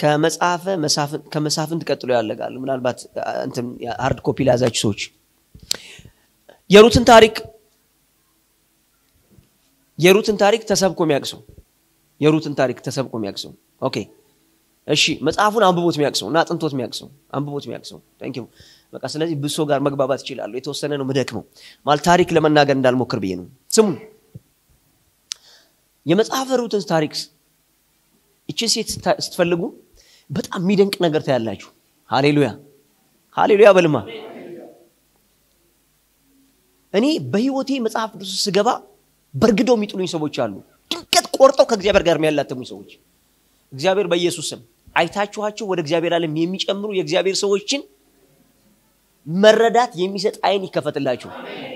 ከመጽሐፈ መሳፍንት ከመሳፍንት ቀጥሎ ያለቃል። ምናልባት እንትን ሃርድ ኮፒ ለያዛችሁ ሰዎች የሩትን ታሪክ የሩትን ታሪክ ተሰብኮ የሚያቅሰው የሩትን ታሪክ ተሰብኮ የሚያቅሰው ኦኬ እሺ መጽሐፉን አንብቦት የሚያቅሰው እና አጥንቶት የሚያቅሰው አንብቦት የሚያቅሰው ታንክ ዩ በቃ ስለዚህ ብሶ ጋር መግባባት ይችላሉ የተወሰነ ነው ምደክመው ማለት ታሪክ ለመናገር እንዳልሞክር ብዬ ነው ስሙ የመጽሐፈ ሩትን ታሪክ እችን ሴት ስትፈልጉ በጣም የሚደንቅ ነገር ታያላችሁ ሃሌሉያ ሃሌሉያ በልማ እኔ በህይወቴ መጽሐፍ ቅዱስ ስገባ በእርግደው የሚጥሉኝ ሰዎች አሉ ድንገት ቆርጠው ከእግዚአብሔር ጋር የሚያላተሙኝ ሰዎች እግዚአብሔር በኢየሱስ ስም አይታችኋቸው ወደ እግዚአብሔር ዓለም የሚጨምሩ የእግዚአብሔር ሰዎችን መረዳት የሚሰጥ አይን ይከፈትላችሁ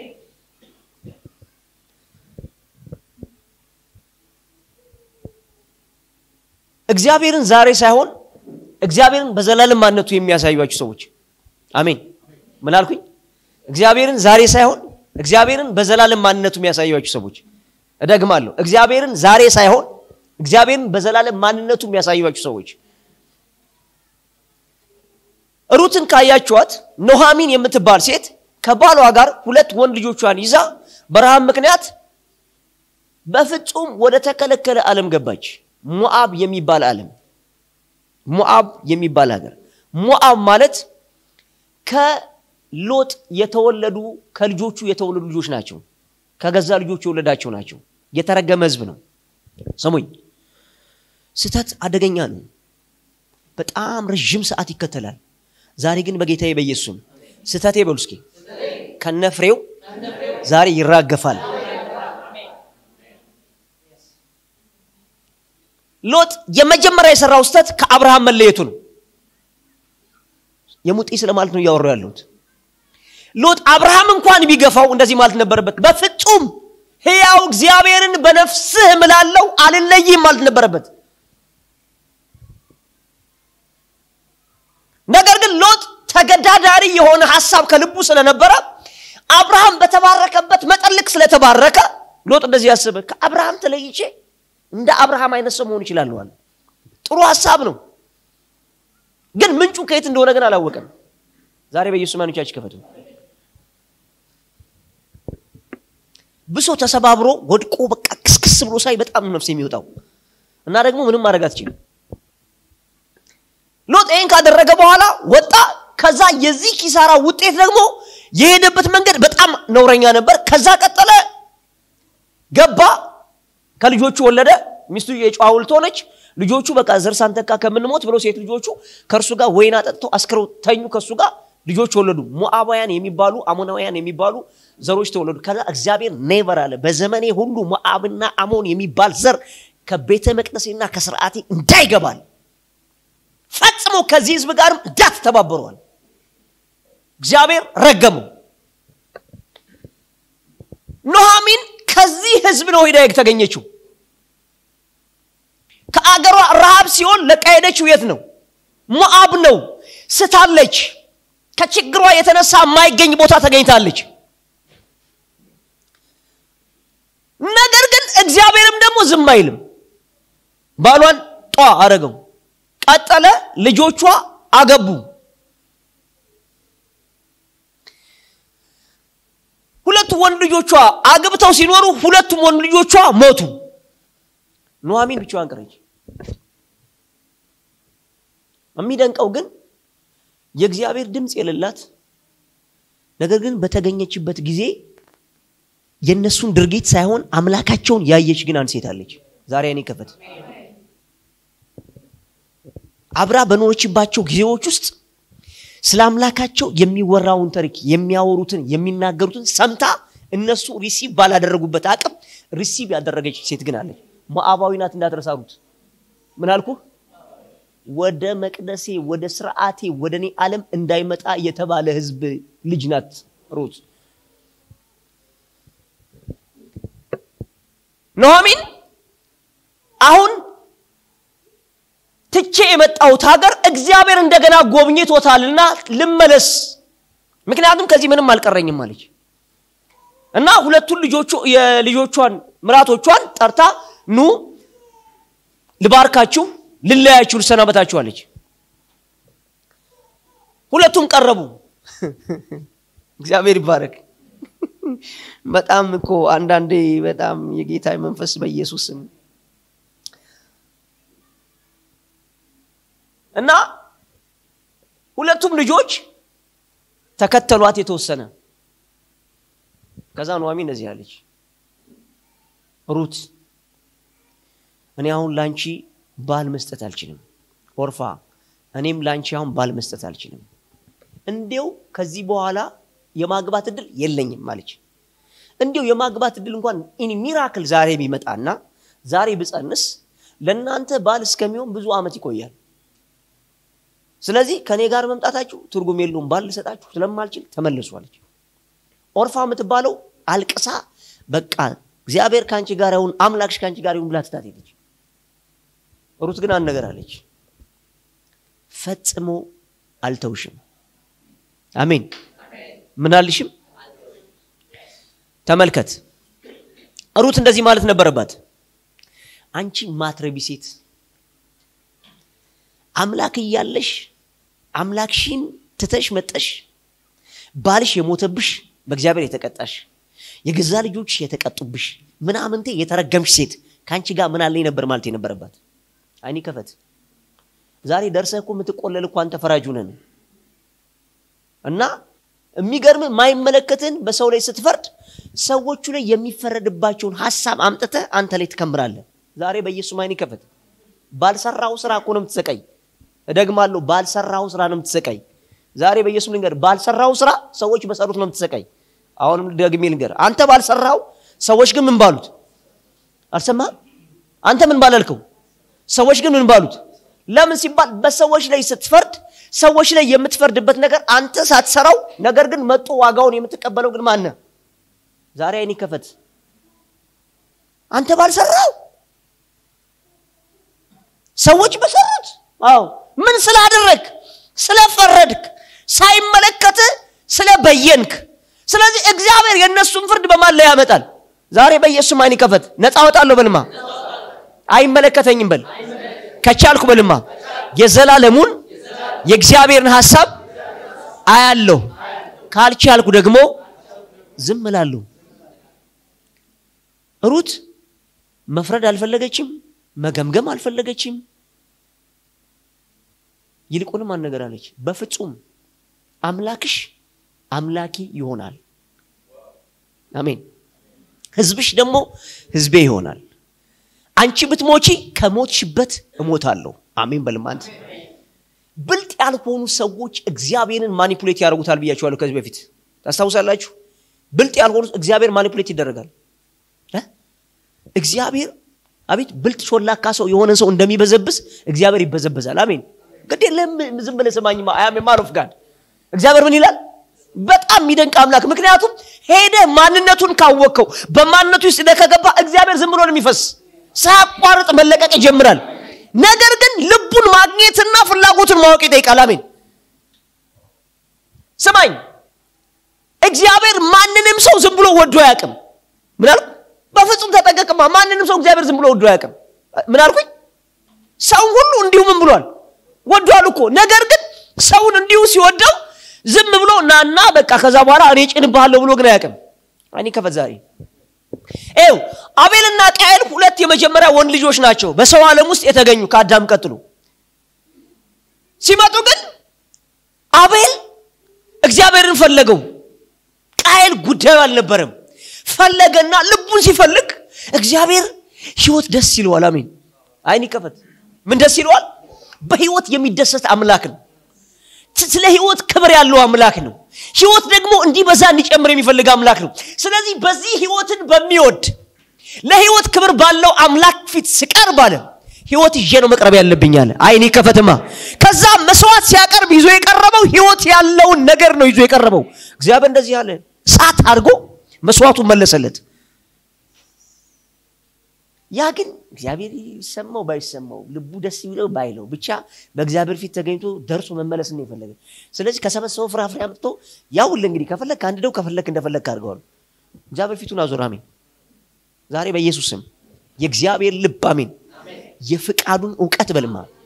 እግዚአብሔርን ዛሬ ሳይሆን እግዚአብሔርን በዘላለም ማንነቱ የሚያሳዩችሁ ሰዎች አሜን ምን አልኩኝ እግዚአብሔርን ዛሬ ሳይሆን እግዚአብሔርን በዘላለም ማንነቱ የሚያሳዩችሁ ሰዎች እደግማለሁ እግዚአብሔርን ዛሬ ሳይሆን እግዚአብሔርን በዘላለም ማንነቱ የሚያሳዩችሁ ሰዎች ሩትን ካያችኋት ኖሃሚን የምትባል ሴት ከባሏ ጋር ሁለት ወንድ ልጆቿን ይዛ በረሃብ ምክንያት በፍጹም ወደ ተከለከለ ዓለም ገባች ሞአብ የሚባል ዓለም ሞአብ የሚባል ሀገር ሞአብ ማለት ከሎጥ የተወለዱ ከልጆቹ የተወለዱ ልጆች ናቸው ከገዛ ልጆቹ የወለዳቸው ናቸው የተረገመ ህዝብ ነው ሰሙኝ ስተት አደገኛ ነው በጣም ረዥም ሰዓት ይከተላል ዛሬ ግን በጌታዬ በኢየሱስም ስተቴ በሉ እስኪ ከነፍሬው ዛሬ ይራገፋል ሎጥ የመጀመሪያ የሰራው ስተት ከአብርሃም መለየቱ ነው የሙጤ ስለማለት ነው እያወራው ያለሁት ሎጥ አብርሃም እንኳን ቢገፋው እንደዚህ ማለት ነበረበት በፍጹም ህያው እግዚአብሔርን በነፍስህ እምላለው አልለይም ማለት ነበረበት ነገር ግን ሎጥ ተገዳዳሪ የሆነ ሀሳብ ከልቡ ስለነበረ አብርሃም በተባረከበት መጠን ልክ ስለተባረከ ሎጥ እንደዚህ ያስበ ከአብርሃም ተለይቼ እንደ አብርሃም አይነት ሰው መሆን ይችላለዋል ጥሩ ሀሳብ ነው ግን ምንጩ ከየት እንደሆነ ግን አላወቀም ዛሬ በኢየሱስ ማኖቻች ከፈቱ ብሶ ተሰባብሮ ወድቆ በቃ ክስክስ ብሎ ሳይ በጣም ነፍስ የሚወጣው እና ደግሞ ምንም ማድረግ አትችልም ሎጥ ይህን ካደረገ በኋላ ወጣ ከዛ የዚህ ኪሳራ ውጤት ደግሞ የሄደበት መንገድ በጣም ነውረኛ ነበር ከዛ ቀጠለ ገባ ከልጆቹ ወለደ ሚስቱ የጨዋ ውልት ሆነች ልጆቹ በቃ ዘር ሳንተካ ከምንሞት ብለው ሴት ልጆቹ ከእርሱ ጋር ወይን አጠጥተው አስክረው ተኙ ከእሱ ጋር ልጆች ወለዱ ሞአባውያን የሚባሉ አሞናውያን የሚባሉ ዘሮች ተወለዱ ከዛ እግዚአብሔር ኔቨር አለ በዘመኔ ሁሉ ሞአብና አሞን የሚባል ዘር ከቤተ መቅደሴና ከስርዓቴ እንዳይገባል ፈጽሞ ከዚህ ህዝብ ጋርም እንዳትተባበረዋል እግዚአብሔር ረገመው ኖሃሚን ከዚህ ህዝብ ነው ሄዳ የተገኘችው ከአገሯ ረሃብ ሲሆን ለቃ ሄደችው የት ነው ሞአብ ነው ስታለች ከችግሯ የተነሳ የማይገኝ ቦታ ተገኝታለች ነገር ግን እግዚአብሔርም ደግሞ ዝም አይልም ባሏን ጧ አረገው ቀጠለ ልጆቿ አገቡ ሁለቱ ወንድ ልጆቿ አግብተው ሲኖሩ ሁለቱም ወንድ ልጆቿ ሞቱ ኑሐሚን ብቻዋን ቀረች የሚደንቀው ግን የእግዚአብሔር ድምፅ የሌላት ነገር ግን በተገኘችበት ጊዜ የእነሱን ድርጊት ሳይሆን አምላካቸውን ያየች ግን አንድ ሴት አለች ዛሬ እኔ ከፈት አብራ በኖረችባቸው ጊዜዎች ውስጥ ስለ አምላካቸው የሚወራውን ታሪክ የሚያወሩትን የሚናገሩትን ሰምታ እነሱ ሪሲቭ ባላደረጉበት አቅም ሪሲቭ ያደረገች ሴት ግን አለች ሞአባዊ ናት እንዳትረሳሩት ምን አልኩ ወደ መቅደሴ ወደ ስርዓቴ ወደ እኔ ዓለም እንዳይመጣ የተባለ ህዝብ ልጅ ናት ሩት ኖሚን አሁን ትቼ የመጣሁት ሀገር እግዚአብሔር እንደገና ጎብኝቶታልና ልመለስ ምክንያቱም ከዚህ ምንም አልቀረኝም አለች እና ሁለቱን ልጆቹ የልጆቿን ምራቶቿን ጠርታ ኑ ልባርካችሁ ልለያችሁ ልሰናበታችሁ አለች ሁለቱም ቀረቡ እግዚአብሔር ይባረክ በጣም እኮ አንዳንዴ በጣም የጌታ መንፈስ በኢየሱስ ስም እና ሁለቱም ልጆች ተከተሏት የተወሰነ ከዛ ኑሐሚ እንደዚህ አለች ሩት እኔ አሁን ላንቺ ባል መስጠት አልችልም ኦርፋ እኔም ላንቺ አሁን ባል መስጠት አልችልም እንዲው ከዚህ በኋላ የማግባት እድል የለኝም ማለች እንዲው የማግባት እድል እንኳን ኢን ሚራክል ዛሬ ቢመጣና ዛሬ ብጸንስ ለእናንተ ባል እስከሚሆን ብዙ ዓመት ይቆያል ስለዚህ ከእኔ ጋር መምጣታችሁ ትርጉም የለውም ባል ልሰጣችሁ ስለማልችል ተመልሷለች ኦርፋ የምትባለው አልቅሳ በቃ እግዚአብሔር ከአንቺ ጋር ይሁን አምላክሽ ከአንቺ ጋር ይሁን ብላ ትታት ሄደች ሩት ግን አንድ ነገር አለች ፈጽሞ አልተውሽም አሜን ምን አልሽም ተመልከት ሩት እንደዚህ ማለት ነበረባት አንቺ ማትረቢ ሴት አምላክ እያለሽ አምላክሽን ትተሽ መጠሽ ባልሽ የሞተብሽ በእግዚአብሔር የተቀጣሽ የገዛ ልጆች የተቀጡብሽ ምናምንቴ የተረገምሽ ሴት ከአንቺ ጋር ምን አለኝ ነበር ማለት የነበረባት አይኒ ከፈት ዛሬ ደርሰህ እኮ የምትቆለል እኮ አንተ ፈራጅ ነን እና የሚገርም ማይመለከትን በሰው ላይ ስትፈርድ ሰዎቹ ላይ የሚፈረድባቸውን ሀሳብ አምጥተ አንተ ላይ ትከምራለህ ዛሬ በኢየሱስ አይን ከፈት ባልሰራው ስራ እኮ ነው የምትሰቀይ እደግማለሁ ባልሰራው ስራ ነው የምትሰቀይ ዛሬ በኢየሱስ ልንገር ባልሰራው ስራ ሰዎች በሰሩት ነው የምትሰቀይ አሁንም ደግሜ ልንገር አንተ ባልሰራው ሰዎች ግን ምን ባሉት አልሰማህም አንተ ምን ባላልከው ሰዎች ግን ምን ባሉት ለምን ሲባል በሰዎች ላይ ስትፈርድ ሰዎች ላይ የምትፈርድበት ነገር አንተ ሳትሰራው ነገር ግን መጦ ዋጋውን የምትቀበለው ግን ማነ ዛሬ አይኔ ከፈት አንተ ባልሰራው ሰዎች በሰሩት አዎ ምን ስላደረግ ስለፈረድክ ሳይመለከት ስለበየንክ ስለዚህ እግዚአብሔር የእነሱን ፍርድ በማን ላይ ያመጣል ዛሬ በኢየሱስ አይን ከፈት ነፃ ወጣለሁ በልማ አይመለከተኝም በል ከቻልኩ በልማ የዘላለሙን የእግዚአብሔርን ሐሳብ አያለሁ ካልቻልኩ ደግሞ ዝም እላለሁ ሩት መፍረድ አልፈለገችም መገምገም አልፈለገችም ይልቁንም አንድ ነገር አለች በፍጹም አምላክሽ አምላኪ ይሆናል አሜን ህዝብሽ ደግሞ ህዝቤ ይሆናል አንቺ ብትሞቺ ከሞትሽበት እሞታለሁ አሜን በልማንት ብልጥ ያልሆኑ ሰዎች እግዚአብሔርን ማኒፑሌት ያደርጉታል ብያቸዋለሁ ከዚህ በፊት ታስታውሳላችሁ ብልጥ ያልሆኑ እግዚአብሔር ማኒፑሌት ይደረጋል እግዚአብሔር አቤት ብልጥ ሾላካ ሰው የሆነ ሰው እንደሚበዘብስ እግዚአብሔር ይበዘበዛል አሜን ግድ የለም ዝም ብለህ ስማኝ አያም ማሮፍ ጋር እግዚአብሔር ምን ይላል በጣም የሚደንቅ አምላክ ምክንያቱም ሄደ ማንነቱን ካወቅከው በማንነቱ ውስጥ ከገባ እግዚአብሔር ዝም ብሎ ነው የሚፈስ ሳያቋርጥ መለቀቅ ይጀምራል ነገር ግን ልቡን ማግኘትና ፍላጎቱን ማወቅ ይጠይቃል አሜን ስማኝ እግዚአብሔር ማንንም ሰው ዝም ብሎ ወዶ አያውቅም ምን አልኩ በፍጹም ተጠቀቅማ ማንንም ሰው እግዚአብሔር ዝም ብሎ ወዶ አያውቅም ምን አልኩኝ ሰው ሁሉ እንዲሁ ምን ብሏል ወዷል እኮ ነገር ግን ሰውን እንዲሁ ሲወደው ዝም ብሎ ናና በቃ ከዛ በኋላ እኔ ጭንብሃለሁ ብሎ ግን አያውቅም እኔ ከፈት ዛሬ ይው አቤልና ቃየል ሁለት የመጀመሪያ ወንድ ልጆች ናቸው በሰው ዓለም ውስጥ የተገኙ ከአዳም ቀጥሎ ሲመጡ ግን አቤል እግዚአብሔርን ፈለገው ቃየል ጉዳዩ አልነበረም ፈለገና ልቡን ሲፈልግ እግዚአብሔር ህይወት ደስ ይለዋል አሜን አይን ይከፈት ምን ደስ ይለዋል በህይወት የሚደሰት አምላክ ነው ስለ ህይወት ክብር ያለው አምላክ ነው ህይወት ደግሞ እንዲበዛ እንዲጨምር የሚፈልግ አምላክ ነው ስለዚህ በዚህ ህይወትን በሚወድ ለህይወት ክብር ባለው አምላክ ፊት ስቀርብ አለ ህይወት ይዤ ነው መቅረብ ያለብኝ አለ አይኔ ከፈትማ ከዛ መስዋዕት ሲያቀርብ ይዞ የቀረበው ህይወት ያለውን ነገር ነው ይዞ የቀረበው እግዚአብሔር እንደዚህ አለ ሳት አድርጎ መስዋዕቱን መለሰለት ያ ግን እግዚአብሔር ይሰማው ባይሰማው ልቡ ደስ ይለው ባይለው ብቻ በእግዚአብሔር ፊት ተገኝቶ ደርሶ መመለስ ነው የፈለገ ስለዚህ ከሰበሰበው ፍራፍሬ አምጥቶ ያውል እንግዲህ ከፈለግ አንድ ደው ከፈለግ እንደፈለግ አድርገዋል እግዚአብሔር ፊቱን አዞር አሜን ዛሬ በኢየሱስ ስም የእግዚአብሔር ልብ አሜን የፍቃዱን እውቀት በልማ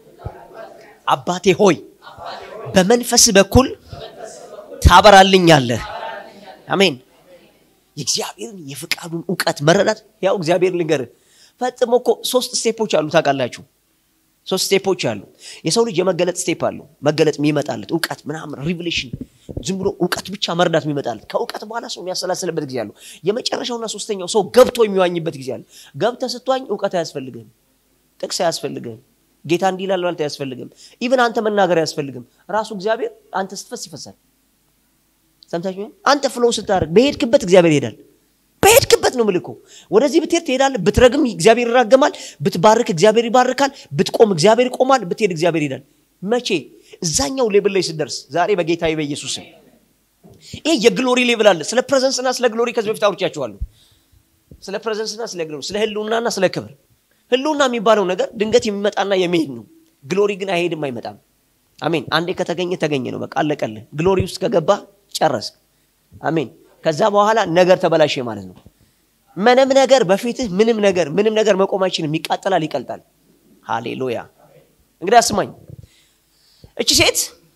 አባቴ ሆይ በመንፈስ በኩል ታበራልኛለህ። አሜን። የእግዚአብሔርን የፍቃዱን እውቀት መረዳት ያው እግዚአብሔር ልንገርህ ፈጽሞ እኮ ሶስት ስቴፖች አሉ ታውቃላችሁ። ሶስት ስቴፖች አሉ። የሰው ልጅ የመገለጥ ስቴፕ አለው። መገለጥ የሚመጣለት እውቀት ምናምን ሪቪሌሽን፣ ዝም ብሎ እውቀት ብቻ መረዳት የሚመጣለት። ከእውቀት በኋላ ሰው የሚያሰላስልበት ጊዜ አለው። የመጨረሻውና ሶስተኛው ሰው ገብቶ የሚዋኝበት ጊዜ አለ። ገብተህ ስትዋኝ እውቀት አያስፈልግህም፣ ጥቅስ አያስፈልግህም፣ ጌታ እንዲህ ይላል ማለት አያስፈልግም። ኢቨን አንተ መናገር አያስፈልግም። ራሱ እግዚአብሔር አንተ ስትፈስ ይፈሳል። ሰምታችሁ? አንተ ፍሎው ስታደርግ በሄድክበት እግዚአብሔር ይሄዳል። በሄድክበት ነው ምልኮ። ወደዚህ ብትሄድ ትሄዳለህ። ብትረግም እግዚአብሔር ይራገማል። ብትባርክ እግዚአብሔር ይባርካል። ብትቆም እግዚአብሔር ይቆማል። ብትሄድ እግዚአብሔር ይሄዳል። መቼ? እዛኛው ሌብል ላይ ስትደርስ። ዛሬ በጌታ በኢየሱስ ስም ይሄ የግሎሪ ሌብል አለ። ስለ ፕሬዘንስና ስለ ግሎሪ ከዚህ በፊት አውርቻችኋለሁ። ስለ ፕሬዘንስና ስለ ግሎሪ፣ ስለ ህልውናና ስለ ክብር። ህልውና የሚባለው ነገር ድንገት የሚመጣና የሚሄድ ነው። ግሎሪ ግን አይሄድም፣ አይመጣም። አሜን። አንዴ ከተገኘ ተገኘ ነው፣ በቃ አለቀልህ። ግሎሪ ውስጥ ከገባ ጨረስክ። አሜን። ከዛ በኋላ ነገር ተበላሸ ማለት ነው። ምንም ነገር በፊትህ ምንም ነገር ምንም ነገር መቆም አይችልም። ይቃጠላል፣ ይቀልጣል። ሃሌሉያ። እንግዲህ አስማኝ፣ እቺ ሴት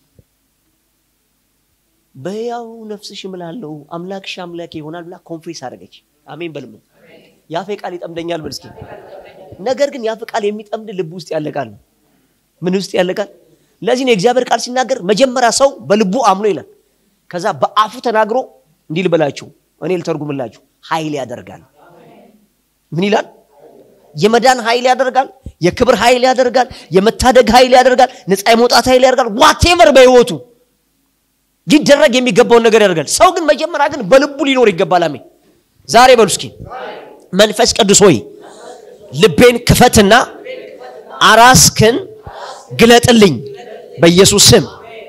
በሕያው ነፍስሽ እምላለሁ አምላክሽ አምላኬ ይሆናል ብላ ኮንፌስ አደረገች። አሜን በልም የአፌ ቃል ይጠምደኛል በል እስኪ። ነገር ግን የአፍ ቃል የሚጠምድ ልብ ውስጥ ያለ ቃል ነው። ምን ውስጥ ያለ ቃል? ለዚህ ነው የእግዚአብሔር ቃል ሲናገር መጀመሪያ ሰው በልቡ አምኖ ይላል። ከዛ በአፉ ተናግሮ እንዲህ ልበላችሁ፣ እኔ ልተርጉምላችሁ፣ ኃይል ያደርጋል። ምን ይላል? የመዳን ኃይል ያደርጋል፣ የክብር ኃይል ያደርጋል፣ የመታደግ ኃይል ያደርጋል፣ ነፃ የመውጣት ኃይል ያደርጋል። ዋቴቨር በህይወቱ ሊደረግ የሚገባውን ነገር ያደርጋል። ሰው ግን መጀመሪያ ግን በልቡ ሊኖር ይገባል። አሜን። ዛሬ በሉ እስኪ መንፈስ ቅዱስ ሆይ ልቤን ክፈትና አራስክን ግለጥልኝ በኢየሱስ ስም።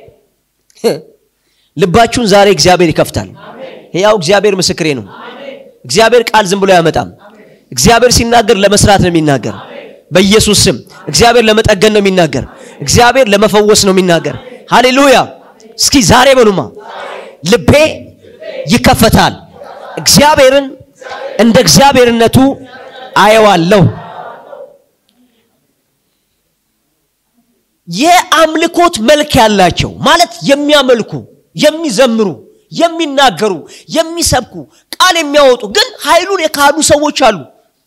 ልባችሁን ዛሬ እግዚአብሔር ይከፍታል። ያው እግዚአብሔር ምስክሬ ነው። እግዚአብሔር ቃል ዝም ብሎ አያመጣም። እግዚአብሔር ሲናገር ለመስራት ነው የሚናገር። በኢየሱስ ስም እግዚአብሔር ለመጠገን ነው የሚናገር። እግዚአብሔር ለመፈወስ ነው የሚናገር። ሃሌሉያ። እስኪ ዛሬ በሉማ ልቤ ይከፈታል። እግዚአብሔርን እንደ እግዚአብሔርነቱ አየዋለሁ። የአምልኮት መልክ ያላቸው ማለት የሚያመልኩ፣ የሚዘምሩ፣ የሚናገሩ፣ የሚሰብኩ፣ ቃል የሚያወጡ ግን ኃይሉን የካዱ ሰዎች አሉ።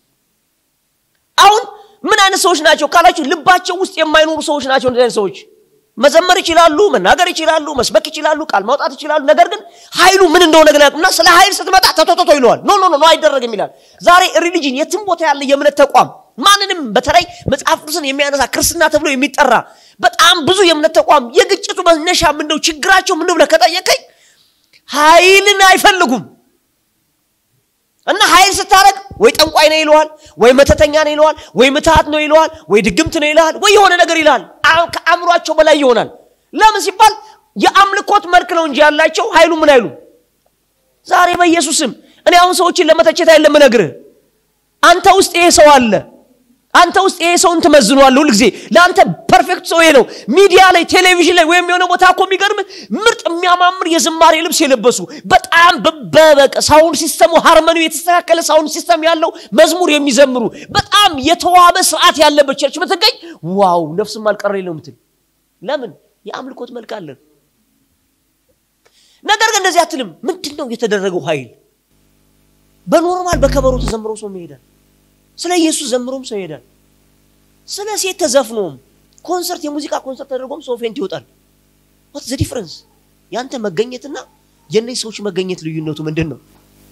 አሁን ምን አይነት ሰዎች ናቸው ካላችሁ ልባቸው ውስጥ የማይኖሩ ሰዎች ናቸው። እንደዚህ አይነት ሰዎች መዘመር ይችላሉ፣ መናገር ይችላሉ፣ መስበክ ይችላሉ፣ ቃል ማውጣት ይችላሉ። ነገር ግን ኃይሉ ምን እንደሆነ ግን እና ስለ ኃይል ስትመጣ ተቶቶቶ ይለዋል። ኖ ኖ ኖ አይደረግም ይላል። ዛሬ ሪሊጅን የትም ቦታ ያለ የእምነት ተቋም ማንንም በተለይ መጽሐፍ ቅዱስን የሚያነሳ ክርስትና ተብሎ የሚጠራ በጣም ብዙ የእምነት ተቋም የግጭቱ መነሻ ምንደው ችግራቸው ምንድው ብለህ ከጠየቀኝ ኃይልን አይፈልጉም። እና ኃይል ስታረግ ወይ ጠንቋይ ነው ይለዋል፣ ወይ መተተኛ ነው ይለዋል፣ ወይ ምትሃት ነው ይለዋል፣ ወይ ድግምት ነው ይለዋል፣ ወይ የሆነ ነገር ይልሃል። ከአእምሯቸው በላይ ይሆናል። ለምን ሲባል የአምልኮት መልክ ነው እንጂ ያላቸው ኃይሉ ምን አይሉ። ዛሬ በኢየሱስም እኔ አሁን ሰዎችን ለመተቸት አይደለም እነግርህ፣ አንተ ውስጥ ይሄ ሰው አለ። አንተ ውስጥ ይሄ ሰውን ትመዝኗል። ሁል ጊዜ ለአንተ ፐርፌክት ሰው ይሄ ነው። ሚዲያ ላይ ቴሌቪዥን ላይ ወይም የሆነ ቦታ እኮ የሚገርም ምርጥ የሚያማምር የዝማሬ ልብስ የለበሱ በጣም በበቀ ሳውንድ ሲስተሙ ሃርመኒው የተስተካከለ ሳውንድ ሲስተም ያለው መዝሙር የሚዘምሩ በጣም የተዋበ ስርዓት ያለበት ቸርች ብትገኝ ዋው ነፍስም አልቀረ ነው የምትል። ለምን የአምልኮት መልክ አለ። ነገር ግን እንደዚህ አትልም። ምንድን ነው የተደረገው ኃይል? በኖርማል በከበሮ ተዘምሮ ሰው ይሄዳል። ስለ ኢየሱስ ዘምሮም ሰው ይሄዳል። ስለ ሴት ተዘፍኖም ኮንሰርት የሙዚቃ ኮንሰርት ተደርጎም ሰው ፌንት ይወጣል። ዋት ዘ ዲፍረንስ? ያንተ መገኘትና የእነዚህ ሰዎች መገኘት ልዩነቱ ምንድን ነው?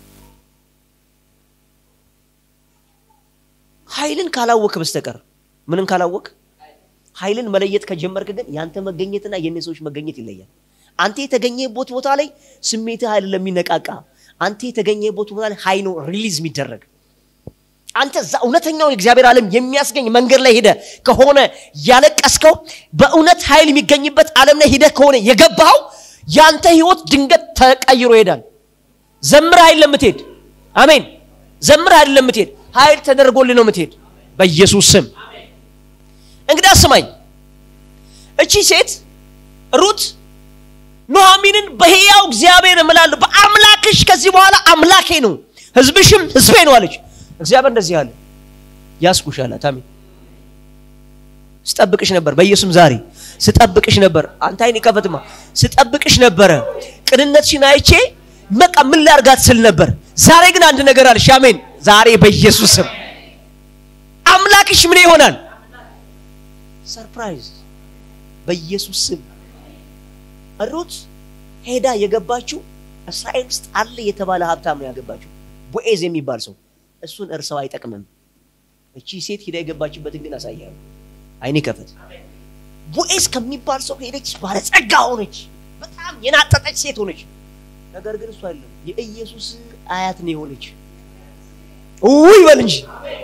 ኃይልን ካላወክ በስተቀር ምንን ካላወክ ኃይልን መለየት ከጀመርክ ግን ያንተ መገኘትና የእነዚህ ሰዎች መገኘት ይለያል። አንተ የተገኘበት ቦታ ላይ ስሜትህ ኃይል ለሚነቃቃ አንተ የተገኘበት ቦታ ላይ ኃይል ነው ሪሊዝ የሚደረግ አንተ እዛ እውነተኛውን የእግዚአብሔር ዓለም የሚያስገኝ መንገድ ላይ ሄደ ከሆነ ያለቀስከው በእውነት ኃይል የሚገኝበት ዓለም ላይ ሄደ ከሆነ የገባው ያንተ ህይወት ድንገት ተቀይሮ ይሄዳል። ዘምር ኃይል ለምትሄድ አሜን። ዘምር ኃይል ለምትሄድ ኃይል ተደርጎልህ ነው የምትሄድ በኢየሱስ ስም። እንግዲህ አስማኝ፣ እቺ ሴት ሩት ኑኃሚንን በሕያው እግዚአብሔር እምላለሁ በአምላክሽ ከዚህ በኋላ አምላኬ ነው ህዝብሽም ህዝቤ ነው አለች። እግዚአብሔር እንደዚህ አለ፣ ያስኩሽ አላት። አሜን። ስጠብቅሽ ነበር በኢየሱስም ዛሬ ስጠብቅሽ ነበር አንተ አይኔ ከፈትማ ስጠብቅሽ ነበረ ቅንነትሽን አይቼ በቃ ምን ላርጋት ስል ነበር ዛሬ ግን አንድ ነገር አለሽ አሜን ዛሬ በኢየሱስም አምላክሽ ምን ይሆናል ሰርፕራይዝ በኢየሱስ ስም ሩት ሄዳ የገባችው እስራኤል ውስጥ አለ የተባለ ሀብታም ነው ያገባችው ቦኤዝ የሚባል ሰው እሱን እርሰው አይጠቅምም እቺ ሴት ሄዳ የገባችበትን ግን አሳያለሁ አይኔ ከፈት ቦኤዝ ከሚባል ሰው ሄደች ባለጸጋ ሆነች በጣም የናጠጠች ሴት ሆነች ነገር ግን እሱ አይደለም የኢየሱስ አያት ነው የሆነች ውይ በል እንጂ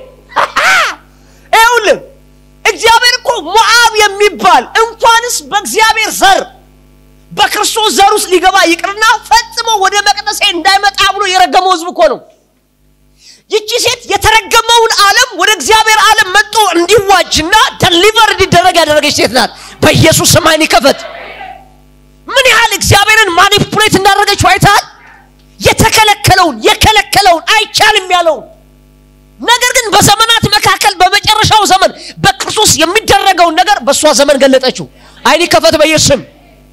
ይኸውልህ እግዚአብሔር እኮ ሞዓብ የሚባል እንኳንስ በእግዚአብሔር ዘር በክርስቶስ ዘር ውስጥ ሊገባ ይቅርና ፈጽሞ ወደ መቅደሴ እንዳይመጣ ብሎ የረገመው ህዝብ እኮ ነው ይቺ ሴት የተረገመውን ዓለም ወደ እግዚአብሔር ዓለም መጥቶ እንዲዋጅና ደሊቨር እንዲደረግ ያደረገች ሴት ናት በኢየሱስ ስም አይን ይከፈት ምን ያህል እግዚአብሔርን ማኒፑሌት እንዳደረገችው አይተሃል የተከለከለውን የከለከለውን አይቻልም ያለውን ነገር ግን በዘመናት መካከል በመጨረሻው ዘመን በክርስቶስ የሚደረገውን ነገር በእሷ ዘመን ገለጠችው አይን ይከፈት በኢየሱስ ስም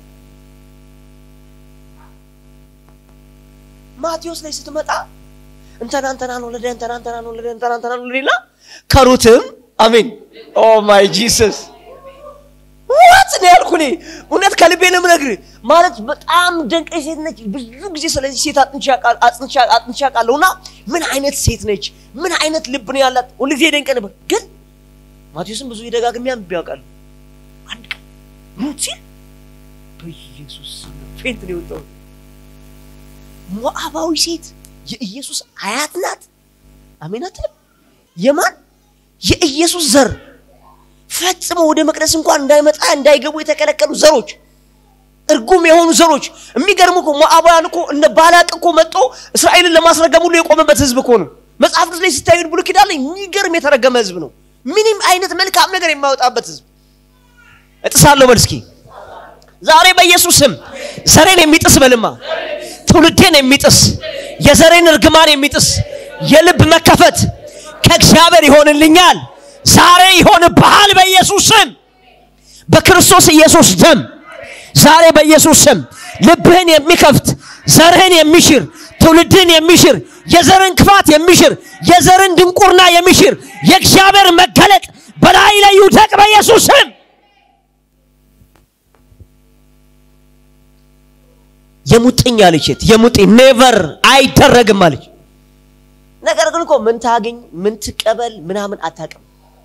ማቴዎስ ላይ ስትመጣ እንተና እንተናን ወለደ እንተና እንተናን ወለደ እንተና እንተናን ወለደ ይላል ከሩትም አሜን ኦ ማይ ጂሰስ ዋት ነው ያልኩ እኔ እውነት ከልቤ ነው የምነግርህ ማለት በጣም ደንቀኝ ሴት ነች ብዙ ጊዜ ስለዚህ ሴት አጥንቻ ቃለሁ እና ምን አይነት ሴት ነች ምን አይነት ልብ ነው ያላት ሁሉ ጊዜ ደንቀ ነበር ግን ማቴዎስም ብዙ የደጋግሜ አንብቤ ያውቃለሁ አንድ ቀን ሩት ሲል በኢየሱስ ፌንት ነው የወጣው ሞዓባዊ ሴት የኢየሱስ አያት ናት አሜን አትልም የማን የኢየሱስ ዘር ፈጽሞ ወደ መቅደስ እንኳን እንዳይመጣ እንዳይገቡ የተከለከሉ ዘሮች እርጉም የሆኑ ዘሮች የሚገርሙ እኮ ሞዓባውያን እኮ እነ ባላቅ እኮ መጥቶ እስራኤልን ለማስረገም ሁሉ የቆመበት ህዝብ እኮ ነው መጽሐፍ ቅዱስ ላይ ሲታዩ ብሉይ ኪዳን ላይ የሚገርም የተረገመ ህዝብ ነው ምንም አይነት መልካም ነገር የማይወጣበት ህዝብ እጥሳለሁ በል እስኪ ዛሬ በኢየሱስ ስም ዘሬን የሚጥስ በልማ ትውልዴን የሚጥስ የዘሬን እርግማን የሚጥስ የልብ መከፈት ከእግዚአብሔር ይሆንልኛል ዛሬ ይሆንብሃል በኢየሱስ ስም በክርስቶስ ኢየሱስ ደም ዛሬ በኢየሱስ ስም ልብህን የሚከፍት ዘርህን የሚሽር ትውልድህን የሚሽር የዘርን ክፋት የሚሽር የዘርን ድንቁርና የሚሽር የእግዚአብሔር መገለጥ በላይ ላይ ይውደቅ በኢየሱስ ስም የሙጥኝ አለች ሴት የሙጥኝ ኔቨር አይደረግም አለች ነገር ግን እኮ ምን ታገኝ ምን ትቀበል ምናምን አታቅም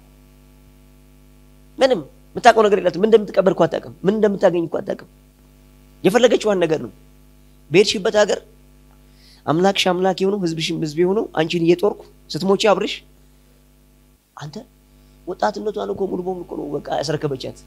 ምንም የምታውቀው ነገር የላትም ምን እንደምትቀበል እኮ አታቅም ምን እንደምታገኝ እኮ አታቅም የፈለገችዋን ነገር ነው በሄድሽበት ሀገር አምላክሽ አምላክ የሆነው ህዝብሽም ህዝብ የሆነው አንቺን እየጦርኩ ስትሞቺ አብርሽ አንተ ወጣትነቷን እኮ ሙሉ በሙሉ እኮ ነው በቃ ያስረከበቻት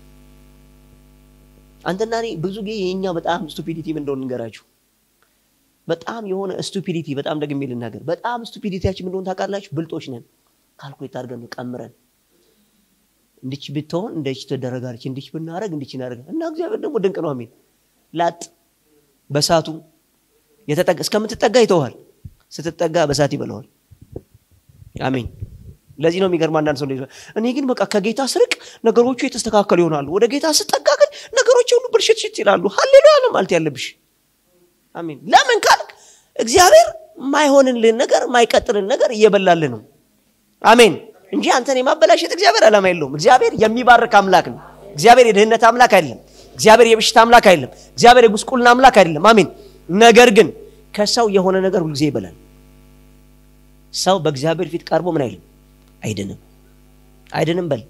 አንተና እኔ ብዙ ጊዜ የኛ በጣም ስቱፒዲቲ ምን እንደሆነ እንገራችሁ በጣም የሆነ ስቱፒዲቲ በጣም ደግሜ ልናገር በጣም ስቱፒዲቲያችን ምን እንደሆነ ታውቃላችሁ ብልጦች ነን ካልኩሌት አድርገን ነው ቀምረን እንድች ብትሆን እንደች ትደረጋለች እንድች ብናረግ እንድች እናደረግ እና እግዚአብሔር ደግሞ ድንቅ ነው አሜን ላጥ በሳቱ እስከምትጠጋ ይተዋል ስትጠጋ በሳት ይበለዋል አሜን ለዚህ ነው የሚገርም አንዳንድ ሰው እኔ ግን በቃ ከጌታ ስርቅ ነገሮቹ የተስተካከሉ ይሆናሉ ወደ ጌታ ስጠጋ ግን ነገሮች ሁሉ ብልሽትሽት ይላሉ ሀሌሉያ ነው ማለት ያለብሽ አሜን ለምን ካልክ እግዚአብሔር ማይሆንልን ነገር ማይቀጥልን ነገር እየበላልን ነው አሜን እንጂ አንተን የማበላሸት እግዚአብሔር ዓላማ የለውም እግዚአብሔር የሚባርክ አምላክ ነው እግዚአብሔር የድህነት አምላክ አይደለም እግዚአብሔር የበሽታ አምላክ አይደለም እግዚአብሔር የጉስቁልና አምላክ አይደለም አሜን ነገር ግን ከሰው የሆነ ነገር ሁልጊዜ ይበላል ሰው በእግዚአብሔር ፊት ቀርቦ ምን አይልም አይድንም አይድንም በል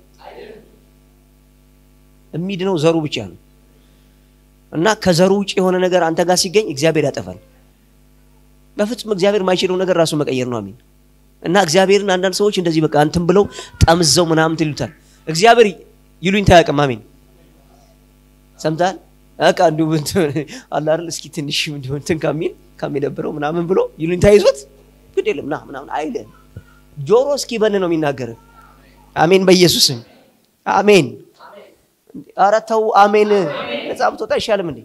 የሚድነው ዘሩ ብቻ ነው እና ከዘሩ ውጭ የሆነ ነገር አንተ ጋር ሲገኝ እግዚአብሔር ያጠፋል በፍጹም እግዚአብሔር ማይችለው ነገር ራሱ መቀየር ነው አሚን እና እግዚአብሔርን አንዳንድ ሰዎች እንደዚህ በቃ እንትን ብለው ጠምዘው ምናምን ይሉታል እግዚአብሔር ይሉኝ ታያቅም አሜን ሰምታል በቃ እንዲሁ አላል እስኪ ትንሽ እንዲሁ እንትን ከሚል ከሚደብረው ምናምን ብሎ ይሉኝ ታይዞት ግድ የለም ና ምናምን አይልም ጆሮ እስኪ በን ነው የሚናገር አሜን በኢየሱስም አሜን ኧረ ተው አሜን ነጻ ብትወጣ አይሻልም እንዴ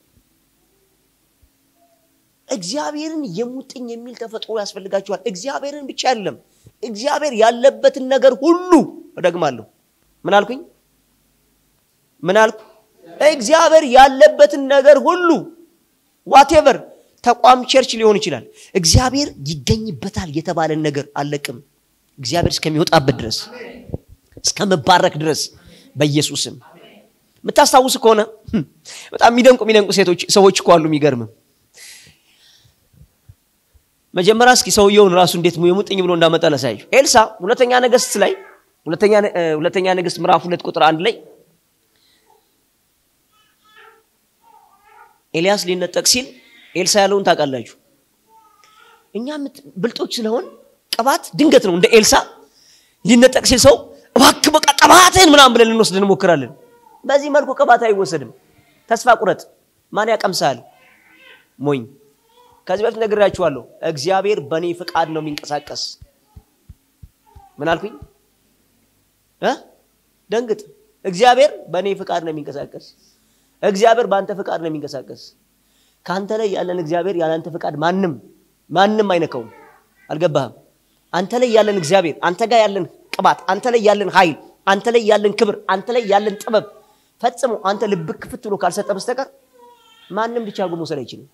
እግዚአብሔርን የሙጥኝ የሚል ተፈጥሮ ያስፈልጋችኋል እግዚአብሔርን ብቻ አይደለም እግዚአብሔር ያለበትን ነገር ሁሉ እደግማለሁ ምን አልኩኝ ምን አልኩ? እግዚአብሔር ያለበትን ነገር ሁሉ ዋቴቨር ተቋም ቸርች ሊሆን ይችላል። እግዚአብሔር ይገኝበታል የተባለን ነገር አለቅም እግዚአብሔር እስከሚወጣበት ድረስ እስከመባረክ ድረስ በኢየሱስም የምታስታውስ ከሆነ በጣም የሚደንቁ የሚደንቁ ሴቶች ሰዎች እኮ አሉ። የሚገርምም መጀመሪያ እስኪ ሰውየውን ራሱ እንዴት የሙጥኝ ብሎ እንዳመጣ ላሳያችሁ። ኤልሳ ሁለተኛ ነገስት ላይ ሁለተኛ ነገስት ምዕራፍ ሁለት ቁጥር አንድ ላይ ኤልያስ ሊነጠቅ ሲል ኤልሳ ያለውን ታውቃላችሁ። እኛ ብልጦች ስለሆን ቅባት ድንገት ነው እንደ ኤልሳ ሊነጠቅ ሲል ሰው እባክህ በቃ ቅባትህን ምናምን ብለን ልንወስድ እንሞክራለን። በዚህ መልኩ ቅባት አይወሰድም። ተስፋ ቁረጥ። ማን ያቀምሳል? ሞኝ። ከዚህ በፊት ነግራችኋለሁ። እግዚአብሔር በእኔ ፍቃድ ነው የሚንቀሳቀስ። ምን አልኩኝ? ደንግጥ። እግዚአብሔር በእኔ ፍቃድ ነው የሚንቀሳቀስ። እግዚአብሔር በአንተ ፍቃድ ነው የሚንቀሳቀስ። ከአንተ ላይ ያለን እግዚአብሔር ያለ አንተ ፍቃድ ማንም ማንም አይነካውም። አልገባህም? አንተ ላይ ያለን እግዚአብሔር፣ አንተ ጋር ያለን ቅባት፣ አንተ ላይ ያለን ኃይል፣ አንተ ላይ ያለን ክብር፣ አንተ ላይ ያለን ጥበብ ፈጽሞ አንተ ልብህ ክፍት ብሎ ካልሰጠ በስተቀር ማንም ብቻ አድርጎ መውሰድ አይችልም።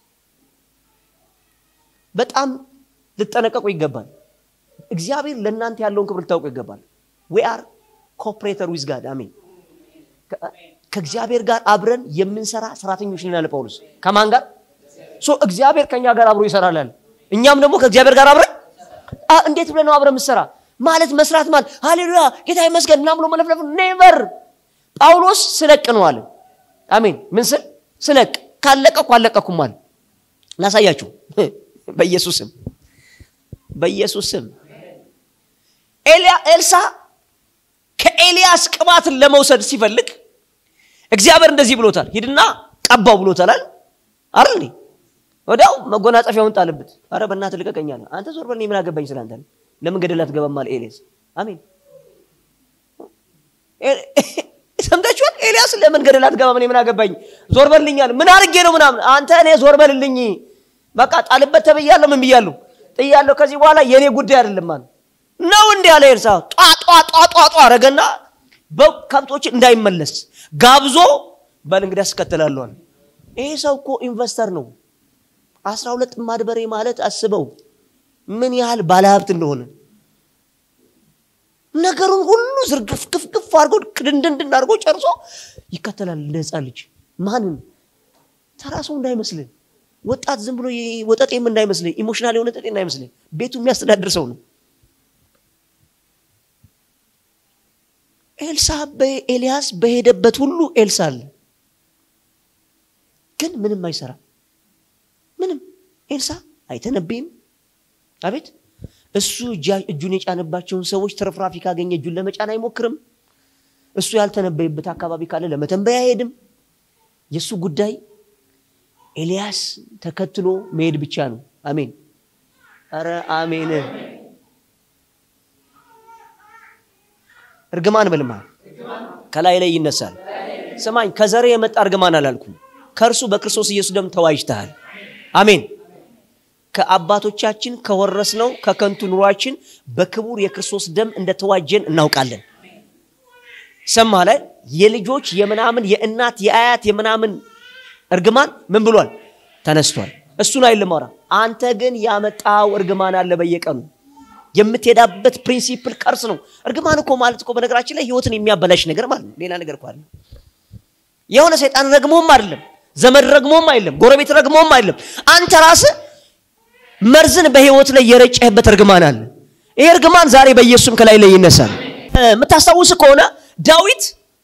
በጣም ልጠነቀቁ ይገባል። እግዚአብሔር ለእናንተ ያለውን ክብር ልታውቁ ይገባል። ዊ አር ኮፕሬተር ዊዝ ጋድ አሜን። ከእግዚአብሔር ጋር አብረን የምንሰራ ሰራተኞች ነን አለ ጳውሎስ። ከማን ጋር? ሶ እግዚአብሔር ከእኛ ጋር አብሮ ይሰራል አለ። እኛም ደግሞ ከእግዚአብሔር ጋር አብረን እንዴት ብለን ነው አብረን የምሰራ ማለት መስራት ማለት ሃሌሉያ ጌታ ይመስገን ምናምን ብሎ መለፍለፍ ኔቨር ጳውሎስ ስለቅ ነው አለ። አሜን። ምን ስል ስለቅ ካለቀኩ አለቀኩም አለ። ላሳያችሁ በኢየሱስም በኢየሱስም ኤልሳ ከኤልያስ ቅባትን ለመውሰድ ሲፈልግ እግዚአብሔር እንደዚህ ብሎታል፣ ሂድና ቀባው ብሎታል አይደል እንዴ? ወዲያው መጎናጸፊያውን ጣልበት። አረ በእናትህ ልቀቀኝ አለ። አንተ ዞር በል፣ እኔ ምን አገባኝ ስላንተ ነው። ለምን ገደል አትገባም አለ ኤልያስ። አሜን ሰምታችኋል። ኤልያስ ለምን ገደል አትገባም? እኔ ምን አገባኝ፣ ዞር በልኛል። ምን አድርጌ ነው ምናምን? አንተ እኔ ዞር በልልኝ፣ በቃ ጣልበት ተብያለሁ፣ ምን ብያለሁ፣ ጥያለሁ። ከዚህ በኋላ የእኔ ጉዳይ አይደለም አለ ነው እንዲህ አለ ኤልሳ። ጧ ጧ ጧ ጧ ጧ አረገና ከብቶች እንዳይመለስ ጋብዞ በል እንግዲህ አስከትላለሁ አለ። ይሄ ሰው እኮ ኢንቨስተር ነው። አስራ ሁለት ጥማድ በሬ ማለት አስበው ምን ያህል ባለሀብት እንደሆነ ነገሩን ሁሉ ዝርግፍ ግፍግፍ አድርጎ ክድንድንድን አድርጎ ጨርሶ ይከተላል እንደ ህፃን ልጅ። ማንን? ተራ ሰው እንዳይመስልን፣ ወጣት ዝም ብሎ ወጠጤም እንዳይመስልን፣ ኢሞሽናል የሆነ ጠጤ እንዳይመስልን፣ ቤቱ የሚያስተዳድር ሰው ነው። ኤልሳ ኤልያስ በሄደበት ሁሉ ኤልሳ አለ፣ ግን ምንም አይሰራም። ምንም ኤልሳ አይተነብይም። አቤት እሱ እጁን የጫነባቸውን ሰዎች ትርፍራፊ ካገኘ እጁን ለመጫን አይሞክርም። እሱ ያልተነበየበት አካባቢ ካለ ለመተንበይ አይሄድም። የእሱ ጉዳይ ኤልያስ ተከትሎ መሄድ ብቻ ነው። አሜን፣ ኧረ አሜን። እርግማን በልማ ከላይ ላይ ይነሳል። ስማኝ፣ ከዘሬ የመጣ እርግማን አላልኩም። ከእርሱ በክርስቶስ ኢየሱስ ደም ተዋጅተሃል። አሜን። ከአባቶቻችን ከወረስነው ከከንቱ ኑሯችን በክቡር የክርስቶስ ደም እንደተዋጀን እናውቃለን። ሰማ ላይ የልጆች የምናምን የእናት የአያት የምናምን እርግማን ምን ብሏል? ተነስቷል። እሱን አይልማራ። አንተ ግን ያመጣው እርግማን አለ በየቀኑ የምትሄዳበት ፕሪንሲፕል ቀርስ ነው። እርግማን እኮ ማለት እኮ በነገራችን ላይ ህይወትን የሚያበላሽ ነገር ማለት ነው። ሌላ ነገር እኮ አለ። የሆነ ሰይጣን ረግሞም አይደለም፣ ዘመድ ረግሞም አይደለም፣ ጎረቤት ረግሞም አይደለም። አንተ ራስህ መርዝን በህይወት ላይ የረጨህበት እርግማን አለ። ይሄ እርግማን ዛሬ በኢየሱስም ከላይ ላይ ይነሳል። የምታስታውስ ከሆነ ዳዊት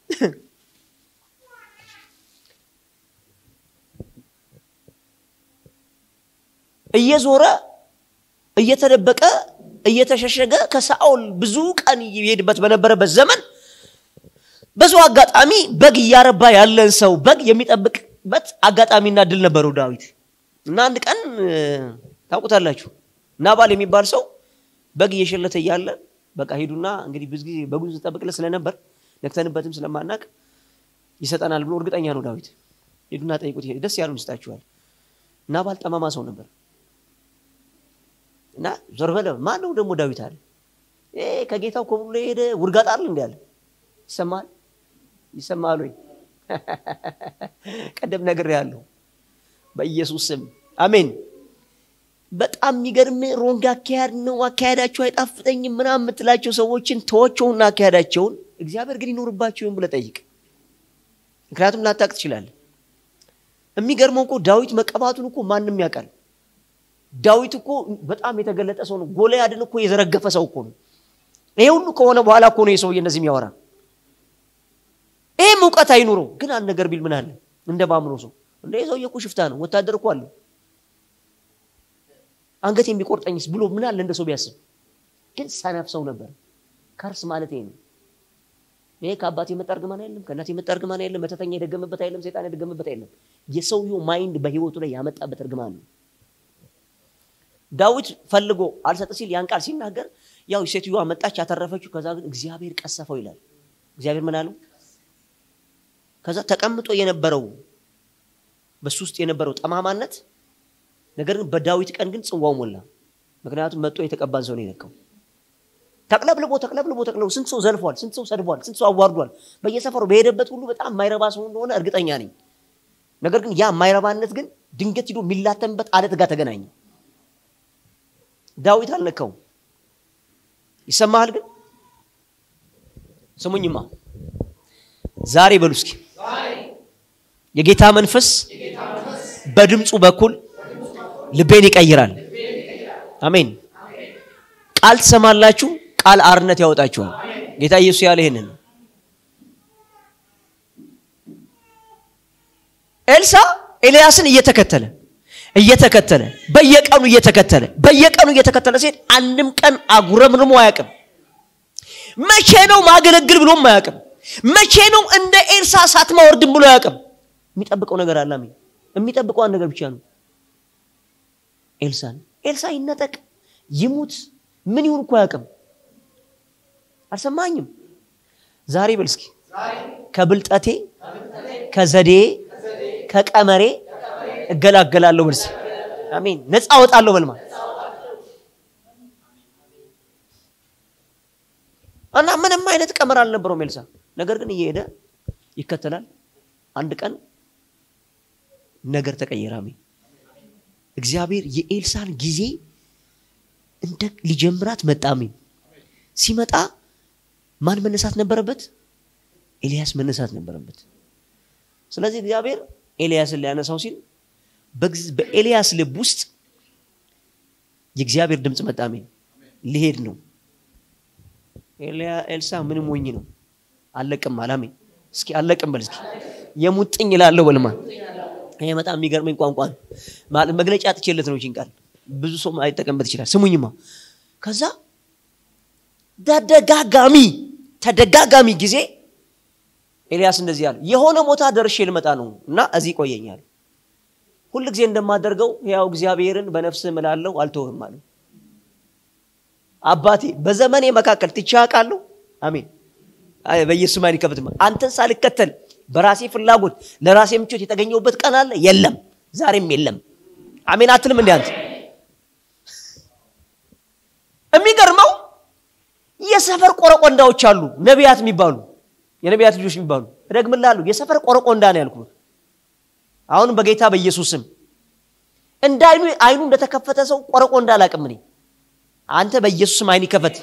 እየዞረ እየተደበቀ እየተሸሸገ ከሳኦል ብዙ ቀን ይሄድበት በነበረበት ዘመን ብዙ አጋጣሚ በግ እያረባ ያለን ሰው በግ የሚጠብቅበት አጋጣሚና ድል ነበረው ዳዊት እና አንድ ቀን ታውቁታላችሁ ናባል የሚባል ሰው በግ እየሸለተ እያለ በቃ ሂዱና እንግዲህ ብዙ ጊዜ በጉን ስንጠብቅለት ስለነበር ነክተንበትም ስለማናቅ ይሰጠናል ብሎ እርግጠኛ ነው ዳዊት። ሂዱና ጠይቁት፣ ደስ ያሉን ይስጣችኋል። ናባል ጠማማ ሰው ነበር እና ዞር በለ ማን ነው ደግሞ ዳዊት አለ። ከጌታው ኮብሎ የሄደ ውርጋጥ አለ እንዲ አለ ይሰማል። ይሰማሉ ቀደም ነገር ያለው በኢየሱስ ስም አሜን በጣም የሚገርም ሮንግ አካሄድ ነው አካሄዳቸው አይጣፍጠኝም ምናምን የምትላቸው ሰዎችን ተወቸውና አካሄዳቸውን እግዚአብሔር ግን ይኖርባቸውን ብለ ጠይቅ ምክንያቱም ላታቅ ትችላለ የሚገርመው እኮ ዳዊት መቀባቱን እኮ ማንም ያውቃል ዳዊት እኮ በጣም የተገለጠ ሰው ነው ጎልያድን እኮ የዘረገፈ ሰው እኮ ነው ይሄ ሁሉ ከሆነ በኋላ እኮ ነው የሰውዬ እንደዚህ የሚያወራ ይህም እውቀት አይኑረው ግን አንድ ነገር ቢል ምን አለ እንደ ባምኖ ሰው እንደ ሰውዬ እኮ ሽፍታ ነው ወታደር እኮ አለው አንገት የሚቆርጠኝስ ብሎ ምን አለ እንደ ሰው ቢያስብ ግን ሰነፍ ሰው ነበር ከርስ ማለት ይሄ ነው ይሄ ከአባት የመጣ እርግማን አይደለም ከእናት የመጣ እርግማን አይደለም መተተኛ የደገመበት አይደለም ሰይጣን የደገመበት አይደለም የሰውየው ማይንድ በህይወቱ ላይ ያመጣበት እርግማን ነው ዳዊት ፈልጎ አልሰጥ ሲል ያን ቃል ሲናገር ያው ሴትዮዋ መጣች ያተረፈችው ከዛ ግን እግዚአብሔር ቀሰፈው ይላል እግዚአብሔር ምን አለው ከዛ ተቀምጦ የነበረው በሱ ውስጥ የነበረው ጠማማነት ነገር ግን በዳዊት ቀን ግን ጽዋው ሞላ ምክንያቱም መጦ የተቀባን ሰው ነው የነካው ተቅለብልቦ ተቅለብልቦ ተቅለብልቦ ስንት ሰው ዘልፏል ስንት ሰው ሰድቧል ስንት ሰው አዋርዷል በየሰፈሩ በሄደበት ሁሉ በጣም የማይረባ ሰው እንደሆነ እርግጠኛ ነኝ ነገር ግን ያ የማይረባነት ግን ድንገት ሂዶ የሚላተምበት አለት ጋር ተገናኘ ዳዊት አልነካው ይሰማሃል ግን ስሙኝማ ዛሬ በሉ እስኪ የጌታ መንፈስ በድምፁ በኩል ልቤን ይቀይራል አሜን ቃል ትሰማላችሁ ቃል አርነት ያወጣችኋል ጌታ ኢየሱስ ያለ ይህንን ኤልሳ ኤልያስን እየተከተለ እየተከተለ በየቀኑ እየተከተለ በየቀኑ እየተከተለ ሲሄድ አንድም ቀን አጉረምርሞ አያውቅም መቼ ነው ማገለግል ብሎም አያውቅም መቼ ነው እንደ ኤልሳ ሳትማ ወርድም ብሎ አያውቅም የሚጠብቀው ነገር አለ የሚጠብቀው አንድ ነገር ብቻ ነው ኤልሳን ኤልሳ ይነጠቅ ይሙት ምን ይሁን እኮ አያውቅም አልሰማኝም ዛሬ በል እስኪ ከብልጠቴ ከዘዴ ከቀመሬ እገላገላለሁ በል እስኪ አሜን ነፃ አወጣለሁ በልማ እና ምንም አይነት ቀመር አልነበረውም ኤልሳ ነገር ግን እየሄደ ይከተላል አንድ ቀን ነገር ተቀየረ አሜን እግዚአብሔር የኤልሳን ጊዜ እንደ ሊጀምራት መጣ አሜን ሲመጣ ማን መነሳት ነበረበት ኤልያስ መነሳት ነበረበት ስለዚህ እግዚአብሔር ኤልያስን ሊያነሳው ሲል በኤልያስ ልብ ውስጥ የእግዚአብሔር ድምፅ መጣ አሜን ሊሄድ ነው ኤልሳ ምንም ሞኝ ነው አለቅም አላሜን እስኪ አለቅም በል እስኪ የሙጥኝ ይላለው በልማ ይሄ በጣም የሚገርመኝ ቋንቋ ነው መግለጫ ጥቼለት ነው ቃል ብዙ ሰው አይጠቀምበት ይችላል ስሙኝማ ከዛ ተደጋጋሚ ተደጋጋሚ ጊዜ ኤልያስ እንደዚህ አለ የሆነ ቦታ ደርሼ ልመጣ ነው እና እዚህ ቆየኛል ሁል ጊዜ እንደማደርገው ያው እግዚአብሔርን በነፍስ እምላለሁ አልተውህም አለ አባቴ በዘመኔ መካከል ትቼ አውቃለሁ አሜን በኢየሱስ ማን ይከፍትማ አንተን ሳልከተል በራሴ ፍላጎት ለራሴ ምቾት የተገኘውበት ቀን አለ የለም ዛሬም የለም አሜን አትልም እንዲ አንተ የሚገርመው የሰፈር ቆረቆንዳዎች አሉ ነቢያት የሚባሉ የነቢያት ልጆች የሚባሉ እደግምላሉ የሰፈር ቆረቆንዳ ነው ያልኩት አሁንም በጌታ በኢየሱስ ስም እንደ አይኑ አይኑ እንደተከፈተ ሰው ቆረቆንዳ አላቅም እኔ አንተ በኢየሱስ ስም አይን ይከፈት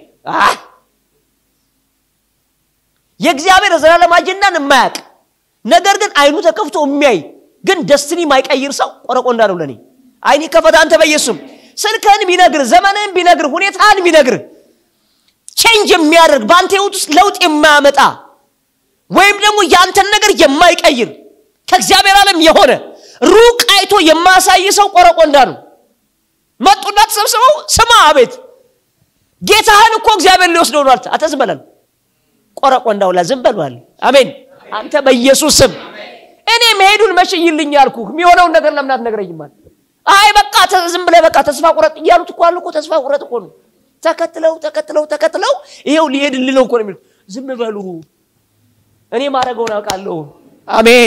የእግዚአብሔር ዘላለም አጀንዳን የማያቅ ነገር ግን አይኑ ተከፍቶ የሚያይ ግን ደስትኒ ማይቀይር ሰው ቆረቆንዳ ነው ለኔ አይን ይከፈት አንተ በኢየሱስም ስልክህን ቢነግር ዘመንህን ቢነግር ሁኔታህን ቢነግር ቼንጅ የሚያደርግ በአንተ ህይወት ውስጥ ለውጥ የማያመጣ ወይም ደግሞ የአንተን ነገር የማይቀይር ከእግዚአብሔር ዓለም የሆነ ሩቅ አይቶ የማያሳይ ሰው ቆረቆንዳ ነው መጡና ተሰብስበው ስማ አቤት ጌታህን እኮ እግዚአብሔር ሊወስደው ነው አልተ አተ ዝም በላል ቆረቆንዳው ላ ዝም በሏል አሜን አንተ በኢየሱስ ስም እኔ መሄዱን መሽይልኝ ያልኩ የሚሆነውን ነገር ለምን አትነግረኝማል አይ በቃ ዝም ብለህ በቃ ተስፋ ቁረጥ እያሉት እኮ አሉ እኮ ተስፋ ቁረጥ እኮ ነው ተከትለው ተከትለው ተከትለው ይሄው ሊሄድልህ ነው እኮ ነው የሚሉት ዝም በሉ እኔ ማድረገውን አውቃለሁ አሜን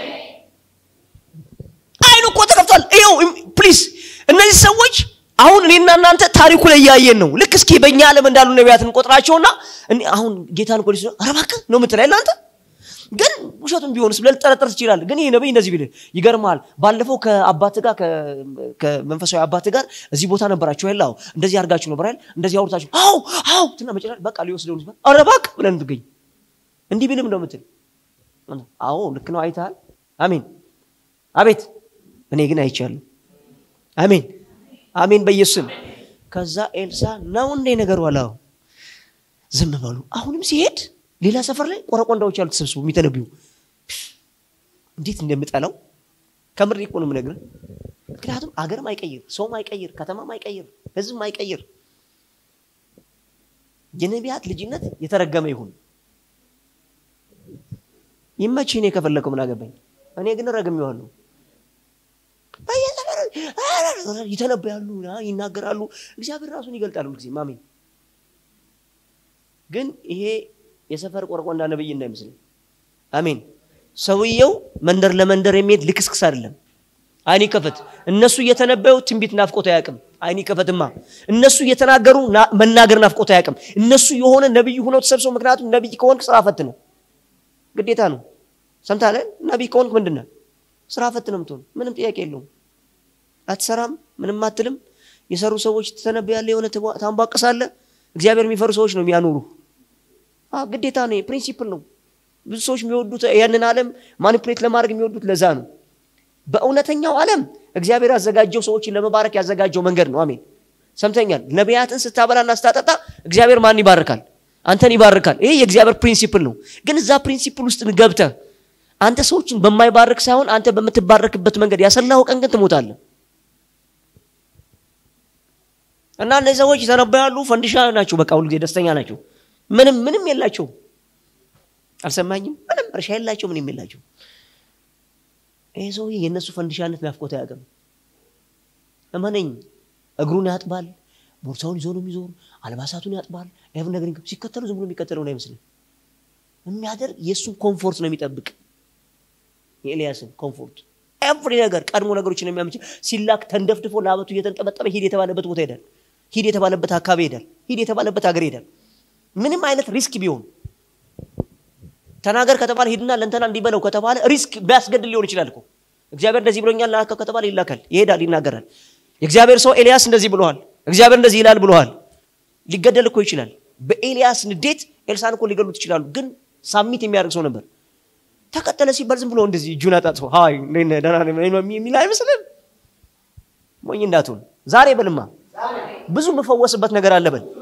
አይኑ እኮ ተከፍቷል ይኸው ፕሊዝ እነዚህ ሰዎች አሁን እኔና እናንተ ታሪኩ ላይ እያየን ነው ልክ እስኪ በእኛ ዓለም እንዳሉ ነቢያት እንቆጥራቸውና አሁን ጌታን እኮ ሊስ አረባክ ነው ምትላይ እናንተ ግን ውሸቱን ቢሆንስ ብለህ ልጠረጠር ትችላለህ። ግን ይህ ነቢይ እንደዚህ ቢልህ ይገርማል። ባለፈው ከአባት ጋር ከመንፈሳዊ አባት ጋር እዚህ ቦታ ነበራችሁ ያለ አዎ፣ እንደዚህ አድርጋችሁ ነበር አይደል? እንደዚህ አውርታችሁ አዎ አዎ ትና መጨረሻ በቃ ሊወስደው ነው። ኧረ እባክህ ብለን ትገኝ እንዲህ ቢልም ነው የምትል አዎ ልክ ነው አይተሃል። አሜን አቤት። እኔ ግን አይቻለሁ። አሜን አሜን በኢየሱስም። ከዛ ኤልሳ ነው እንዴ ነገሩ አላው ዝም በሉ። አሁንም ሲሄድ ሌላ ሰፈር ላይ ቆረቆንዳዎች አሉ ተሰብስቦ የሚተነብዩ እንዴት እንደምጠላው ከምር እኮ ነው የምነግርህ። ምክንያቱም አገርም አይቀይር፣ ሰውም አይቀይር፣ ከተማም አይቀይር፣ ህዝብም አይቀይር። የነቢያት ልጅነት የተረገመ ይሁን። ይመችህ። እኔ ከፈለከው ምን አገባኝ? እኔ ግን ረግሜዋለሁ። ይተነበያሉ፣ ይናገራሉ፣ እግዚአብሔር ራሱን ይገልጣሉ ጊዜ አሜን። ግን ይሄ የሰፈር ቆርቆንዳ ነብይ እንዳይመስልኝ። አሜን። ሰውየው መንደር ለመንደር የሚሄድ ልክስክስ አይደለም። አይኒ ከፈት። እነሱ እየተነበዩ ትንቢት ናፍቆት አያውቅም። አይኒ ከፈትማ እነሱ እየተናገሩ መናገር ናፍቆት አያውቅም። እነሱ የሆነ ነብይ ሆነው ተሰብስበው፣ ምክንያቱም ነብይ ከሆንክ ስራ ፈት ነው፣ ግዴታ ነው። ሰምታለህ? ነቢይ ከሆንክ ምንድን ነህ? ስራ ፈት ነው የምትሆን። ምንም ጥያቄ የለውም። አትሰራም፣ ምንም አትልም። የሰሩ ሰዎች ትተነበያለህ፣ የሆነ ታንቧቅሳለህ። እግዚአብሔር የሚፈሩ ሰዎች ነው የሚያኖሩ። ግዴታ ነው፣ ፕሪንሲፕል ነው። ብዙ ሰዎች የሚወዱት ያንን ዓለም ማኒፕሌት ለማድረግ የሚወዱት ለዛ ነው። በእውነተኛው ዓለም እግዚአብሔር ያዘጋጀው ሰዎችን ለመባረክ ያዘጋጀው መንገድ ነው። አሜን ሰምተኛል። ነቢያትን ስታበላና ስታጠጣ እግዚአብሔር ማን ይባርካል? አንተን ይባርካል። ይሄ የእግዚአብሔር ፕሪንሲፕል ነው። ግን እዛ ፕሪንሲፕል ውስጥ ገብተህ አንተ ሰዎችን በማይባርክ ሳይሆን አንተ በምትባረክበት መንገድ ያሰላኸው ቀን ግን ትሞታለህ። እና እነዚህ ሰዎች ይተነበያሉ፣ ፈንዲሻ ናቸው። በቃ ሁሉ ጊዜ ደስተኛ ናቸው። ምንም ምንም የላቸው። አልሰማኝም። ምንም እርሻ የላቸው፣ ምንም የላቸው። ይሄ ሰውዬ የእነሱ ፈንዲሻነት ናፍቆት አያውቅም። እመነኝ፣ እግሩን ያጥባል፣ ቦርሳውን ይዞ ነው የሚዞር፣ አልባሳቱን ያጥባል። ይህን ነገር ሲከተሉ ዝም ብሎ የሚከተለው አይመስልም። የሚያደርግ የእሱን ኮምፎርት ነው የሚጠብቅ የኤልያስን ኮምፎርት ኤቭሪ ነገር ቀድሞ ነገሮችን የሚያመች ሲላክ ተንደፍድፎ ለአበቱ እየተንጠበጠበ ሂድ የተባለበት ቦታ ይሄዳል። ሂድ የተባለበት አካባቢ ይሄዳል። ሂድ የተባለበት ሀገር ይሄዳል። ምንም አይነት ሪስክ ቢሆን ተናገር ከተባለ ሂድና ለእንተና እንዲበለው ከተባለ ሪስክ ቢያስገድል ሊሆን ይችላል እኮ እግዚአብሔር እንደዚህ ብሎኛል ላከው ከተባለ ይላካል፣ ይሄዳል፣ ይናገራል። የእግዚአብሔር ሰው ኤልያስ እንደዚህ ብለዋል፣ እግዚአብሔር እንደዚህ ይላል ብለዋል። ሊገደል እኮ ይችላል። በኤልያስ ንዴት ኤልሳን እኮ ሊገሉት ይችላሉ። ግን ሳሚት የሚያደርግ ሰው ነበር። ተከተለ ሲባል ዝም ብሎ እንደዚህ እጁን አጣጥፎ ሀይ ደህና የሚል አይመስልም። ሞኝ እንዳትሆን ዛሬ በልማ ብዙ የምፈወስበት ነገር አለ በል።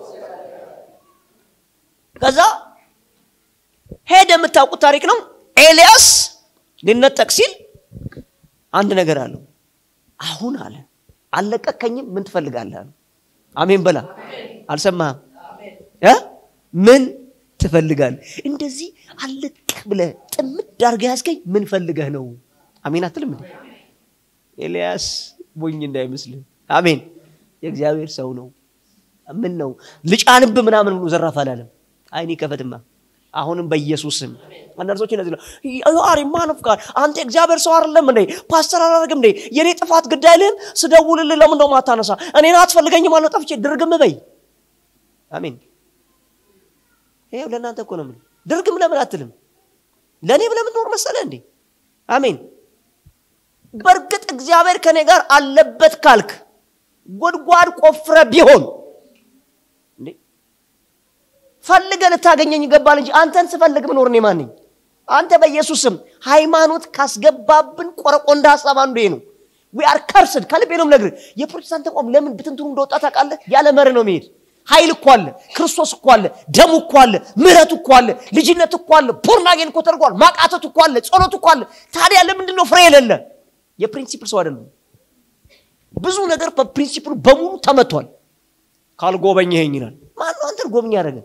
ከዛ ሄደ። የምታውቁት ታሪክ ነው። ኤልያስ ሊነጠቅ ሲል አንድ ነገር አለው። አሁን አለ አልለቀከኝም፣ ምን ትፈልጋለህ? አሜን በላ። አልሰማህም? ምን ትፈልጋለህ? እንደዚህ አለቅ ብለህ ጥምድ አድርገህ ያዝገኝ ምን ፈልገህ ነው? አሜን አትልም እንዴ? ኤልያስ ሞኝ እንዳይመስልህ። አሜን የእግዚአብሔር ሰው ነው። ምን ነው ልጫንብ ምናምን ብሎ ዘራፍ አላለም። አይኔ ከፈትማ አሁንም በኢየሱስ ስም አንዳንዶች እነዚህ ነው አሪ ማነፍ ጋር አንተ እግዚአብሔር ሰው አይደለም እንዴ ፓስተር አላደርግም እንዴ የኔ ጥፋት ግድ አይልህም ስደውልልህ ለምን ነው ማታነሳ እኔን አትፈልገኝም አለው ጠፍቼ ድርግም በይ አሜን ይሄው ለእናንተ እኮ ነው ምን ድርግም ለምን አትልም ለእኔ ብለህ የምትኖር መሰለህ እንዴ አሜን በእርግጥ እግዚአብሔር ከኔ ጋር አለበት ካልክ ጉድጓድ ቆፍረ ቢሆን እንዴ ፈልገ ልታገኘኝ ይገባል እንጂ አንተን ስፈልግ ምኖር እኔ ማን ነኝ? አንተ በኢየሱስ ስም ሃይማኖት ካስገባብን ቆረቆንዳ ሀሳብ አንዱ ይሄ ነው። ዊ አር ከርስድ ከልቤ ነው የምነግርህ። የፕሮቴስታንት ተቋም ለምን ብትንትኑ እንደወጣ ታውቃለህ? ያለ መርህ ነው የሚሄድ። ኃይል እኮ አለ፣ ክርስቶስ እኮ አለ፣ ደሙ እኮ አለ፣ ምህረት እኮ አለ፣ ልጅነት እኮ አለ፣ ፖርናጌን እኮ ተደርጓል፣ ማቃተት እኮ አለ፣ ጸሎት እኮ አለ። ታዲያ ለምንድን ነው ፍሬ የሌለ? የፕሪንሲፕል ሰው አይደለም። ብዙ ነገር በፕሪንሲፕሉ በሙሉ ተመቷል። ካልጎበኘኸኝ ይላል። ማነው አንተን ጎብኝ ያደረገ?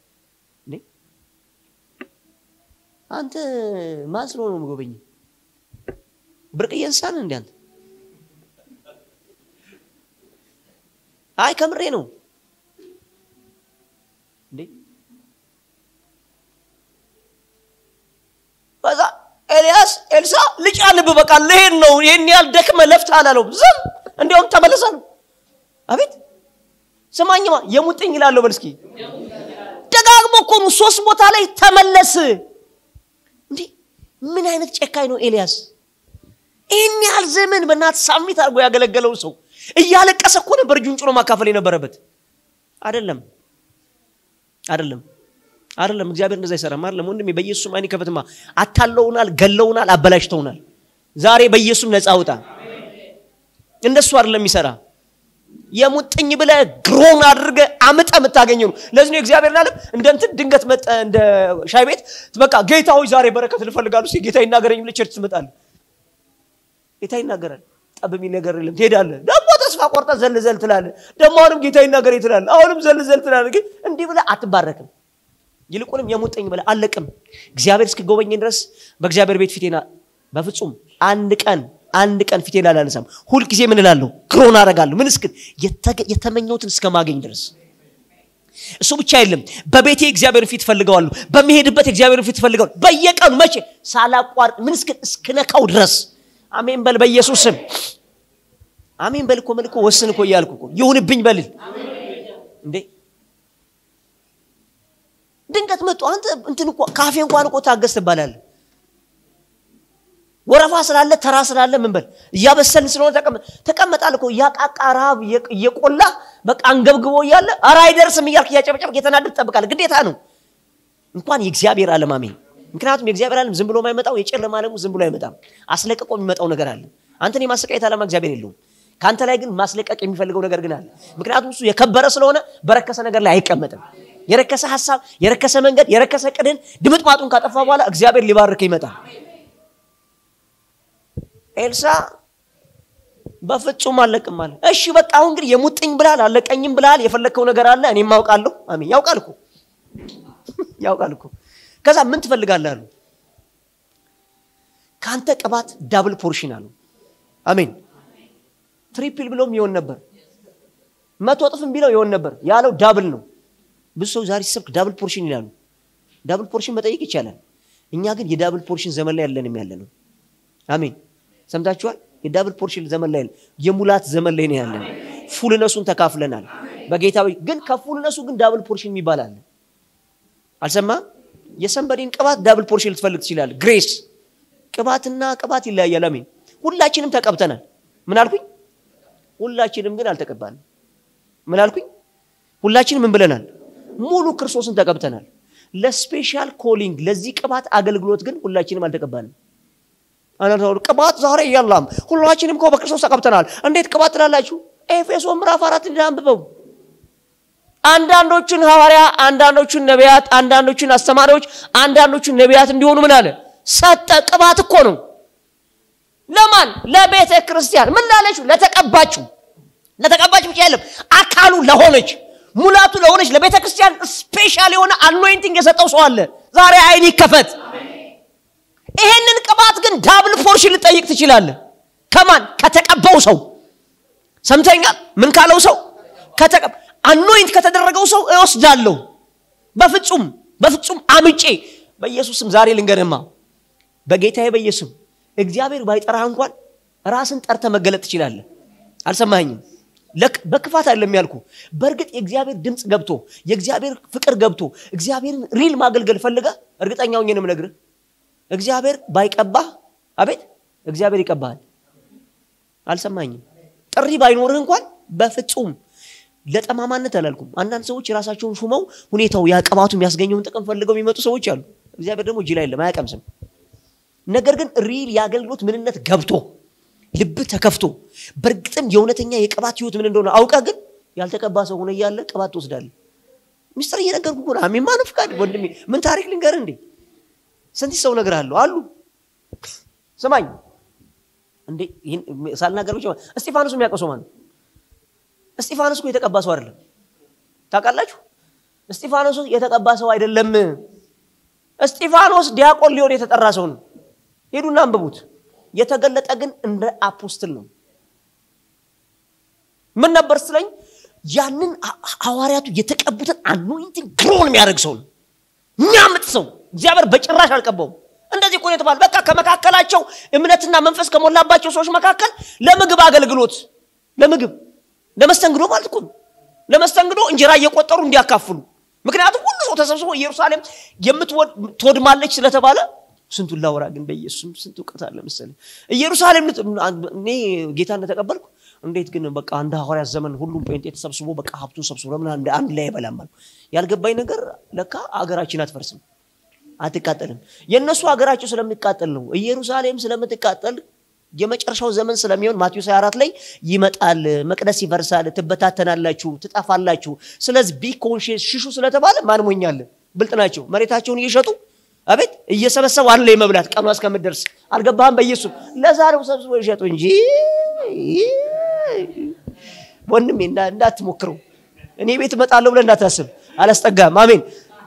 አንተ ማን ስለሆነ ነው የምጎበኝ? ብርቅዬ እንስሳ ነህ እንዴ አንተ? አይ ከምሬ ነው እንዴ። ከዛ ኤልያስ ኤልሳ ልጭ ልብ በቃ ልሄድ ነው ይህን ያህል ደክመ ለፍተህ አላለው። ዝም እንዲያውም ተመለሰ ነው። አቤት ስማኝማ የሙጥኝ ይላለሁ። በል እስኪ ደጋግሞ እኮ ነው ሶስት ቦታ ላይ ተመለስ ምን አይነት ጨካኝ ነው ኤልያስ ይህን ያህል ዘመን በእናት ሳሚት አድርጎ ያገለገለው ሰው እያለቀሰ እኮ ነበር እጁን ጭኖ ማካፈል የነበረበት አይደለም አይደለም አይደለም እግዚአብሔር እንደዛ አይሰራም አይደለም ወንድሜ በኢየሱስም አይን ከፈትማ አታለውናል ገለውናል አበላሽተውናል ዛሬ በኢየሱስም ነፃ አውጣ እንደሱ አይደለም የሚሰራ የሙጥኝ ብለ ግሮን አድርገ አምጠ የምታገኘው ነው ለዚህ ነው እግዚአብሔር ዓለም እንደ እንትን ድንገት መጠ እንደ ሻይ ቤት በቃ ጌታ ሆይ ዛሬ በረከት ልፈልጋሉ ሲ ጌታ ይናገረኝ ብለ ቸርች ትመጣለ ጌታ ይናገራል ጠብ የሚል ነገር የለም ትሄዳለ ደግሞ ተስፋ ቆርጠ ዘልዘል ትላለ ደግሞ አሁንም ጌታ ይናገረኝ ትላለ አሁንም ዘልዘል ትላለ ግን እንዲህ ብለ አትባረክም ይልቁንም የሙጥኝ ብለ አለቅም እግዚአብሔር እስክጎበኝ ድረስ በእግዚአብሔር ቤት ፊቴና በፍጹም አንድ ቀን አንድ ቀን ፊቴን አላነሳም ሁልጊዜ ምን እላለሁ ክሮን አረጋለሁ ምን እስክል የተመኘውትን እስከማገኝ ድረስ እሱ ብቻ የለም በቤቴ እግዚአብሔር ፊት ፈልገዋለሁ በሚሄድበት እግዚአብሔር ፊት ፈልገዋለሁ በየቀኑ መቼ ሳላቋርጥ ምን እስክል እስክነካው ድረስ አሜን በል በኢየሱስ ስም አሜን በል እኮ ምን እኮ ወስን እኮ እያልኩ እኮ ይሁንብኝ በልል እንዴ ድንገት መጡ አንተ እንትን እኮ ካፌ እንኳን እኮ ታገስ ትባላለ ወረፋ ስላለ ተራ ስላለ ምን በል እያበሰልን ስለሆነ ተቀመጣል እኮ እያቃቃ ረሃብ እየቆላ በቃ አንገብግቦ እያለ ኧረ አይደርስም እያልክ እያጨበጨብክ የተናደድ ትጠብቃል ግዴታ ነው እንኳን የእግዚአብሔር ዓለም አሜን ምክንያቱም የእግዚአብሔር ዓለም ዝም ብሎ የማይመጣው የጨለማ ዓለሙ ዝም ብሎ አይመጣም አስለቅቆ የሚመጣው ነገር አለ አንተን የማሰቃየት ዓላማ እግዚአብሔር የለውም ከአንተ ላይ ግን ማስለቀቅ የሚፈልገው ነገር ግን አለ ምክንያቱም እሱ የከበረ ስለሆነ በረከሰ ነገር ላይ አይቀመጥም የረከሰ ሀሳብ የረከሰ መንገድ የረከሰ ቅድን ድምጥማጡን ካጠፋ በኋላ እግዚአብሔር ሊባርክ ይመጣል ኤልሳ በፍጹም አለቅም አለ እሺ በቃ አሁን እንግዲህ የሙጥኝ ብላል አለቀኝም ብላል የፈለግከው ነገር አለ እኔም አውቃለሁ አሜን ያውቃል እኮ ያውቃል እኮ ከዛ ምን ትፈልጋለህ አሉ ከአንተ ቅባት ዳብል ፖርሽን አሉ አሜን ትሪፕል ብሎም ይሆን ነበር መቶ እጥፍም ቢለው ይሆን ነበር ያለው ዳብል ነው ብዙ ሰው ዛሬ ሲሰብክ ዳብል ፖርሽን ይላሉ ዳብል ፖርሽን መጠየቅ ይቻላል እኛ ግን የዳብል ፖርሽን ዘመን ላይ ያለንም ያለ ነው አሜን ሰምታችኋል የዳብል ፖርሽን ዘመን ላይ የሙላት ዘመን ላይ ነው ያለን ፉልነሱን ተካፍለናል በጌታዊ ግን ከፉልነሱ ግን ዳብል ፖርሽን የሚባል አለ አልሰማ የሰንበዴን ቅባት ዳብል ፖርሽን ልትፈልግ ትችላል ግሬስ ቅባትና ቅባት ይለያያል አሜን ሁላችንም ተቀብተናል ምን አልኩኝ ሁላችንም ግን አልተቀባንም ምን አልኩኝ ሁላችንም ምን ብለናል ሙሉ ክርስቶስን ተቀብተናል ለስፔሻል ኮሊንግ ለዚህ ቅባት አገልግሎት ግን ሁላችንም አልተቀባንም አናታውል ቅባት ዛሬ የለም ሁላችንም እኮ በክርስቶስ ተቀብተናል እንዴት ቅባት ትላላችሁ ኤፌሶ ምዕራፍ አራት አንብበው አንዳንዶቹን ሐዋርያ አንዳንዶቹን ነቢያት አንዳንዶቹን አስተማሪዎች አንዳንዶቹን ነቢያት እንዲሆኑ ምን አለ ሰጠ ቅባት እኮ ነው ለማን ለቤተ ክርስቲያን ምን ላለችው ለተቀባችው ለተቀባችው ብቻ የለም አካሉ ለሆነች ሙላቱ ለሆነች ለቤተ ክርስቲያን ስፔሻል የሆነ አኖይንቲንግ የሰጠው ሰው አለ ዛሬ አይን ይከፈት ይሄንን ቅባት ግን ዳብል ፖርሽን ልጠይቅ ትችላለ ከማን ከተቀባው ሰው ሰምተኛል ምን ካለው ሰው አኖይንት ከተደረገው ሰው እወስዳለሁ በፍጹም በፍጹም አምጬ በኢየሱስም ዛሬ ልንገርማ በጌታዬ በኢየሱስም እግዚአብሔር ባይጠራህ እንኳን ራስን ጠርተ መገለጥ ትችላለህ አልሰማኝም በክፋት አይደለም ያልኩ በእርግጥ የእግዚአብሔር ድምፅ ገብቶ የእግዚአብሔር ፍቅር ገብቶ እግዚአብሔርን ሪል ማገልገል ፈልጋ እርግጠኛው ነው ነግርህ እግዚአብሔር ባይቀባህ አቤት እግዚአብሔር ይቀባሃል አልሰማኝም ጥሪ ባይኖርህ እንኳን በፍጹም ለጠማማነት አላልኩም አንዳንድ ሰዎች የራሳቸውን ሹመው ሁኔታው ያቀባቱ የሚያስገኘውን ጥቅም ፈልገው የሚመጡ ሰዎች አሉ እግዚአብሔር ደግሞ እጅ ላይ የለም አያቀምስም ነገር ግን ሪል የአገልግሎት ምንነት ገብቶ ልብ ተከፍቶ በእርግጥም የእውነተኛ የቅባት ህይወት ምን እንደሆነ አውቀ ግን ያልተቀባ ሰው ሆነ እያለ ቅባት ትወስዳለ ሚስጥር እየነገርኩ ሆነ አሜን ፍቃድ ወንድሜ ምን ታሪክ ልንገር እንዴ ስንት ሰው ነገር አሉ አሉ ስማኝ እንዴ ሳልናገር ብቻ እስጢፋኖስ የሚያውቀው ሰው ማን እስጢፋኖስ እኮ የተቀባ ሰው አይደለም ታውቃላችሁ እስጢፋኖስ የተቀባ ሰው አይደለም እስጢፋኖስ ዲያቆን ሊሆን የተጠራ ሰው ነው ሄዱና አንብቡት የተገለጠ ግን እንደ አፖስትል ነው ምን ነበር ስለኝ ያንን ሐዋርያቱ የተቀቡትን አኖይንቲንግ ግሮን የሚያደርግ ሰው ነው የሚያምጥ ሰው እግዚአብሔር በጭራሽ አልቀባውም እንደዚህ እኮ የተባለ በቃ ከመካከላቸው እምነትና መንፈስ ከሞላባቸው ሰዎች መካከል ለምግብ አገልግሎት ለምግብ ለመስተንግዶ ማለት እኮ ለመስተንግዶ እንጀራ እየቆጠሩ እንዲያካፍሉ ምክንያቱም ሁሉ ሰው ተሰብስቦ ኢየሩሳሌም የምትወድማለች ስለተባለ ስንቱን ላውራ ግን በኢየሱስም ስንት እውቀት አለ መሰለኝ ኢየሩሳሌም እኔ ጌታ እንደተቀበልኩ እንዴት ግን በቃ አንድ ሐዋርያት ዘመን ሁሉም ጴንጤ ተሰብስቦ በቃ ሀብቱን ሰብስቦ ለምን አንድ ላይ አይበላም አሉ ያልገባኝ ነገር ለካ አገራችን አትፈርስም አትቃጠልም የእነሱ ሀገራቸው ስለሚቃጠል ነው ኢየሩሳሌም ስለምትቃጠል የመጨረሻው ዘመን ስለሚሆን ማቴዎስ 24 ላይ ይመጣል መቅደስ ይፈርሳል ትበታተናላችሁ ትጠፋላችሁ ስለዚህ ቢ ኮንሽስ ሽሹ ስለተባለ ማን ሞኛለ ብልጥ ናቸው መሬታቸውን እየሸጡ አቤት እየሰበሰቡ አንድ ላይ መብላት ቀኗ እስከምትደርስ አልገባህም በኢየሱስ ለዛሬው ሰብስቦ ይሸጡ እንጂ ወንድሜ እንዳትሞክረው እኔ ቤት እመጣለሁ ብለህ እንዳታስብ አላስጠጋም አሜን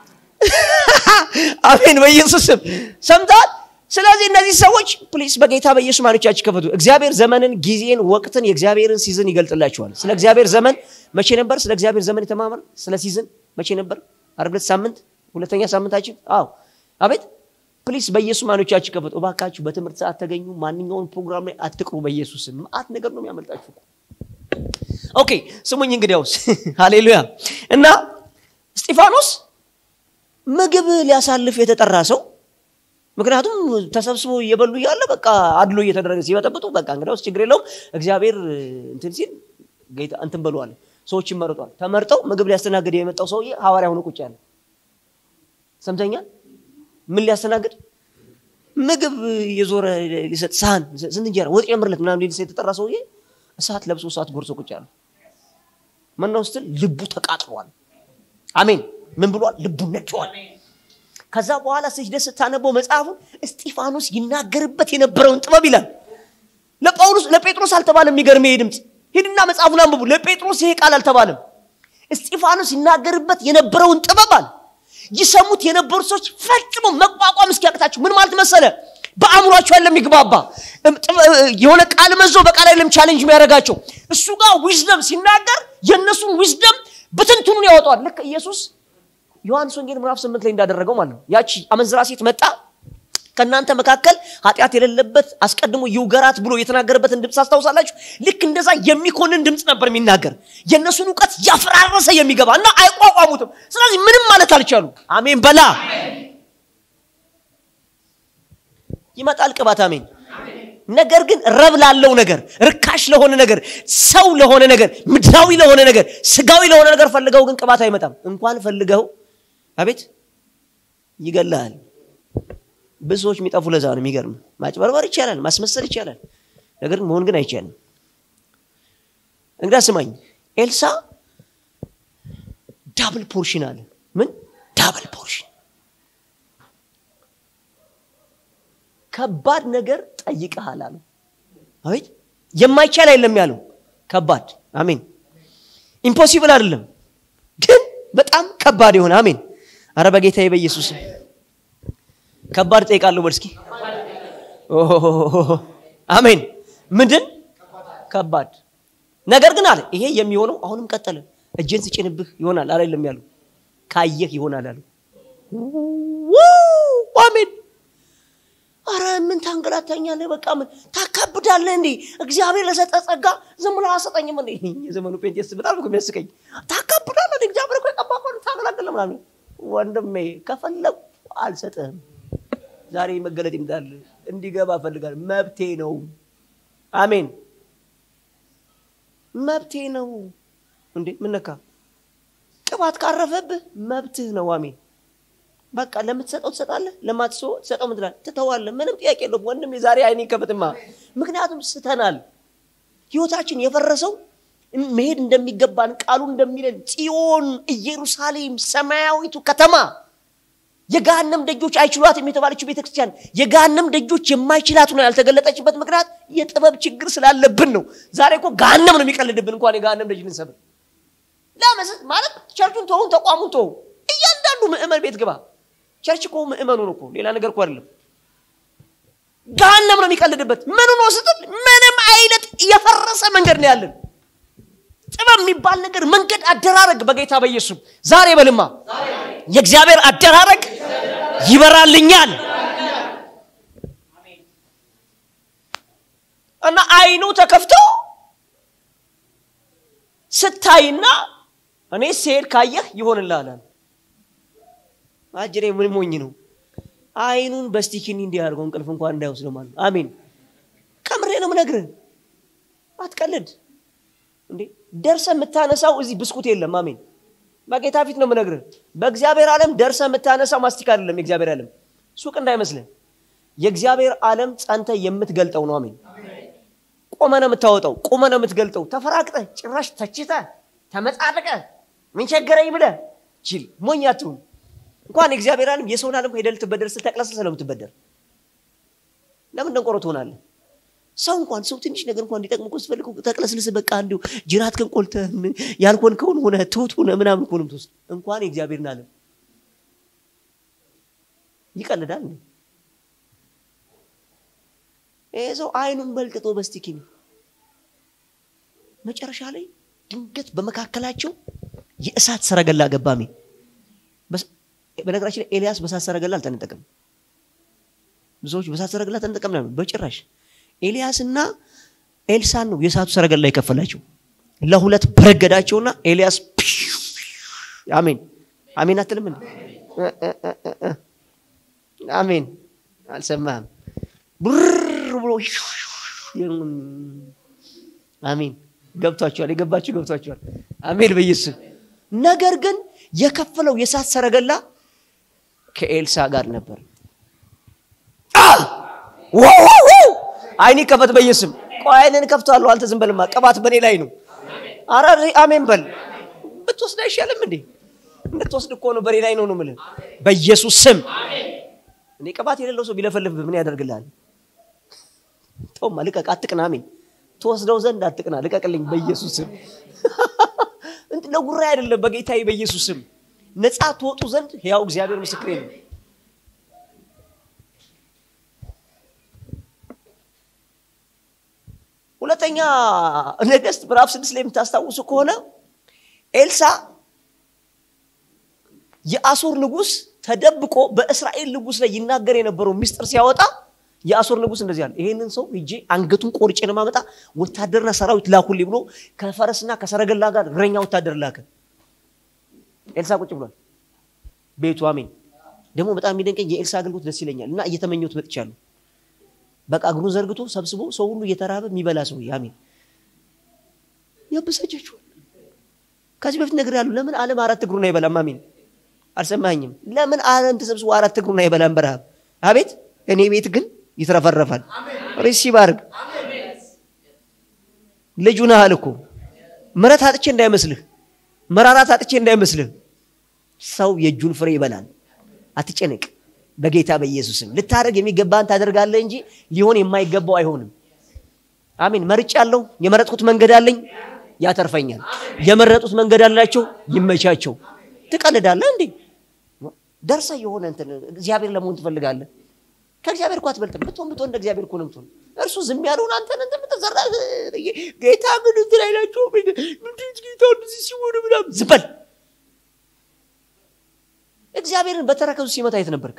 አሜን በኢየሱስ ስም ሰምታል ስለዚህ እነዚህ ሰዎች ፕሊስ በጌታ በኢየሱስ ማኖቻችሁ ከፈቱ እግዚአብሔር ዘመንን ጊዜን ወቅትን የእግዚአብሔርን ሲዝን ይገልጥላችኋል ስለ እግዚአብሔር ዘመን መቼ ነበር ስለ እግዚአብሔር ዘመን የተማመር ስለ ሲዝን መቼ ነበር አርብለት ሳምንት ሁለተኛ ሳምንታችን አዎ አቤት ፕሊስ በኢየሱስ ማኖቻችሁ ከፈቱ እባካችሁ በትምህርት ሰዓት ተገኙ ማንኛውን ፕሮግራም ላይ አትቅሩ በኢየሱስ ማአት ነገር ነው የሚያመልጣችሁ ኦኬ ስሙኝ እንግዲያውስ ሃሌሉያ እና እስጢፋኖስ ምግብ ሊያሳልፍ የተጠራ ሰው ምክንያቱም ተሰብስቦ እየበሉ እያለ በቃ አድሎ እየተደረገ ሲበጠብጡ በቃ እንግዲያውስ ችግር የለውም እግዚአብሔር እንትን ሲል ጌታ እንትን በለዋል ሰዎች ይመርጧል ተመርጠው ምግብ ሊያስተናግድ የመጣው ሰውዬ ሐዋርያ ሆኖ ቁጭ ያለ ሰምተኛል ምን ሊያስተናግድ ምግብ የዞረ ሊሰጥ ሳህን ስንት እንጀራ ወጥ ጨምርለት ምናምን ሊሰጥ የተጠራ ሰውዬ እሳት ለብሶ እሳት ጎርሶ ቁጭ ያለ ምነው ስትል ልቡ ተቃጥሏል አሜን ምን ብሏል ልቡ ነድዋል ከዛ በኋላ ስጅደት ስታነበው መጽሐፉን እስጢፋኖስ ይናገርበት የነበረውን ጥበብ ይላል ለጳውሎስ ለጴጥሮስ አልተባለም የሚገርም ይሄ ድምፅ ሂድና መጽሐፉን አንብቡ ለጴጥሮስ ይሄ ቃል አልተባለም እስጢፋኖስ ይናገርበት የነበረውን ጥበብ አለ ይሰሙት የነበሩ ሰዎች ፈጽሞ መቋቋም እስኪያቅታቸው ምን ማለት መሰለ በአእምሯቸው ያለ የሚግባባ የሆነ ቃል መዞ በቃል አይለም ቻሌንጅ የሚያደርጋቸው እሱ ጋር ዊዝደም ሲናገር የእነሱን ዊዝደም ብትንትኑን ያወጣዋል ልክ ኢየሱስ ዮሐንስ ወንጌል ምዕራፍ ስምንት ላይ እንዳደረገው ማለት ነው ያቺ አመንዝራ ሴት መጣ ከእናንተ መካከል ኃጢአት የሌለበት አስቀድሞ ይውገራት ብሎ የተናገረበትን ድምፅ አስታውሳላችሁ ልክ እንደዛ የሚኮንን ድምፅ ነበር የሚናገር የእነሱን እውቀት ያፈራረሰ የሚገባ እና አይቋቋሙትም ስለዚህ ምንም ማለት አልቻሉ አሜን በላ ይመጣል ቅባት አሜን ነገር ግን ረብ ላለው ነገር ርካሽ ለሆነ ነገር ሰው ለሆነ ነገር ምድራዊ ለሆነ ነገር ስጋዊ ለሆነ ነገር ፈልገው ግን ቅባት አይመጣም እንኳን ፈልገው አቤት ይገላል ብዙ ሰዎች የሚጠፉ ለዛ ነው የሚገርም ማጭበርበር ይቻላል ማስመሰል ይቻላል ነገር ግን መሆን ግን አይቻልም እንግዳ ስማኝ ኤልሳ ዳብል ፖርሽን አለ ምን ዳብል ፖርሽን ከባድ ነገር ጠይቀሃል አሉ አቤት የማይቻል አይደለም ያለው ከባድ አሜን ኢምፖሲብል አይደለም ግን በጣም ከባድ የሆነ አሜን አረ በጌታ በኢየሱስ ከባድ ጠይቃለሁ በል እስኪ አሜን ምንድን ከባድ ነገር ግን አለ ይሄ የሚሆነው አሁንም ቀጠለ እጅን ስጭንብህ ይሆናል አላለም ያሉ ካየህ ይሆናል አሉ አሜን አረ ምን ታንገላታኛለህ በቃ ምን ታካብዳለህ እንዴ እግዚአብሔር ለሰጠ ጸጋ ዝም ብሎ አሰጠኝም እንዴ የዘመኑ ጴንጤስ በጣም እኮ የሚያስቀኝ ታካብዳለህ እንዴ እግዚአብሔር እኮ የቀባ እኮ ታገላግለ ምናምን ወንድሜ ከፈለጉ አልሰጥህም ዛሬ መገለጥ ይምጣል እንዲገባ ፈልጋል መብቴ ነው አሜን መብቴ ነው እንዴ ምነካ ቅባት ካረፈብህ መብትህ ነው አሜን በቃ ለምትሰጠው ትሰጣለህ ለማትሰው ትሰጠው ምትላል ትተዋለህ ምንም ጥያቄ የለውም ወንድም የዛሬ አይኔ ከፍትማ ምክንያቱም ስተናል ህይወታችን የፈረሰው መሄድ እንደሚገባን ቃሉ እንደሚለን ጽዮን ኢየሩሳሌም ሰማያዊቱ ከተማ የጋነም ደጆች አይችሏትም የተባለችው ቤተክርስቲያን የጋነም ደጆች የማይችላት ነው ያልተገለጠችበት ምክንያት የጥበብ ችግር ስላለብን ነው ዛሬ እኮ ጋነም ነው የሚቀልድብን እንኳን የጋነም ደጅ ልንሰብር ለመስ ማለት ቸርቹን ተውን ተቋሙን ተው እያንዳንዱ ምእመን ቤት ግባ ቸርች እኮ ምእመኑ ነው እኮ ሌላ ነገር እኮ አይደለም ጋነም ነው የሚቀልድበት ምኑ ነው ስትል ምንም አይነት የፈረሰ መንገድ ነው ያለን ጥበብ የሚባል ነገር መንገድ አደራረግ በጌታ በኢየሱስ ዛሬ በልማ የእግዚአብሔር አደራረግ ይበራልኛል እና አይኑ ተከፍቶ ስታይና እኔ ስሄድ ካየህ ይሆንልሃል አጅሬ ምን ሞኝ ነው አይኑን በስቲኪኒ እንዲያደርገው እንቅልፍ እንኳን እንዳይወስደው ማለት ነው። አሜን። ከምሬ ነው ምነግርህ፣ አትቀልድ እንዴ። ደርሰ የምታነሳው እዚህ ብስኩት የለም። አሜን። በጌታ ፊት ነው ምነግርህ። በእግዚአብሔር ዓለም ደርሰ የምታነሳው ማስቲክ አይደለም። የእግዚአብሔር ዓለም ሱቅ እንዳይመስልህ። የእግዚአብሔር ዓለም ጸንተ የምትገልጠው ነው። አሜን። ቆመ ነው የምታወጣው፣ ቆመ ነው የምትገልጠው። ተፈራቅጠ ጭራሽ ተችተ ተመጻድቀ ምን ቸገረኝ ብለህ ችል ሞኝ አትሁን። እንኳን የእግዚአብሔር ዓለም የሰውን ዓለም ሄደህ ልትበደር ስትል ተቅለስልሰህ ነው የምትበደር። ለምን ደንቆሮ ትሆናለህ? ሰው እንኳን ሰው ትንሽ ነገር እንኳን እንዲጠቅም እኮ ስትፈልግ ተቅለስልስህ በቃ እንዲሁ ጅራትህን ቆልተህ ያልሆንከውን ሆነህ ትሁት ሆነህ ምናምን እኮ ነው የምትወስድ። እንኳን የእግዚአብሔርን ዓለም ይቀልዳል እንዴ? ይሄ ሰው አይኑን በልጥጦ በስቲኪ ነው። መጨረሻ ላይ ድንገት በመካከላቸው የእሳት ሰረገላ ገባሜ። በነገራችን ላይ ኤልያስ በእሳት ሰረገላ አልተነጠቀም። ብዙዎች በእሳት ሰረገላ ተነጠቀም ነው፣ በጭራሽ ኤልያስና ኤልሳን ነው የእሳቱ ሰረገላ የከፈላቸው። ለሁለት በረገዳቸውና ኤልያስ አሜን አሜን አትልም እንዴ? አሜን አልሰማህም? ብር ብሎ አሜን ገብቷቸዋል። የገባችሁ ገብቷቸዋል። አሜን በኢየሱስ ነገር ግን የከፈለው የእሳት ሰረገላ ከኤልሳ ጋር ነበር። አይኔ ከፈት በኢየሱስም ቆይ አይንን ከፍቷለሁ። አንተ ዝም በልማ ቅባት በኔ ላይ ነው። አረ አሜን በል። ብትወስድ አይሻልም እንዴ? እንድትወስድ እኮ ነው በኔ ላይ ነው ነው የምልህ በኢየሱስ ስም። እኔ ቅባት የሌለው ሰው ቢለፈልፍብህ ምን ያደርግልሃል? ተውማ ልቀቅ፣ አትቅና። አሜን ትወስደው ዘንድ አትቅና፣ ልቀቅልኝ በኢየሱስ ስም። ለጉራ አይደለም በጌታዬ በኢየሱስ ስም ነፃ ትወጡ ዘንድ ያው እግዚአብሔር ምስክሬ ነው። ሁለተኛ ነገሥት ምዕራፍ ስድስት ላይ የምታስታውሱ ከሆነ ኤልሳ የአሶር ንጉሥ ተደብቆ በእስራኤል ንጉሥ ላይ ይናገር የነበረው ሚስጥር ሲያወጣ የአሶር ንጉሥ እንደዚህ አለ፣ ይሄንን ሰው ሂጄ አንገቱን ቆርጬ ነው ማመጣ፣ ወታደርና ሰራዊት ላኩልኝ ብሎ ከፈረስና ከሰረገላ ጋር እግረኛ ወታደር ላከ። ኤልሳ ቁጭ ብሏል ቤቱ። አሜን። ደግሞ በጣም የሚደንቀኝ የኤልሳ አገልግሎት ደስ ይለኛል እና እየተመኘሁት መጥቻለሁ። በቃ እግሩን ዘርግቶ ሰብስቦ ሰው ሁሉ እየተራበ የሚበላ ሰው አሜን። ያበሳጫችኋል። ከዚህ በፊት ነገር ያሉ ለምን ዓለም አራት እግሩን አይበላም? አሜን። አልሰማኝም። ለምን ዓለም ተሰብስቦ አራት እግሩን አይበላም በረሃብ? አቤት እኔ ቤት ግን ይትረፈረፋል። ሪሲቭ አድርግ። ልጁ ነሃል እኮ ምረት አጥቼ እንዳይመስልህ፣ መራራት አጥቼ እንዳይመስልህ። ሰው የእጁን ፍሬ ይበላል። አትጨነቅ። በጌታ በኢየሱስም ልታደርግ የሚገባን ታደርጋለህ እንጂ ሊሆን የማይገባው አይሆንም። አሜን። መርጫለሁ። የመረጥኩት መንገድ አለኝ፣ ያተርፈኛል። የመረጡት መንገድ አላቸው፣ ይመቻቸው። ትቀልዳለህ እንዴ? ደርሰ የሆነ እንትን እግዚአብሔር ለመሆን ትፈልጋለህ። ከእግዚአብሔር እኮ አትበልጥም። ብትሆን ብትሆን እንደ እግዚአብሔር እኮ ነው የምትሆን። እርሱ ዝም ያለውን አንተን እንትን የምትዘራ ጌታ ግን እንትን አይላቸው ምንድን ጌታ እንደዚህ ሲሆን ምናምን ዝም በል። እግዚአብሔርን በተረከዙ ሲመታ የት ነበርክ?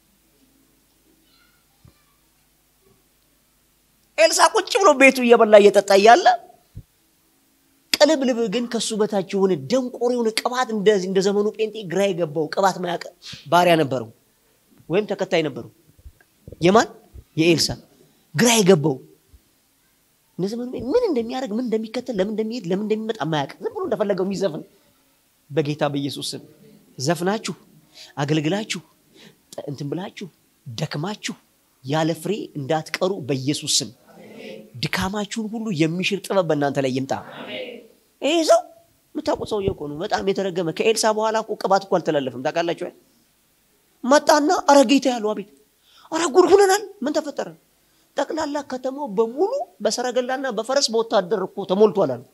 ኤልሳ ቁጭ ብሎ ቤቱ እየበላ እየጠጣ እያለ ቅልብልብ ግን ከሱ በታች የሆነ ደንቆሮ የሆነ ቅባት እንደ ዘመኑ ጴንጤ ግራ የገባው ቅባት ማያውቅ ባሪያ ነበረው ወይም ተከታይ ነበረው። የማን የኤልሳ ግራ የገባው እንደ ዘመኑ ምን እንደሚያደርግ ምን እንደሚከተል ለምን እንደሚሄድ ለምን እንደሚመጣ ማያውቅ ዝም ብሎ እንደፈለገው የሚዘፍን በጌታ በኢየሱስ ስም ዘፍናችሁ አገልግላችሁ እንትን ብላችሁ ደክማችሁ ያለ ፍሬ እንዳትቀሩ በኢየሱስ ስም ድካማችሁን ሁሉ የሚሽር ጥበብ በእናንተ ላይ ይምጣ። ይህ ሰው የምታውቁት ሰውዬ እኮ ነው። በጣም የተረገመ ከኤልሳ በኋላ እኮ ቅባት እኮ አልተላለፍም። ታውቃላችሁ? መጣና አረ ጌታ ያሉ አቤት፣ አረ ጉድ ሁነናል። ምን ተፈጠረ? ጠቅላላ ከተማው በሙሉ በሰረገላና በፈረስ በወታደር እኮ ተሞልቷል አሉ።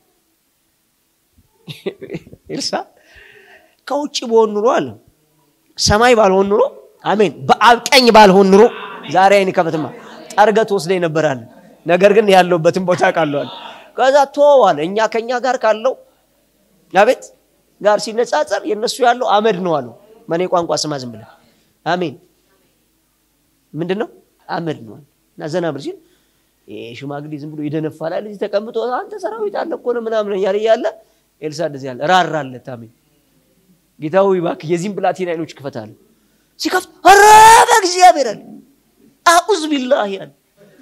ኤልሳ ከውጭ በሆን ኑሮ አለ ሰማይ ባልሆን ኑሮ አሜን፣ በአብ ቀኝ ባልሆን ኑሮ ዛሬ አይን ከፈትማ ጠርገት ወስደ ይነበራል። ነገር ግን ያለውበትን ቦታ ቃለዋል። ከዛ ተወዋል። እኛ ከኛ ጋር ካለው አቤት ጋር ሲነጻጸር የነሱ ያለው አመድ ነው አሉ። መኔ ቋንቋ ስማ ዝም ብለህ አሜን። ምንድን ነው አመድ ነው እና ዘና ብር ሲል ሽማግሌ ዝም ብሎ ይደነፋላል። እዚህ ተቀምጦ አንተ ሰራዊት አለ እኮ ነው ምናምን እያለ እያለ ኤልሳ እንደዚህ ያለ ራራለት። አሜን ጌታ ሆይ እባክህ የዚህም ብላቴና አይኖች ክፈታል። ሲከፍት ኧረ እግዚአብሔር አለ አዑዝ ቢላህ ያለ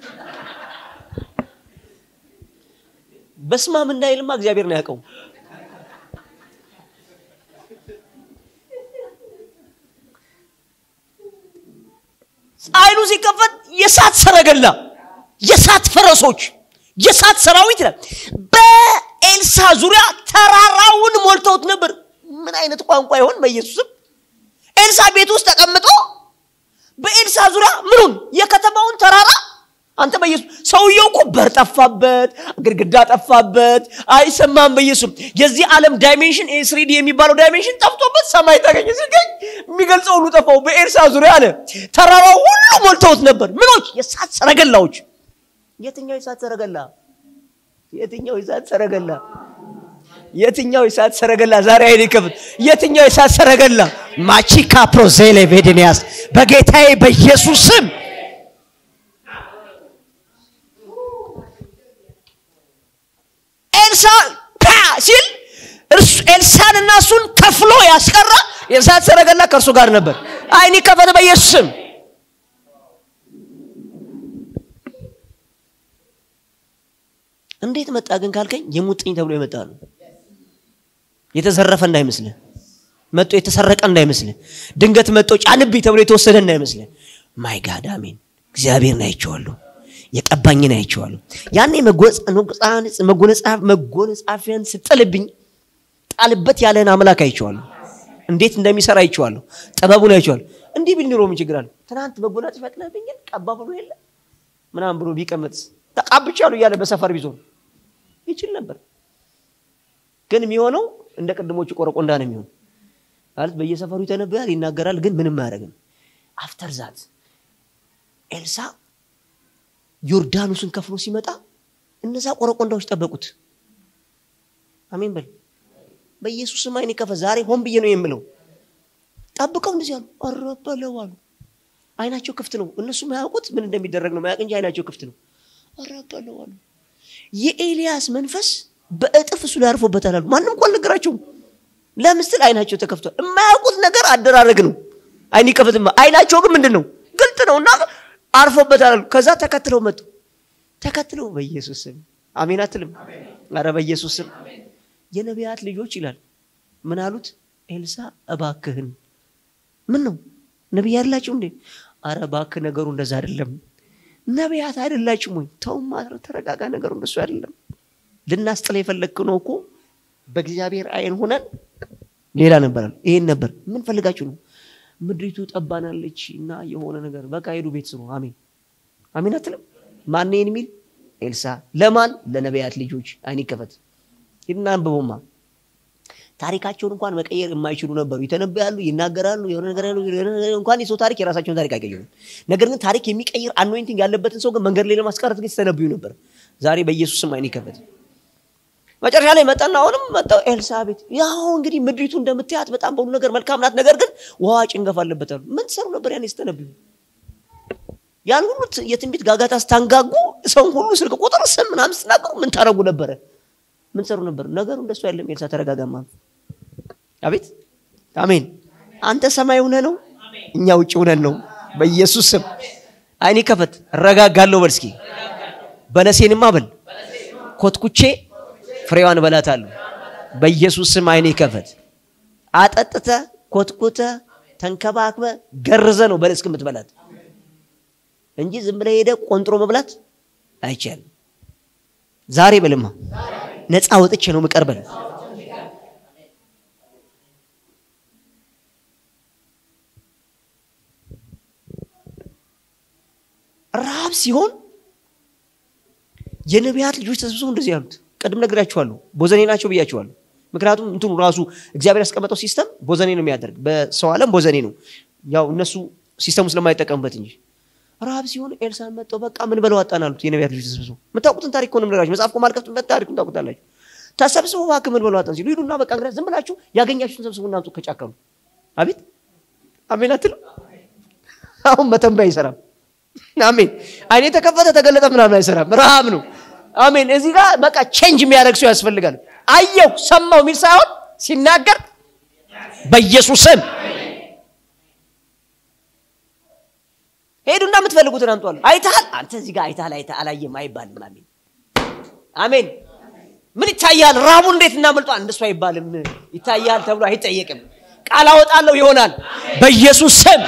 በስማም እንዳይልማ እግዚአብሔር ነው ያውቀው አይኑ ሲከፈት የሳት ሰረገላ የሳት ፈረሶች የሳት ሰራዊት ይላል በኤልሳ ዙሪያ ተራራውን ሞልተውት ነበር ምን አይነት ቋንቋ ይሆን በኢየሱስም ኤልሳ ቤት ውስጥ ተቀምጦ በኤልሳ ዙሪያ ምኑን የከተማውን ተራራ አንተ በኢየሱስ ሰውየው እኮ በር ጠፋበት ግድግዳ ጠፋበት አይሰማም በኢየሱስ የዚህ ዓለም ዳይሜንሽን ስሪዲ የሚባለው ዳይሜንሽን ጠፍቶበት ሰማይ ተገኘ ሲገኝ የሚገልጸው ሁሉ ጠፋው በኤልሳ ዙሪያ አለ ተራራው ሁሉ ሞልተውት ነበር ምኖች የሳት ሰረገላዎች የትኛው የሳት ሰረገላ የትኛው የሳት ሰረገላ የትኛው የሳት ሰረገላ ዛሬ አይኔ ከፍት የትኛው የሳት ሰረገላ ማቺካ ፕሮዜሌ ቬድንያስ በጌታዬ በኢየሱስ ስም ኤልሳ ፓ ሲል ኤልሳን እና እሱን ከፍሎ ያስቀራ የእሳት ሰረገላ ከእርሱ ጋር ነበር አይኒ ከፈተ በኢየሱስ ስም እንዴት መጣ ግን ካልከኝ የሙጥኝ ተብሎ የመጣ ነው የተዘረፈ እንዳይመስልህ መጦ የተሰረቀ እንዳይመስልህ ድንገት መጦ ጫንብኝ ተብሎ የተወሰደ እንዳይመስልህ ማይ ጋድ አሜን እግዚአብሔርን አይቼዋለሁ የቀባኝን አይቼዋለሁ ያኔ መጎነጻፊያን ስጥልብኝ ጣልበት ያለህን አምላክ አይቼዋለሁ እንዴት እንደሚሰራ አይቼዋለሁ ጥበቡን አይቼዋለሁ እንዲህ ቢል ኑሮ ምን ችግር አለ ትናንት መጎናጸፊያ ጥለህብኛል ቀባ ብሎ የለ ምናምን ብሎ ቢቀመጥስ ተቃብቻለሁ እያለ በሰፈር ቢዞር ይችል ነበር ግን የሚሆነው እንደ ቅድሞቹ ቆረቆንዳ ነው የሚሆን ማለት በየሰፈሩ ይተነበያል ይናገራል ግን ምንም አያደርግም አፍተር ዛት ኤልሳ ዮርዳኖስን ከፍሎ ሲመጣ እነዛ ቆረቆንዳዎች ጠበቁት አሜን በል በኢየሱስ ስም አይን ከፈ ዛሬ ሆን ብዬ ነው የምለው ጠብቀው እንደዚህ አሉ አረበለው አሉ አይናቸው ክፍት ነው እነሱ ማያውቁት ምን እንደሚደረግ ነው ማያውቅ እንጂ አይናቸው ክፍት ነው አረበለው አሉ የኤልያስ መንፈስ በእጥፍ እሱ ላይ አርፎበታል አሉ ማንም እኮ አልነገራቸውም ለምስል አይናቸው ተከፍቷል የማያውቁት ነገር አደራረግ ነው አይን ከፍትማ አይናቸው ግን ምንድን ነው ግልጥ ነው እና አርፎበታል አሉ ከዛ ተከትለው መጡ ተከትለው በኢየሱስ ስም አሜን አትልም አረ በኢየሱስ ስም የነቢያት ልጆች ይላል ምን አሉት ኤልሳ እባክህን ምን ነው ነቢይ አይደላችሁ እንዴ አረ እባክህ ነገሩ እንደዛ አይደለም ነቢያት አይደላችሁም ወይ ተው ተረጋጋ ነገሩ እንደሱ አይደለም ልናስጥለ የፈለግክ ነው እኮ በእግዚአብሔር አይን ሆነን ሌላ ነበር ይሄን ነበር ምን ፈልጋችሁ ነው ምድሪቱ ጠባናለች እና የሆነ ነገር በቃ ሄዱ ቤት ስሩ አሜን አሜን አትልም ማን ይህን የሚል ኤልሳ ለማን ለነቢያት ልጆች አይን ይከፈት ሂድና አንብቦማ ታሪካቸውን እንኳን መቀየር የማይችሉ ነበሩ ይተነበያሉ ይናገራሉ የሆነ ነገር እንኳን የሰው ታሪክ የራሳቸውን ታሪክ አይቀይሩም ነገር ግን ታሪክ የሚቀይር አኖይንቲንግ ያለበትን ሰው ግን መንገድ ላይ ለማስቀረት ግን ሲተነብዩ ነበር ዛሬ በኢየሱስ ስም አይን ይከፈት መጨረሻ ላይ መጣና አሁንም መጣው ኤልሳቤት ያው እንግዲህ ምድሪቱ እንደምታያት በጣም በሁሉ ነገር መልካም ናት ነገር ግን ውሃ ጭንገፍ አለበት አሉ ምን ትሰሩ ነበር ያኔ ስተነብዩ ያን ሁሉ የትንቢት ጋጋታ ስታንጋጉ ሰውን ሁሉ ስልክ ቁጥር ስም ምናምን ስትናገሩ ምን ታረጉ ነበረ ምን ሰሩ ነበር ነገሩ እንደሱ አይደለም ኤልሳ ተረጋጋማ አቤት አሜን አንተ ሰማይ ሁነ ነው እኛ ውጭ ሁነን ነው በኢየሱስ ስም አይኔ ከፈት እረጋጋለሁ በል እስኪ በለሴንማ በል ኮትኩቼ ፍሬዋን እበላታለሁ በኢየሱስ ስም አይኔ ከፈት አጠጥተ ኮትኩተ ተንከባክበ ገርዘ ነው በለስ የምትበላት እንጂ ዝም ብለ ሄደ ቆንጥሮ መብላት አይቻልም ዛሬ በልማ ነፃ ወጥቼ ነው ምቀርበል ረሃብ ሲሆን የነቢያት ልጆች ተሰብስበው እንደዚህ ያሉት ቅድም ነግራችኋለሁ ቦዘኔ ናቸው ብያችኋለሁ ምክንያቱም እንትኑ ራሱ እግዚአብሔር ያስቀመጠው ሲስተም ቦዘኔ ነው የሚያደርግ በሰው ዓለም ቦዘኔ ነው ያው እነሱ ሲስተሙ ስለማይጠቀሙበት እንጂ ረሃብ ሲሆን ኤልሳን መጠው በቃ ምን በለው አጣን አሉት የነቢያት ልጆች ተሰብስበው የምታውቁትን ታሪክ ሆነ ነገራችሁ መጽሐፍ ማልከፍትበት ታሪኩን ታውቁታላችሁ ተሰብስበው እባክህ ምን በለው አጣን ሲሉ ሂዱና በቃ እንግዲህ ዝም ብላችሁ ያገኛችሁትን ሰብስቡ እናምጡ ከጫከሉ አቤት አሜን አትልም አሁን መተንበያ አይሰራም አሜን አይኔ ተከፈተ ተገለጠ ምናምን አይሰራም ረሃብ ነው አሜን እዚህ ጋር በቃ ቼንጅ የሚያደርግ ሰው ያስፈልጋል አየው ሰማው የሚል ሳይሆን ሲናገር በኢየሱስ ስም ሄዱና የምትፈልጉትን አምጧል። አይተሃል? አንተ እዚህ ጋር አይተሃል፣ አይተሃል፣ አላየም አይባልም። አሜን አሜን። ምን ይታያል? ራቡ እንዴት እናመልጧል? እንደሱ አይባልም። ይታያል ተብሎ አይጠየቅም። ቃል አወጣለሁ ይሆናል በኢየሱስ ስም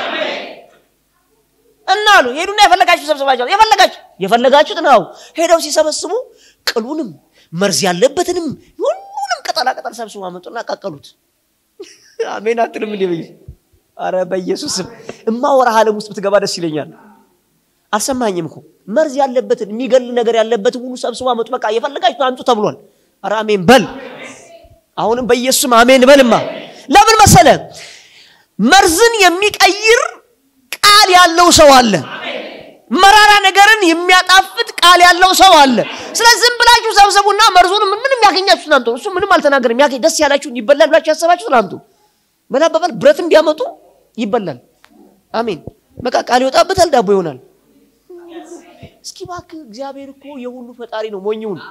እና አሉ ሄዱና የፈለጋችሁ ሰብስባችሁ የፈለጋችሁ የፈለጋችሁት ነው። ሄደው ሲሰበስቡ ቅሉንም መርዝ ያለበትንም ሁሉንም ቅጠላ ቅጠል ሰብስቡ አመጡና ቀቀሉት። አሜን አትልም እንዴ? በይ አረ በኢየሱስ ስም እማወራህ ዓለም ውስጥ ብትገባ ደስ ይለኛል። አልሰማኝም እኮ መርዝ ያለበትን የሚገል ነገር ያለበትን ሁሉ ሰብስቡ አመጡ። በቃ የፈለጋችሁ አምጡ ተብሏል። አረ አሜን በል። አሁንም በኢየሱስ ስም አሜን በልማ። ለምን መሰለ መርዝን የሚቀይር ቃል ያለው ሰው አለ። መራራ ነገርን የሚያጣፍጥ ቃል ያለው ሰው አለ። ስለዚህ ዝም ብላችሁ ሰብሰቡና መርዙን ምን ምንም ያገኛችሁትን አምጡ። እሱ ምንም አልተናገርም። ያገኝ ደስ ያላችሁን ይበላል ብላችሁ ያሰባችሁትን አምጡ። በላበባል ብረትም ቢያመጡ ይበላል። አሜን። በቃ ቃል ይወጣበታል፣ ዳቦ ይሆናል። እስኪ እባክህ እግዚአብሔር እኮ የሁሉ ፈጣሪ ነው። ሞኝውን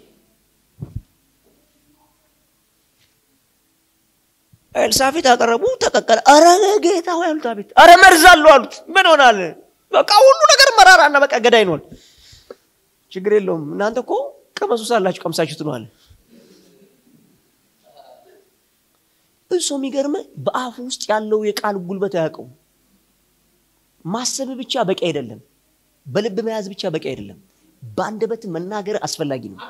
ኤልሳፊት አቀረቡ፣ ተቀቀለ። አረ ጌታ ሆይ አሉት። አቤት! አረ መርዝ አለው አሉት። ምን ሆናል? በቃ ሁሉ ነገር መራራና በቃ ገዳይ ነዋል። ችግር የለውም እናንተ እኮ ቀመሱ ሳላችሁ ቀምሳችሁት ነዋል። እሱ የሚገርመ በአፉ ውስጥ ያለው የቃል ጉልበት አያውቀው። ማሰብ ብቻ በቂ አይደለም። በልብ መያዝ ብቻ በቂ አይደለም። በአንደበት መናገር አስፈላጊ ነው።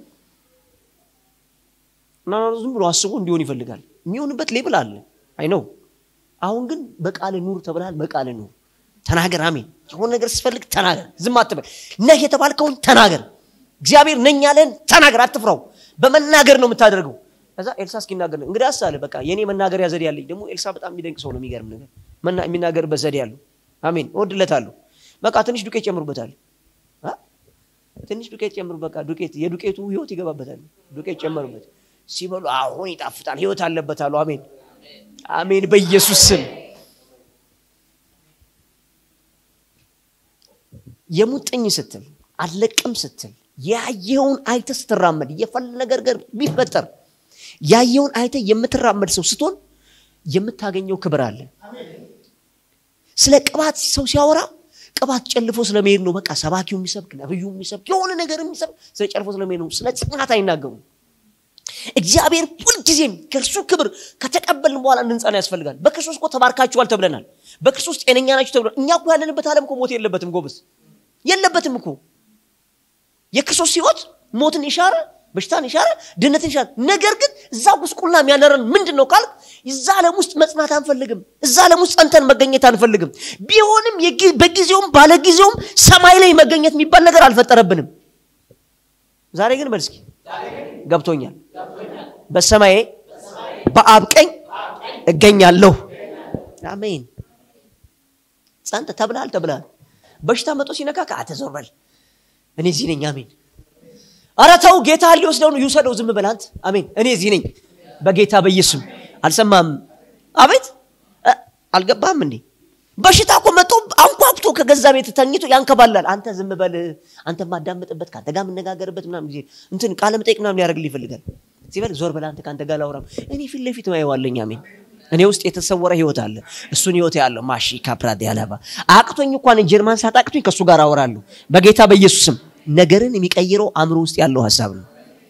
እና ዝም ብሎ አስቦ እንዲሆን ይፈልጋል። የሚሆንበት ሌብል አለ። አይ ነው። አሁን ግን በቃል ኑር ተብለሃል። በቃል ኑር፣ ተናገር። አሜን። የሆነ ነገር ስፈልግ ተናገር፣ ዝም አትበል። ነህ የተባልከውን ተናገር። እግዚአብሔር ነኝ ያለን ተናገር፣ አትፍራው። በመናገር ነው የምታደርገው። ከዛ ኤልሳ እስኪናገር ነው እንግዲህ አሳለ በቃ የኔ መናገሪያ ዘዴ ያለኝ ደግሞ ኤልሳ በጣም የሚደንቅ ሰው ነው። የሚገርም ነገር የሚናገርበት ዘዴ ያለው አሜን፣ እወድለታለሁ። በቃ ትንሽ ዱቄት ጨምሩበታል። ትንሽ ዱቄት ጨምሩ። በቃ ዱቄት የዱቄቱ ህይወት ይገባበታል። ዱቄት ጨመሩበት። ሲበሉ አሁን ይጣፍጣል፣ ህይወት አለበት አሉ። አሜን አሜን፣ በኢየሱስ ስም። የሙጥኝ ስትል አለቅም ስትል ያየውን አይተ ስትራመድ የፈለገ ነገር ቢፈጠር ያየውን አይተ የምትራመድ ሰው ስትሆን የምታገኘው ክብር አለ። ስለ ቅባት ሰው ሲያወራ ቅባት ጨልፎ ስለመሄድ ነው። በቃ ሰባኪው የሚሰብክ ነብዩ የሚሰብክ የሆነ ነገር የሚሰብክ ስለ ጨልፎ ስለመሄድ ነው። ስለ ጽናት አይናገሩም። እግዚአብሔር ሁልጊዜም ከእርሱ ክብር ከተቀበልን በኋላ እንድንጸና ያስፈልጋል። በክርስቶስ እኮ ተባርካችኋል ተብለናል። በክርስቶስ ጤነኛ ናችሁ ተብለናል። እኛ እኮ ያለንበት ዓለም እኮ ሞት የለበትም። ጎበዝ የለበትም እኮ የክርስቶስ ህይወት ሞትን የሻረ በሽታን የሻረ ድህነትን የሻረ ነገር ግን እዛ ጉስቁልና የሚያነረን ምንድን ነው ካልክ እዛ ዓለም ውስጥ መጽናት አንፈልግም። እዛ ዓለም ውስጥ ጸንተን መገኘት አንፈልግም። ቢሆንም በጊዜውም ባለጊዜውም ሰማይ ላይ መገኘት የሚባል ነገር አልፈጠረብንም። ዛሬ ግን መልስኪ ገብቶኛል። በሰማዬ በአብ ቀኝ እገኛለሁ። አሜን። ጸንተ ተብልሃል ተብልሃል። በሽታ መጦ ሲነካ ከአተዞር በል እኔ እዚህ ነኝ። አሜን። ኧረ ተው ጌታ ሊወስደው ነው፣ ይውሰደው። ዝም በል አንተ። አሜን። እኔ እዚህ ነኝ በጌታ በኢየሱስ አልሰማም። አቤት አልገባም እንዴ? በሽታ እኮ መጦ አንኳኩቶ ከገዛ ቤት ተኝቶ ያንከባላል። አንተ ዝም በል አንተ ማዳመጥበት ከአንተ ጋር የምነጋገርበት ምናምን ጊዜ እንትን ቃለ መጠይቅ ምናምን ሊያደርግልህ ይፈልጋል። ሲበል ዞር በል አንተ ከአንተ ጋር ላውራም። እኔ ፊት ለፊት ማየዋለኝ። አሜን። እኔ ውስጥ የተሰወረ ህይወት አለ። እሱን ህይወት ያለው ማሺ ካፕራድ ያለባ አቅቶኝ እንኳን ጀርማን ሳት አቅቶኝ ከእሱ ጋር አወራለሁ በጌታ በኢየሱስም። ነገርን የሚቀይረው አእምሮ ውስጥ ያለው ሀሳብ ነው።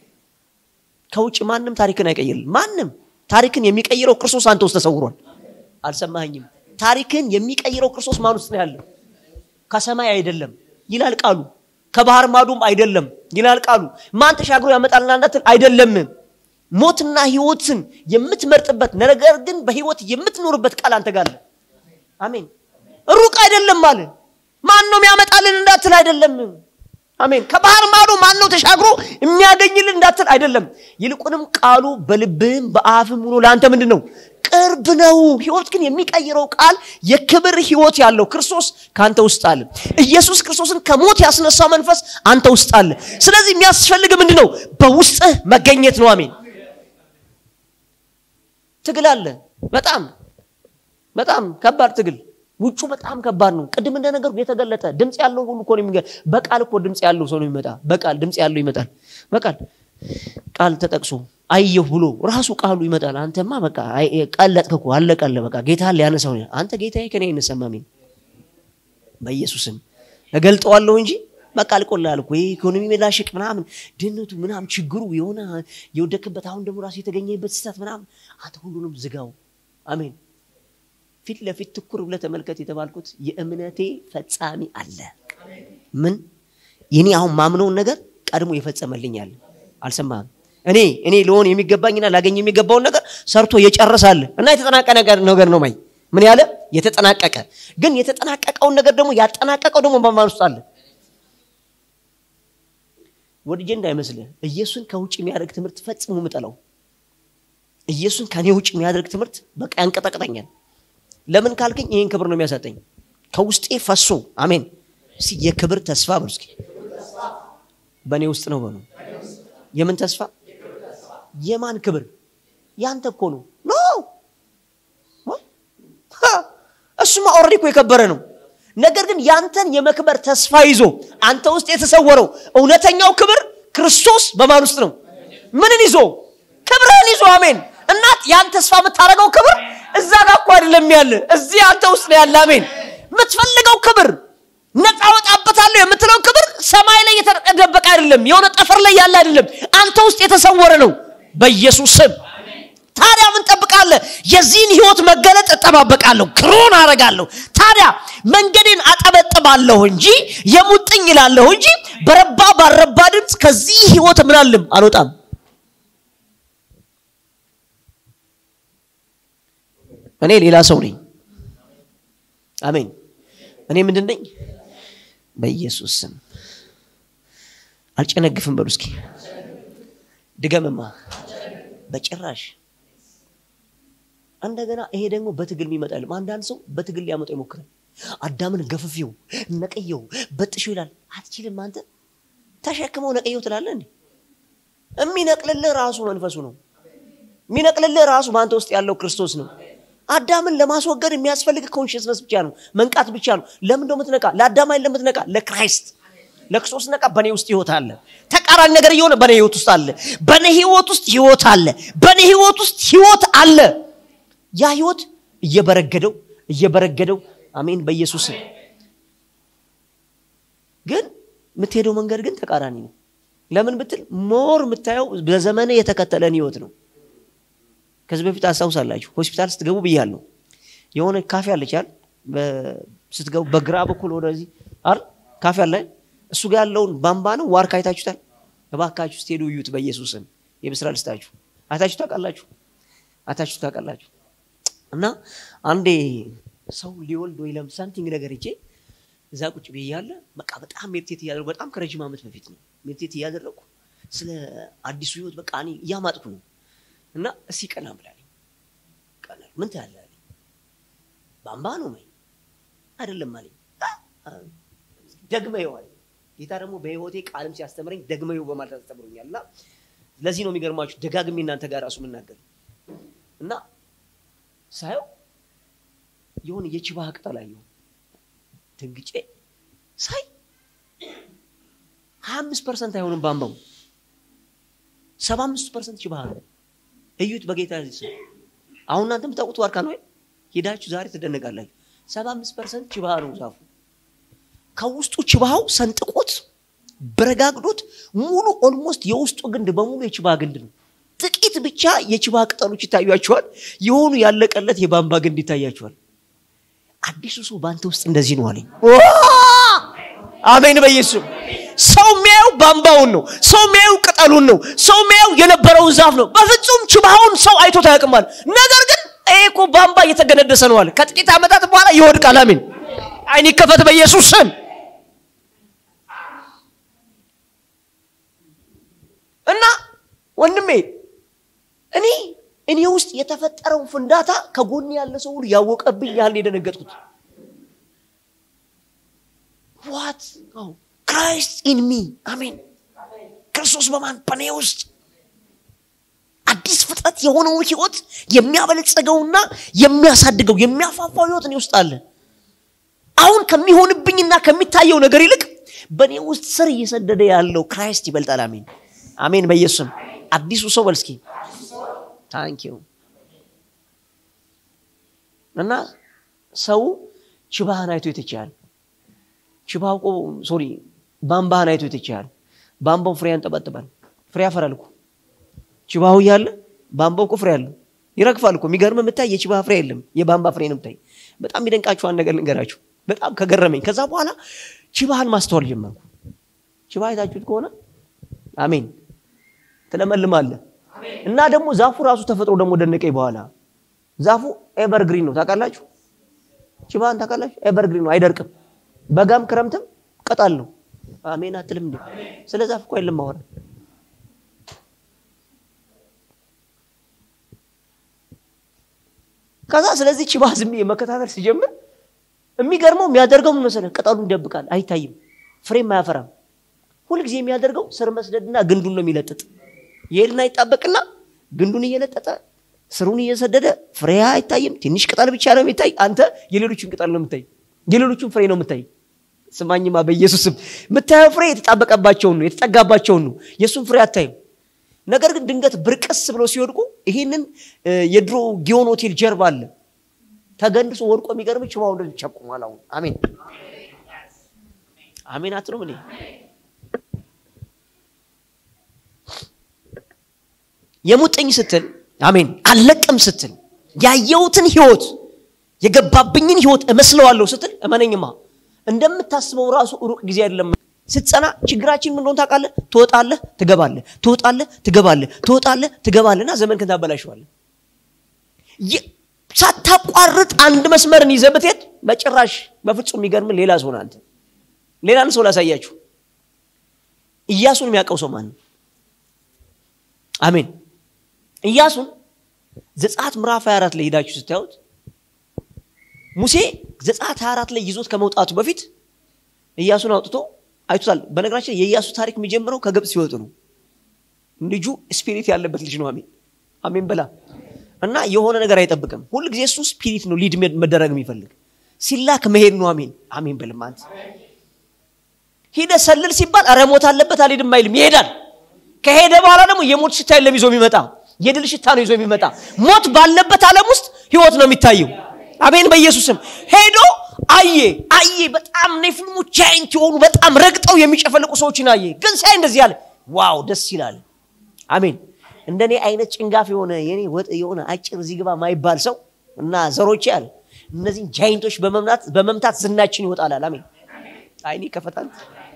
ከውጭ ማንም ታሪክን አይቀይርም። ማንም ታሪክን የሚቀይረው ክርስቶስ አንተ ውስጥ ተሰውሯል። አልሰማኸኝም? ታሪክን የሚቀይረው ክርስቶስ ማን ውስጥ ነው ያለው? ከሰማይ አይደለም ይላል ቃሉ። ከባህር ማዶም አይደለም ይላል ቃሉ። ማን ተሻግሮ ያመጣልና እንዳትል አይደለም። ሞትና ህይወትን የምትመርጥበት ነገር ግን በህይወት የምትኖርበት ቃል አንተ ጋር አለ። አሜን። ሩቅ አይደለም አለ። ማን ነው የሚያመጣልን እንዳትል አይደለም። አሜን። ከባህር ማዶ ማን ነው ተሻግሮ የሚያገኝልን እንዳትል አይደለም። ይልቁንም ቃሉ በልብህም በአፍም ሆኖ ለአንተ ምንድን ነው ቅርብ ነው። ህይወት ግን የሚቀይረው ቃል የክብር ህይወት ያለው ክርስቶስ ከአንተ ውስጥ አለ። ኢየሱስ ክርስቶስን ከሞት ያስነሳው መንፈስ አንተ ውስጥ አለ። ስለዚህ የሚያስፈልግ ምንድን ነው? በውስጥህ መገኘት ነው። አሜን። ትግል አለ። በጣም በጣም ከባድ ትግል ውጩ በጣም ከባድ ነው። ቅድም እንደነገሩ የተገለጠ ድምፅ ያለው ሁሉ እኮ ነው የሚገ በቃል እኮ ድምፅ ያለው ሰው ነው የሚመጣ። በቃል ድምፅ ያለው ይመጣል። በቃል ቃል ተጠቅሶ አየሁ ብሎ ራሱ ቃሉ ይመጣል። አንተማ በቃ ቀለጥክ እኮ አለቀለ። በቃ ጌታ ሊያነሳው አንተ ጌታዬ ከኔ አይነሳም። አሜን። በኢየሱስም እገልጠዋለሁ እንጂ በቃ አልቆልሃል እኮ ይህ ኢኮኖሚ መላሸቅ ምናምን ድህነቱ ምናምን ችግሩ የሆነ የወደክበት አሁን ደግሞ ራሱ የተገኘበት ስህተት ምናምን አንተ ሁሉንም ዝጋው አሜን ፊት ለፊት ትኩር ብለህ ተመልከት የተባልኩት የእምነቴ ፈጻሚ አለ ምን የኔ አሁን ማምነውን ነገር ቀድሞ ይፈጸመልኛል አልሰማህም እኔ እኔ ለሆን የሚገባኝና ላገኝ የሚገባውን ነገር ሰርቶ የጨርሳል እና የተጠናቀቀ ነገር ነው ማይ ምን ያለ የተጠናቀቀ ግን የተጠናቀቀውን ነገር ደግሞ ያጠናቀቀው ደግሞ በማን ውስጥ አለ ወድጄ እንዳይመስልህ ኢየሱስን ከውጭ የሚያደርግ ትምህርት ፈጽሞ ምጠለው ኢየሱስን ከኔ ውጭ የሚያደርግ ትምህርት በቃ ያንቀጠቅጠኛል ለምን ካልከኝ ይህን ክብር ነው የሚያሰጠኝ ከውስጤ ፈሶ አሜን እስቲ የክብር ተስፋ በሉ እስኪ በእኔ ውስጥ ነው በሉ የምን ተስፋ የማን ክብር ያንተ እኮ ነው ኖ እሱማ ኦልሬዲ እኮ የከበረ ነው ነገር ግን ያንተን የመክበር ተስፋ ይዞ አንተ ውስጥ የተሰወረው እውነተኛው ክብር ክርስቶስ በማን ውስጥ ነው ምንን ይዞ ክብርህን ይዞ አሜን እናት ያን ተስፋ የምታደርገው ክብር እዛ ጋር እኮ አይደለም ያለ እዚህ አንተ ውስጥ ነው ያለ አሜን የምትፈልገው ክብር ነፃ ወጣበታለሁ የምትለው ክብር ሰማይ ላይ የተደበቀ አይደለም የሆነ ጠፈር ላይ ያለ አይደለም አንተ ውስጥ የተሰወረ ነው በኢየሱስ ስም ታዲያ ምን ጠብቃለህ የዚህን ህይወት መገለጥ እጠባበቃለሁ ክሮን አረጋለሁ ታዲያ መንገዴን አጠበጥባለሁ እንጂ የሙጥኝ ይላለሁ እንጂ በረባ ባረባ ድምፅ ከዚህ ህይወት ምናልም አልወጣም እኔ ሌላ ሰው ነኝ አሜን እኔ ምንድን ነኝ በኢየሱስ ስም አልጨነግፍም በሉ እስኪ ድገምማ በጭራሽ እንደገና ይሄ ደግሞ በትግል የሚመጣልም አንዳንድ ሰው በትግል ሊያመጣው ይሞክራል አዳምን ገፍፌው ነቀየው በጥሾ ይላል አትችልም አንተ ተሸክመው ነቀየው ትላለ እንዴ የሚነቅልልህ ራሱ መንፈሱ ነው የሚነቅልልህ ራሱ በአንተ ውስጥ ያለው ክርስቶስ ነው አዳምን ለማስወገድ የሚያስፈልግ ኮንሽስነስ ብቻ ነው መንቃት ብቻ ነው ለምን ደው ምትነቃ ለአዳም አይደለም ምትነቃ ለክራይስት ለክርስቶስ ነቃ በእኔ ውስጥ ህይወት አለ ተቃራኒ ነገር እየሆነ በእኔ ህይወት ውስጥ አለ በእኔ ህይወት ውስጥ ህይወት አለ በእኔ ህይወት ውስጥ ህይወት አለ ያ ህይወት እየበረገደው እየበረገደው አሜን በኢየሱስ ግን የምትሄደው መንገድ ግን ተቃራኒ ነው ለምን ብትል ሞር የምታየው በዘመነ የተከተለን ህይወት ነው ከዚህ በፊት አስታውሳላችሁ ሆስፒታል ስትገቡ ብያለሁ የሆነ ካፌ አለቻል ስትገቡ በግራ በኩል ወደዚህ አር ካፌ አለ እሱ ጋር ያለውን ባምባ ነው ዋርካ አይታችሁታል እባካችሁ ስትሄዱ እዩት በኢየሱስም የብስራ ልስታችሁ አይታችሁ ታውቃላችሁ አይታችሁ ታውቃላችሁ እና አንዴ ሰው ሊወልድ ወይ ለም ሳምቲንግ ነገር እጄ እዛ ቁጭ ብዬ እያለ በቃ በጣም ሜዲቴት እያደረጉ በጣም ከረጅም ዓመት በፊት ነው ሜዲቴት እያደረግኩ ስለ አዲሱ ህይወት በቃ እኔ እያማጥኩ ነው እና እስኪ ቀና ብላለኝ ቀና ምን ትላለህ አለኝ ባምባ ነው መኝ አይደለም አለኝ ደግመ ይዋል ጌታ ደግሞ በህይወቴ ቃልም ሲያስተምረኝ ደግመ ይው በማለት አስተምሮኛል እና ለዚህ ነው የሚገርማችሁ ደጋግሜ እናንተ ጋር ራሱ የምናገር እና ሳየው የሆነ የችባህ ቅጠል አየሁ ድንግጬ ሳይ ሀያ አምስት ፐርሰንት አይሆንም ባምባው ሰባ አምስት ፐርሰንት ችባህ ነው እዩት በጌታ ስም አሁን እናንተ የምታውቁት ዋርካ ነው ሄዳችሁ ዛሬ ትደነቃላችሁ ሰባ አምስት ፐርሰንት ችባህ ነው ዛፉ ከውስጡ ችባሃው ሰንጥቆት በረጋግዶት ሙሉ ኦልሞስት የውስጡ ግንድ በሙሉ የችባህ ግንድ ነው ጥቂት ብቻ የችባህ ቅጠሎች ይታያቸዋል የሆኑ ያለቀለት የባምባ ግንድ ይታያቸዋል አዲሱ ሰው በአንተ ውስጥ እንደዚህ ነው አለኝ አሜን በኢየሱስ ሰው የሚያየው ባምባውን ነው ሰው የሚያየው ቅጠሉን ነው ሰው የሚያየው የነበረውን ዛፍ ነው በፍጹም ችባውን ሰው አይቶት አያውቅማል ነገር ግን ይሄ እኮ ባምባ እየተገነደሰ ነው አለ ከጥቂት ዓመታት በኋላ ይወድቃል አሜን አይን ይከፈት በኢየሱስ ስም እና ወንድሜ እኔ እኔ ውስጥ የተፈጠረውን ፍንዳታ ከጎን ያለ ሰው ሁሉ ያወቀብኝ ያህል የደነገጥኩት ዋት ክራይስት ኢን ሚ አሜን ክርስቶስ በማን በኔ ውስጥ አዲስ ፍጥረት የሆነውን ህይወት የሚያበለጸገውና የሚያሳድገው የሚያፋፋው ህይወት እኔ ውስጥ አለ አሁን ከሚሆንብኝና ከሚታየው ነገር ይልቅ በእኔ ውስጥ ስር እየሰደደ ያለው ክራይስት ይበልጣል አሜን አሜን በኢየሱስም አዲሱ ሰው በልስኪ ታንኪዩ እና ሰው ችባህን አይቶ የተቻል ችባቆ ሶሪ ባምባህን አይቶ ይትችሃል። ባምባው ፍሬ ያንጠባጥባል። ፍሬ ያፈራል እኮ ችባሁ እያለ ባምባው እኮ ፍሬ አለው። ይረግፋል እኮ የሚገርም የምታይ የችባ ፍሬ የለም፣ የባምባ ፍሬ ነው የምታይ። በጣም የሚደንቃችሁ አንድ ነገር ልንገራችሁ፣ በጣም ከገረመኝ። ከዛ በኋላ ችባህን ማስተዋል ጀመርኩ። ችባ አይታችሁት ከሆነ አሜን ትለመልማለህ። እና ደግሞ ዛፉ ራሱ ተፈጥሮ ደግሞ ደነቀኝ። በኋላ ዛፉ ኤቨርግሪን ነው ታውቃላችሁ። ችባህን ታውቃላችሁ? ኤቨርግሪን ነው፣ አይደርቅም። በጋም ክረምትም ቅጠል ነው። አሜን አትልም እንዴ? ስለ ዛፍ እኮ የለም ማወራ ከዛ ስለዚህ ችባ ዝም ብዬ መከታተል ሲጀምር የሚገርመው የሚያደርገው ምን መሰለህ? ቅጠሉን ይደብቃል፣ አይታይም፣ ፍሬም አያፈራም። ሁልጊዜ የሚያደርገው ስር መስደድና ግንዱን ነው የሚለጥጥ። ይሄድና ይጣበቅና ግንዱን እየለጠጠ ስሩን እየሰደደ ፍሬ አይታይም፣ ትንሽ ቅጠል ብቻ ነው የሚታይ። አንተ የሌሎችን ቅጠል ነው የምታይ፣ የሌሎችን ፍሬ ነው የምታይ። ስማኝማ በኢየሱስም የምታየው ፍሬ የተጣበቀባቸውን ነው የተጠጋባቸውን ነው፣ የእሱን ፍሬ አታይም። ነገር ግን ድንገት ብርቅስ ብለው ሲወድቁ ይህንን የድሮ ጊዮን ሆቴል ጀርባ አለ ተገንድሶ ወድቆ የሚገርም ችባው እንደዚህ ቸቁሟል። አሁን አሜን አሜን አትሉም? እኔ የሙጥኝ ስትል አሜን አልለቅም ስትል ያየሁትን ህይወት የገባብኝን ህይወት እመስለዋለሁ ስትል እመነኝማ እንደምታስበው ራሱ ሩቅ ጊዜ አይደለም። ስትጸና ችግራችን ምን እንደሆነ ታውቃለህ? ትወጣለህ፣ ትገባለህ፣ ትወጣለህ፣ ትገባለህ፣ ትወጣለህ፣ ትገባለህና ዘመንክን ታበላሸዋለህ። ሳታቋርጥ አንድ መስመርን ይዘህ ብትሄድ በጭራሽ በፍጹም የሚገርም ሌላ ሰው ነህ አንተ። ሌላን ሰው ላሳያችሁ። ኢያሱን የሚያውቀው ሰው ማን ነው? አሜን። ኢያሱን ዘጸአት ምዕራፍ 24 ላይ ሄዳችሁ ስታዩት ሙሴ ዘጸአት 24 ላይ ይዞት ከመውጣቱ በፊት ኢያሱን አውጥቶ አይቶታል። በነገራችን የኢያሱ ታሪክ የሚጀምረው ከግብፅ ሲወጡ ነው። ልጁ ስፒሪት ያለበት ልጅ ነው። አሜን አሜን በላ እና የሆነ ነገር አይጠብቅም። ሁል ጊዜ እሱ ስፒሪት ነው ሊድ መደረግ የሚፈልግ ሲላክ መሄድ ነው። አሜን አሜን በልም አንተ ሂደ ሰልል ሲባል ኧረ ሞት አለበት አልሄድም አይልም፣ ይሄዳል። ከሄደ በኋላ ደግሞ የሞት ሽታ የለም ይዞ የሚመጣ የድል ሽታ ነው ይዞ የሚመጣ። ሞት ባለበት ዓለም ውስጥ ህይወት ነው የሚታየው። አሜን በኢየሱስም ሄዶ አየ አየ። በጣም ኔፍልሙ ጃይንት የሆኑ በጣም ረግጠው የሚጨፈልቁ ሰዎችን አየ። ግን ሳይ እንደዚህ ያለ ዋው ደስ ይላል። አሜን እንደኔ አይነት ጭንጋፍ የሆነ የኔ ወጥ የሆነ አጭር እዚህ ግባ ማይባል ሰው እና ዘሮቼ አለ እነዚህን ጃይንቶች በመምታት በመምታት ዝናችን ይወጣላል። አሜን አይኔ ከፈታል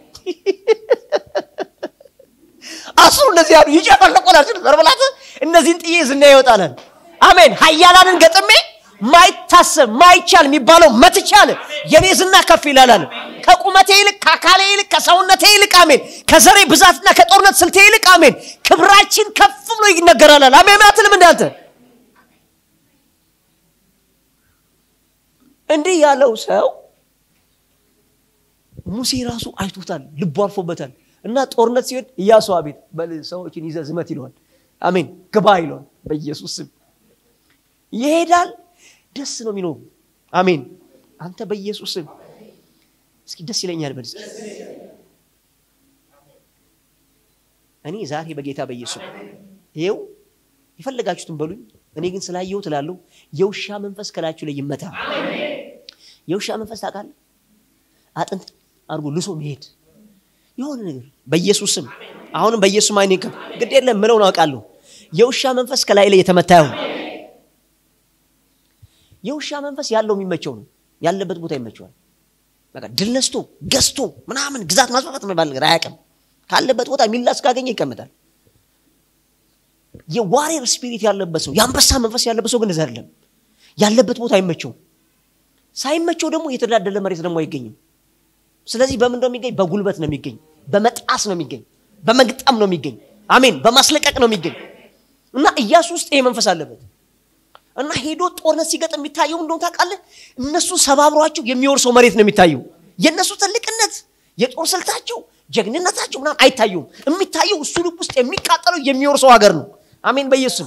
አስሩ እንደዚህ ያሉ ይጨፈልቁናል። ዘርበላት እነዚህን ጥዬ ዝና ይወጣላል። አሜን ሀያላንን ገጥሜ ማይታሰብ ማይቻል የሚባለው መትቻል የኔ ዝና ከፍ ይላል። ከቁመቴ ይልቅ ከአካሌ ይልቅ ከሰውነቴ ይልቅ አሜን ከዘሬ ብዛትና ከጦርነት ስልቴ ይልቅ አሜን ክብራችን ከፍ ብሎ ይነገራል። አሜን አትልም? እንዳንተ እንዲህ ያለው ሰው ሙሴ ራሱ አይቶታል፣ ልቡ አርፎበታል። እና ጦርነት ሲሄድ ኢያሱ አቤት በል ሰዎችን ይዘህ ዝመት ይለዋል። አሜን ግባ ይለዋል። በኢየሱስ ስም ይሄዳል። ደስ ነው የሚኖሩ። አሜን አንተ በኢየሱስ ስም እስኪ ደስ ይለኛል በል እስኪ እኔ ዛሬ በጌታ በኢየሱስ ይኸው የፈለጋችሁትን በሉኝ። እኔ ግን ስላየሁት እላለሁ የውሻ መንፈስ ከላችሁ ላይ ይመታ። የውሻ መንፈስ ታውቃለህ? አጥንት አድርጎ ልሶ መሄድ የሆነ ነገር በኢየሱስ ስም አሁንም በኢየሱስ አይኔ ከፍ ግድ የለም ምለውን አውቃለሁ። የውሻ መንፈስ ከላይ ላይ የተመታ ይሁን። የውሻ መንፈስ ያለው የሚመቸው ነው። ያለበት ቦታ ይመቸዋል። በቃ ድል ነስቶ ገዝቶ ምናምን ግዛት ማስፋፋት የሚባል ነገር አያውቅም። ካለበት ቦታ የሚላስ ካገኘ ይቀመጣል። የዋሬር ስፒሪት ያለበት ሰው የአንበሳ መንፈስ ያለበት ሰው ግን እዛ አይደለም። ያለበት ቦታ አይመቸውም። ሳይመቸው ደግሞ የተዳደለ መሬት ደግሞ አይገኝም። ስለዚህ በምን ነው የሚገኝ? በጉልበት ነው የሚገኝ፣ በመጣስ ነው የሚገኝ፣ በመግጠም ነው የሚገኝ። አሜን፣ በማስለቀቅ ነው የሚገኝ እና ኢያሱ ውስጥ ይሄ መንፈስ አለበት እና ሄዶ ጦርነት ሲገጥም የሚታየው እንደሆነ ታውቃለህ? እነሱ ሰባብሯቸው የሚወርሰው መሬት ነው የሚታየው። የእነሱ ትልቅነት፣ የጦር ስልታቸው፣ ጀግንነታቸው ምናምን አይታየውም። የሚታየው እሱ ልብ ውስጥ የሚቃጠለው የሚወርሰው ሀገር ነው። አሜን በኢየሱስም።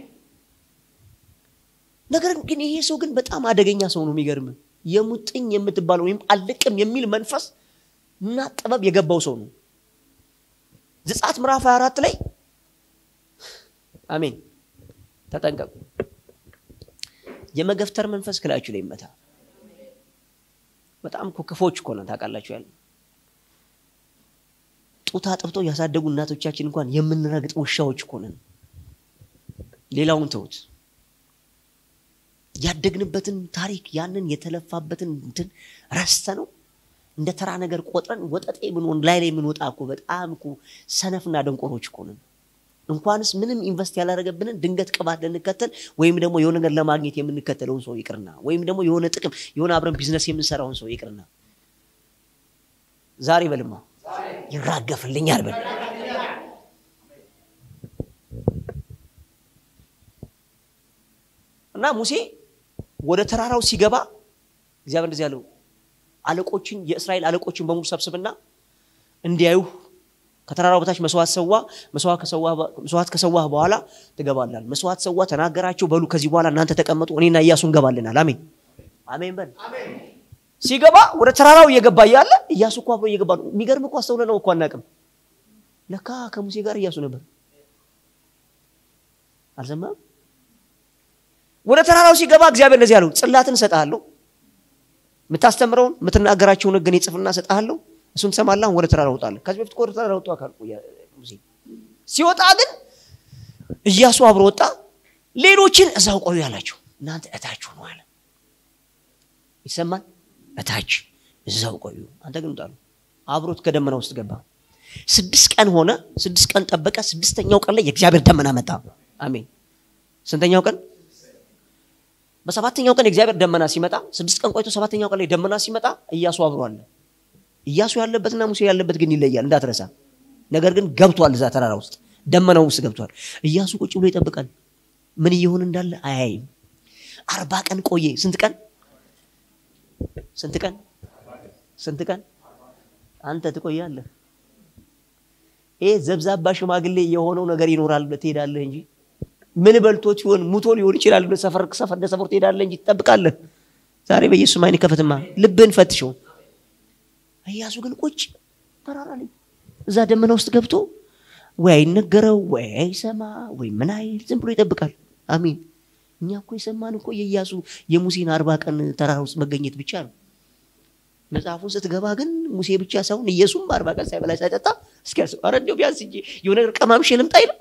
ነገር ግን ይሄ ሰው ግን በጣም አደገኛ ሰው ነው። የሚገርም የሙጥኝ የምትባለው ወይም አልቅም የሚል መንፈስ እና ጥበብ የገባው ሰው ነው። ዘጸአት ምዕራፍ 24 ላይ አሜን ተጠንቀቁ። የመገፍተር መንፈስ ክላችሁ ላይ ይመታ። በጣም እኮ ክፎች እኮ ነን ታውቃላችሁ። ያለ ጡት አጥብተው ያሳደጉ እናቶቻችን እንኳን የምንረግጥ ውሻዎች እኮ ነን። ሌላውን ተውት። ያደግንበትን ታሪክ ያንን የተለፋበትን እንትን ረስተ ነው እንደ ተራ ነገር ቆጥረን ወጠጤ ብንሆን ላይ ላይ የምንወጣ እኮ በጣም እኮ ሰነፍና ደንቆሮች እኮ ነን። እንኳንስ ምንም ኢንቨስት ያላደረገብንን ድንገት ቅባት ልንከተል ወይም ደግሞ የሆነ ነገር ለማግኘት የምንከተለውን ሰው ይቅርና ወይም ደግሞ የሆነ ጥቅም የሆነ አብረን ቢዝነስ የምንሰራውን ሰው ይቅርና ዛሬ በልማ ይራገፍልኛል በል እና ሙሴ ወደ ተራራው ሲገባ እግዚአብሔር እንደዚህ ያለው አለቆችን የእስራኤል አለቆችን በሙሉ ሰብስብና እንዲያዩ ከተራራው በታች መስዋዕት ሰዋ መስዋዕት ከሰዋህ በኋላ ትገባላል። መስዋዕት ሰዋ ተናገራቸው። በሉ ከዚህ በኋላ እናንተ ተቀመጡ፣ እኔና እያሱ እንገባልናል። አሜን አሜን በል። ሲገባ ወደ ተራራው እየገባ እያለ እያሱ እኮ አብሮ እየገባ ነው። የሚገርም እኮ አስተውለ ነው እኮ አናውቅም። ለካ ከሙሴ ጋር እያሱ ነበር። አልሰማም። ወደ ተራራው ሲገባ እግዚአብሔር እንደዚህ ያለው ጽላትን እሰጥሃለሁ፣ የምታስተምረውን የምትናገራቸውን ሕግን ጽፍና እሰጥሃለሁ እሱን ትሰማለህ። ወደ ተራራ ወጣለህ። ከዚህ በፊት ወደ ተራራ ወጣ አካል ሙሴ ሲወጣ ግን እያሱ አብሮ ወጣ። ሌሎችን እዛው ቆዩ ያላቸው እናንተ እታች ነው አለ። ይሰማል። እታች እዛው ቆዩ፣ አንተ ግን ውጣ። አብሮት ከደመና ውስጥ ገባ። ስድስት ቀን ሆነ። ስድስት ቀን ጠበቀ። ስድስተኛው ቀን ላይ የእግዚአብሔር ደመና መጣ። አሜን። ስንተኛው ቀን? በሰባተኛው ቀን የእግዚአብሔር ደመና ሲመጣ፣ ስድስት ቀን ቆይቶ ሰባተኛው ቀን ላይ ደመና ሲመጣ እያሱ አብሮ አለ። እያሱ ያለበትና ሙሴ ያለበት ግን ይለያል፣ እንዳትረሳ። ነገር ግን ገብቷል፣ እዛ ተራራ ውስጥ ደመናው ውስጥ ገብቷል። እያሱ ቁጭ ብሎ ይጠብቃል። ምን እየሆን እንዳለ አያይም። አርባ ቀን ቆየ። ስንት ቀን? ስንት ቀን? ስንት ቀን? አንተ ትቆያለህ። ይሄ ዘብዛባ ሽማግሌ የሆነው ነገር ይኖራል ብለህ ትሄዳለህ እንጂ ምን በልቶት ይሆን ሙቶ ሊሆን ይችላል ብለህ ሰፈር ሰፈር እንደ ሰፈር ትሄዳለህ እንጂ ትጠብቃለህ። ዛሬ በኢየሱስ አይን ከፈትማ ልብህን ፈትሸው። ኢያሱ ግን ቁጭ ተራራ ላይ እዛ ደመና ውስጥ ገብቶ ወይ አይነገረው ወይ አይሰማ ወይ ምን አይል ዝም ብሎ ይጠብቃል። አሜን። እኛ እኮ የሰማን እኮ የኢያሱ የሙሴን አርባ ቀን ተራራ ውስጥ መገኘት ብቻ ነው። መጽሐፉን ስትገባ ግን ሙሴ ብቻ ሳይሆን ኢየሱስም በአርባ ቀን ሳይበላ ሳይጠጣ እስኪያስ ኧረ እንደው ቢያንስ እንጂ የሆነ ነገር ቀማምሼ ልምጣ አይልም።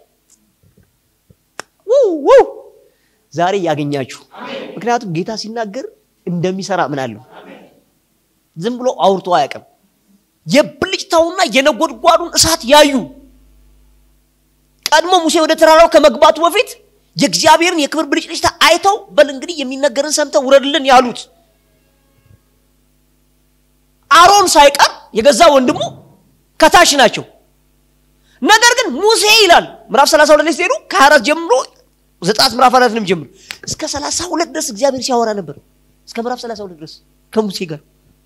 ውው ዛሬ ያገኛችሁ። ምክንያቱም ጌታ ሲናገር እንደሚሰራ ምን አለው ዝም ብሎ አውርቶ አያውቅም። የብልጭታውና የነጎድጓዱን እሳት ያዩ ቀድሞ ሙሴ ወደ ተራራው ከመግባቱ በፊት የእግዚአብሔርን የክብር ብልጭልጭታ አይተው በል እንግዲህ የሚነገርን ሰምተው ውረድልን ያሉት አሮን ሳይቀር የገዛ ወንድሙ ከታች ናቸው። ነገር ግን ሙሴ ይላል ምዕራፍ 32 ላይ ሲሄዱ ከአራት ጀምሮ ዘጸአት ምዕራፍ አራትንም ጀምሮ እስከ 32 ድረስ እግዚአብሔር ሲያወራ ነበር። እስከ ምዕራፍ 32 ድረስ ከሙሴ ጋር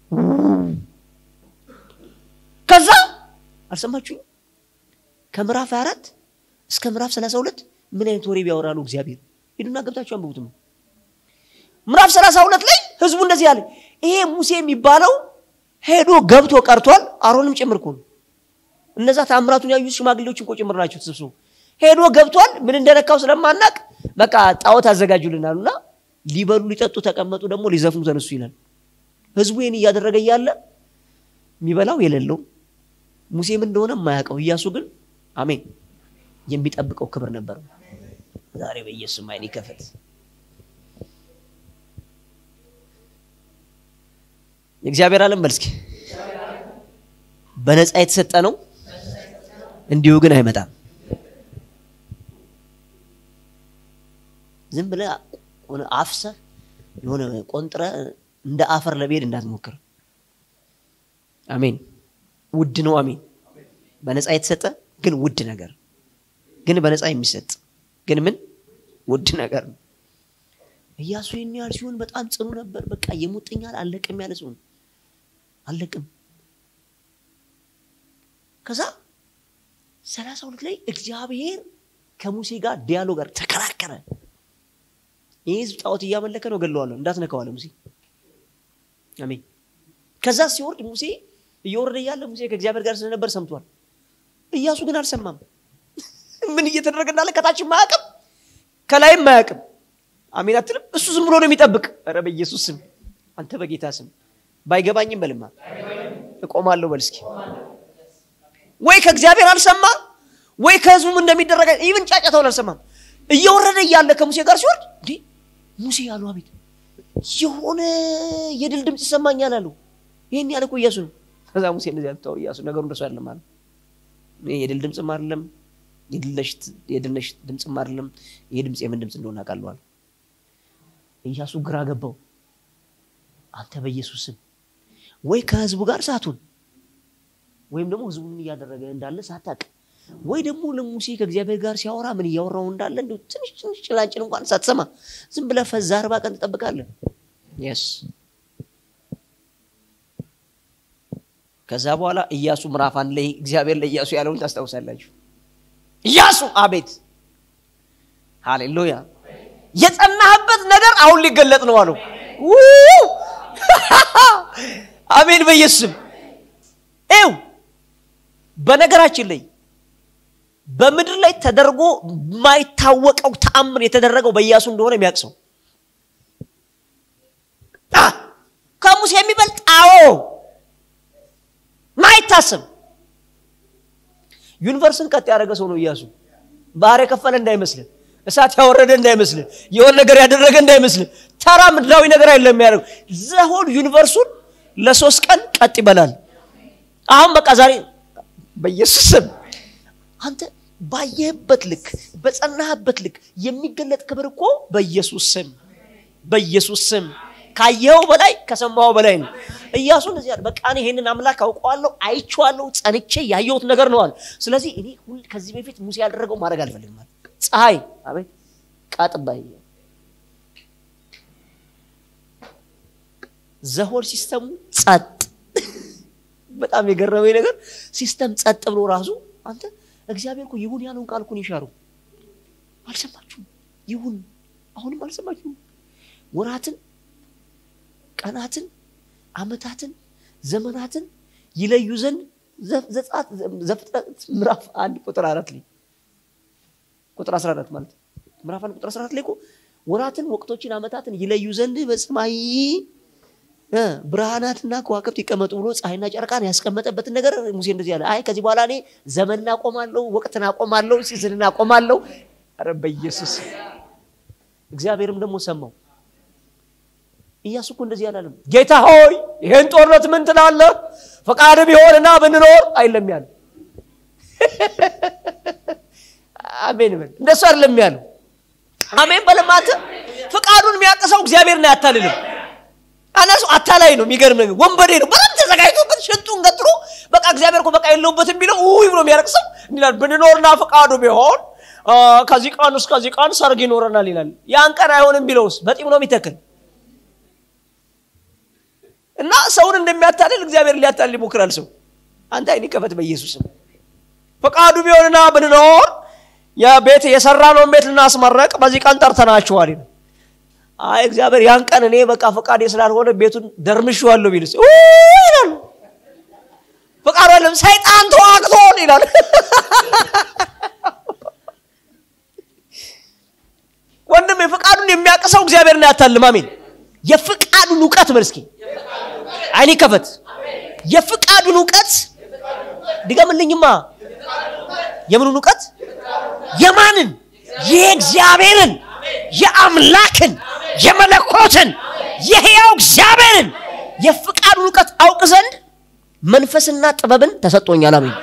ከዛ አልሰማችሁኝ? ከምዕራፍ 24 እስከ ምዕራፍ 32 ምን አይነት ወሬ ቢያወራሉ እግዚአብሔር? ሂዱና ገብታችሁ አንብቡት ነው። ምዕራፍ 32 ላይ ህዝቡ እንደዚህ አለ፣ ይሄ ሙሴ የሚባለው ሄዶ ገብቶ ቀርቷል። አሮንም ጭምር እኮ ነው። እነዛ ታምራቱን ያዩት ሽማግሌዎች እኮ ጭምር ናቸው ተሰብስበው። ሄዶ ገብቷል። ምን እንደነካው ስለማናቅ በቃ ጣዖት አዘጋጁልን አሉና ሊበሉ ሊጠጡ ተቀመጡ። ደግሞ ሊዘፍኑ ተነሱ ይላል። ህዝቡ ይህን እያደረገ እያለ የሚበላው የሌለው ሙሴ ምን እንደሆነ የማያውቀው ኢያሱ ግን አሜን የሚጠብቀው ክብር ነበር። ዛሬ በኢየሱስ አይን ይከፈት። የእግዚአብሔር ዓለም በልስኪ በነፃ የተሰጠ ነው፣ እንዲሁ ግን አይመጣም። ዝም ብለህ ሆነ አፍሰህ የሆነ ቆንጥረ እንደ አፈር ለመሄድ እንዳትሞክር። አሜን። ውድ ነው። አሜን። በነፃ የተሰጠ ግን ውድ ነገር ግን በነፃ የሚሰጥ ግን ምን ውድ ነገር ነው። ኢያሱ ይህን ያህል ሲሆን በጣም ጽኑ ነበር። በቃ የሙጥኛል አለቅም ያለ ሲሆን አለቅም። ከዛ ሰላሳ ሁለት ላይ እግዚአብሔር ከሙሴ ጋር ዲያሎግ ጋር ተከራከረ። ይህ ህዝብ ጣዖት እያመለከ ነው፣ ገለዋለሁ፣ እንዳትነካዋለ ሙሴ። አሜን። ከዛ ሲወርድ ሙሴ እየወረደ እያለ ሙሴ ከእግዚአብሔር ጋር ስለነበር ሰምቷል። ኢያሱ ግን አልሰማም። ምን እየተደረገ እንዳለ ከታችም አያውቅም፣ ከላይም አያውቅም። አሜን አትልም? እሱ ዝም ብሎ ነው የሚጠብቅ። ኧረ በኢየሱስ ስም አንተ በጌታ ስም ባይገባኝም በልማ እቆማለሁ በል እስኪ ወይ ከእግዚአብሔር አልሰማ ወይ ከህዝቡም እንደሚደረግ ይህን ጫጫታውን አልሰማም እየወረደ እያለ ከሙሴ ጋር ሲወርድ እንዴ ሙሴ ያሉ አቤት የሆነ የድል ድምፅ ይሰማኛል አሉ ይህን ያለ እኮ እያሱ ነው ከዛ ሙሴ እንደዚህ ያልተው እያሱ ነገሩ እንደሱ አይደለም አለ ይሄ የድል ድምፅም አይደለም የድልነሽ ድምፅም አይደለም ይሄ ድምፅ የምን ድምፅ እንደሆነ አውቃለሁ አለ ኢያሱ ግራ ገባው አንተ በኢየሱስ ስም ወይ ከህዝቡ ጋር ሳቱን ወይም ደግሞ ህዝቡን እያደረገ እንዳለ ሳታቅ ወይ ደግሞ ለሙሴ ከእግዚአብሔር ጋር ሲያወራ ምን እያወራው እንዳለ እንዲሁ ትንሽ ትንሽ ጭላንጭል እንኳን ሳትሰማ ዝም ብለህ ፈዛ አርባ ቀን ትጠብቃለህ የስ ከዛ በኋላ ኢያሱ ምዕራፍ አንድ ላይ እግዚአብሔር ለኢያሱ ያለውን ታስታውሳላችሁ ኢያሱ አቤት ሃሌሉያ የጸናህበት ነገር አሁን ሊገለጥ ነው አለው አሜን በኢየሱስም ይው በነገራችን ላይ በምድር ላይ ተደርጎ የማይታወቀው ተአምር የተደረገው በኢያሱ እንደሆነ የሚያውቅ ሰው ከሙሴ የሚበልጥ አዎ ማይታሰብ ዩኒቨርስን ቀጥ ያደረገ ሰው ነው ኢያሱ ባህር የከፈለ እንዳይመስልን እሳት ያወረደ እንዳይመስልን የሆነ ነገር ያደረገ እንዳይመስልን ተራ ምድራዊ ነገር አይደለም የሚያደርገው ዘሆን ዩኒቨርሱን ለሶስት ቀን ቀጥ ይበላል አሁን በቃ ዛሬ በኢየሱስ ስም አንተ ባየህበት ልክ በጸናህበት ልክ የሚገለጥ ክብር እኮ በኢየሱስ ስም በኢየሱስ ስም ካየኸው በላይ ከሰማኸው በላይ ነው እያሱ እንደዚህ ያለ በቃ እኔ ይሄንን አምላክ አውቀዋለሁ አይቼዋለሁ ጸንቼ ያየሁት ነገር ነው አለ ስለዚህ እኔ ሁል ከዚህ በፊት ሙሴ ያደረገው ማድረግ አልፈልግም አለ ፀሐይ አቤት ቃጥባይ ዘሆል ሲስተሙ ጸጥ በጣም የገረመኝ ነገር ሲስተም ጸጥ ብሎ ራሱ አንተ እግዚአብሔር እኮ ይሁን ያለውን ቃል እኮን ይሻሩ አልሰማችሁም ይሁን አሁንም አልሰማችሁም ወራትን ቀናትን አመታትን ዘመናትን ይለዩ ዘንድ ዘፍጥረት ምዕራፍ አንድ ቁጥር አራት ላይ ቁጥር 14 ማለት ምዕራፍ አንድ ቁጥር 14 ላይ እኮ ወራትን ወቅቶችን አመታትን ይለዩ ዘንድ በሰማይ ብርሃናትና ከዋክብት ይቀመጡ ብሎ ፀሐይና ጨረቃን ያስቀመጠበትን ነገር ሙሴ እንደዚህ ያለ አይ ከዚህ በኋላ እኔ ዘመንን አቆማለሁ ወቅትን አቆማለሁ ሲዝንን አቆማለሁ ኧረ በኢየሱስ እግዚአብሔርም ደግሞ ሰማው ኢያሱ እኮ እንደዚህ አላለም ጌታ ሆይ ይሄን ጦርነት ምን ትላለህ ፈቃድ ቢሆንና ብንኖር አይለም ያለ አሜን በል እንደሱ አይደለም ያለው አሜን በለማት ፍቃዱን የሚያቅሰው እግዚአብሔርን አያታልልም አናሱ አታላይ ነው የሚገርም ነገር ወንበዴ ነው በጣም ተዘጋጅቶበት ሽንጡን ገጥሮ በቃ እግዚአብሔር እኮ በቃ የለውበትም ቢለው ውይ ብሎ የሚያለቅሰው እንዲላል ብንኖርና ፈቃዱ ቢሆን ከዚህ ቀን እስከ ከዚህ ቀን ሰርግ ይኖረናል ይላል ያን ቀን አይሆንም ቢለውስ በጢም ነው የሚተክል እና ሰውን እንደሚያታልል እግዚአብሔር ሊያታልል ይሞክራል ሰው አንተ አይን ከፈት በኢየሱስም ፈቃዱ ቢሆንና ብንኖር የቤት የሰራነውን ቤት ልናስመረቅ በዚህ ቀን ጠርተናችኋል ይላል አይ እግዚአብሔር ያን ቀን እኔ በቃ ፈቃዴ ስላልሆነ ቤቱን ደርምሼዋለሁ ቢልስ ይላሉ ፈቃዱ አለም ሰይጣን ተዋግቶን ይላል ወንድም የፈቃዱን የሚያቅሰው እግዚአብሔርን አያታልም አሜን የፍቃዱን እውቀት በል እስኪ አይኔ ከፈት የፍቃዱን እውቀት ድገምልኝማ የምኑን እውቀት የማንን የእግዚአብሔርን የአምላክን የመለኮትን የሕያው እግዚአብሔርን የፍቃዱን እውቀት አውቅ ዘንድ መንፈስና ጥበብን ተሰጥቶኛል አሜን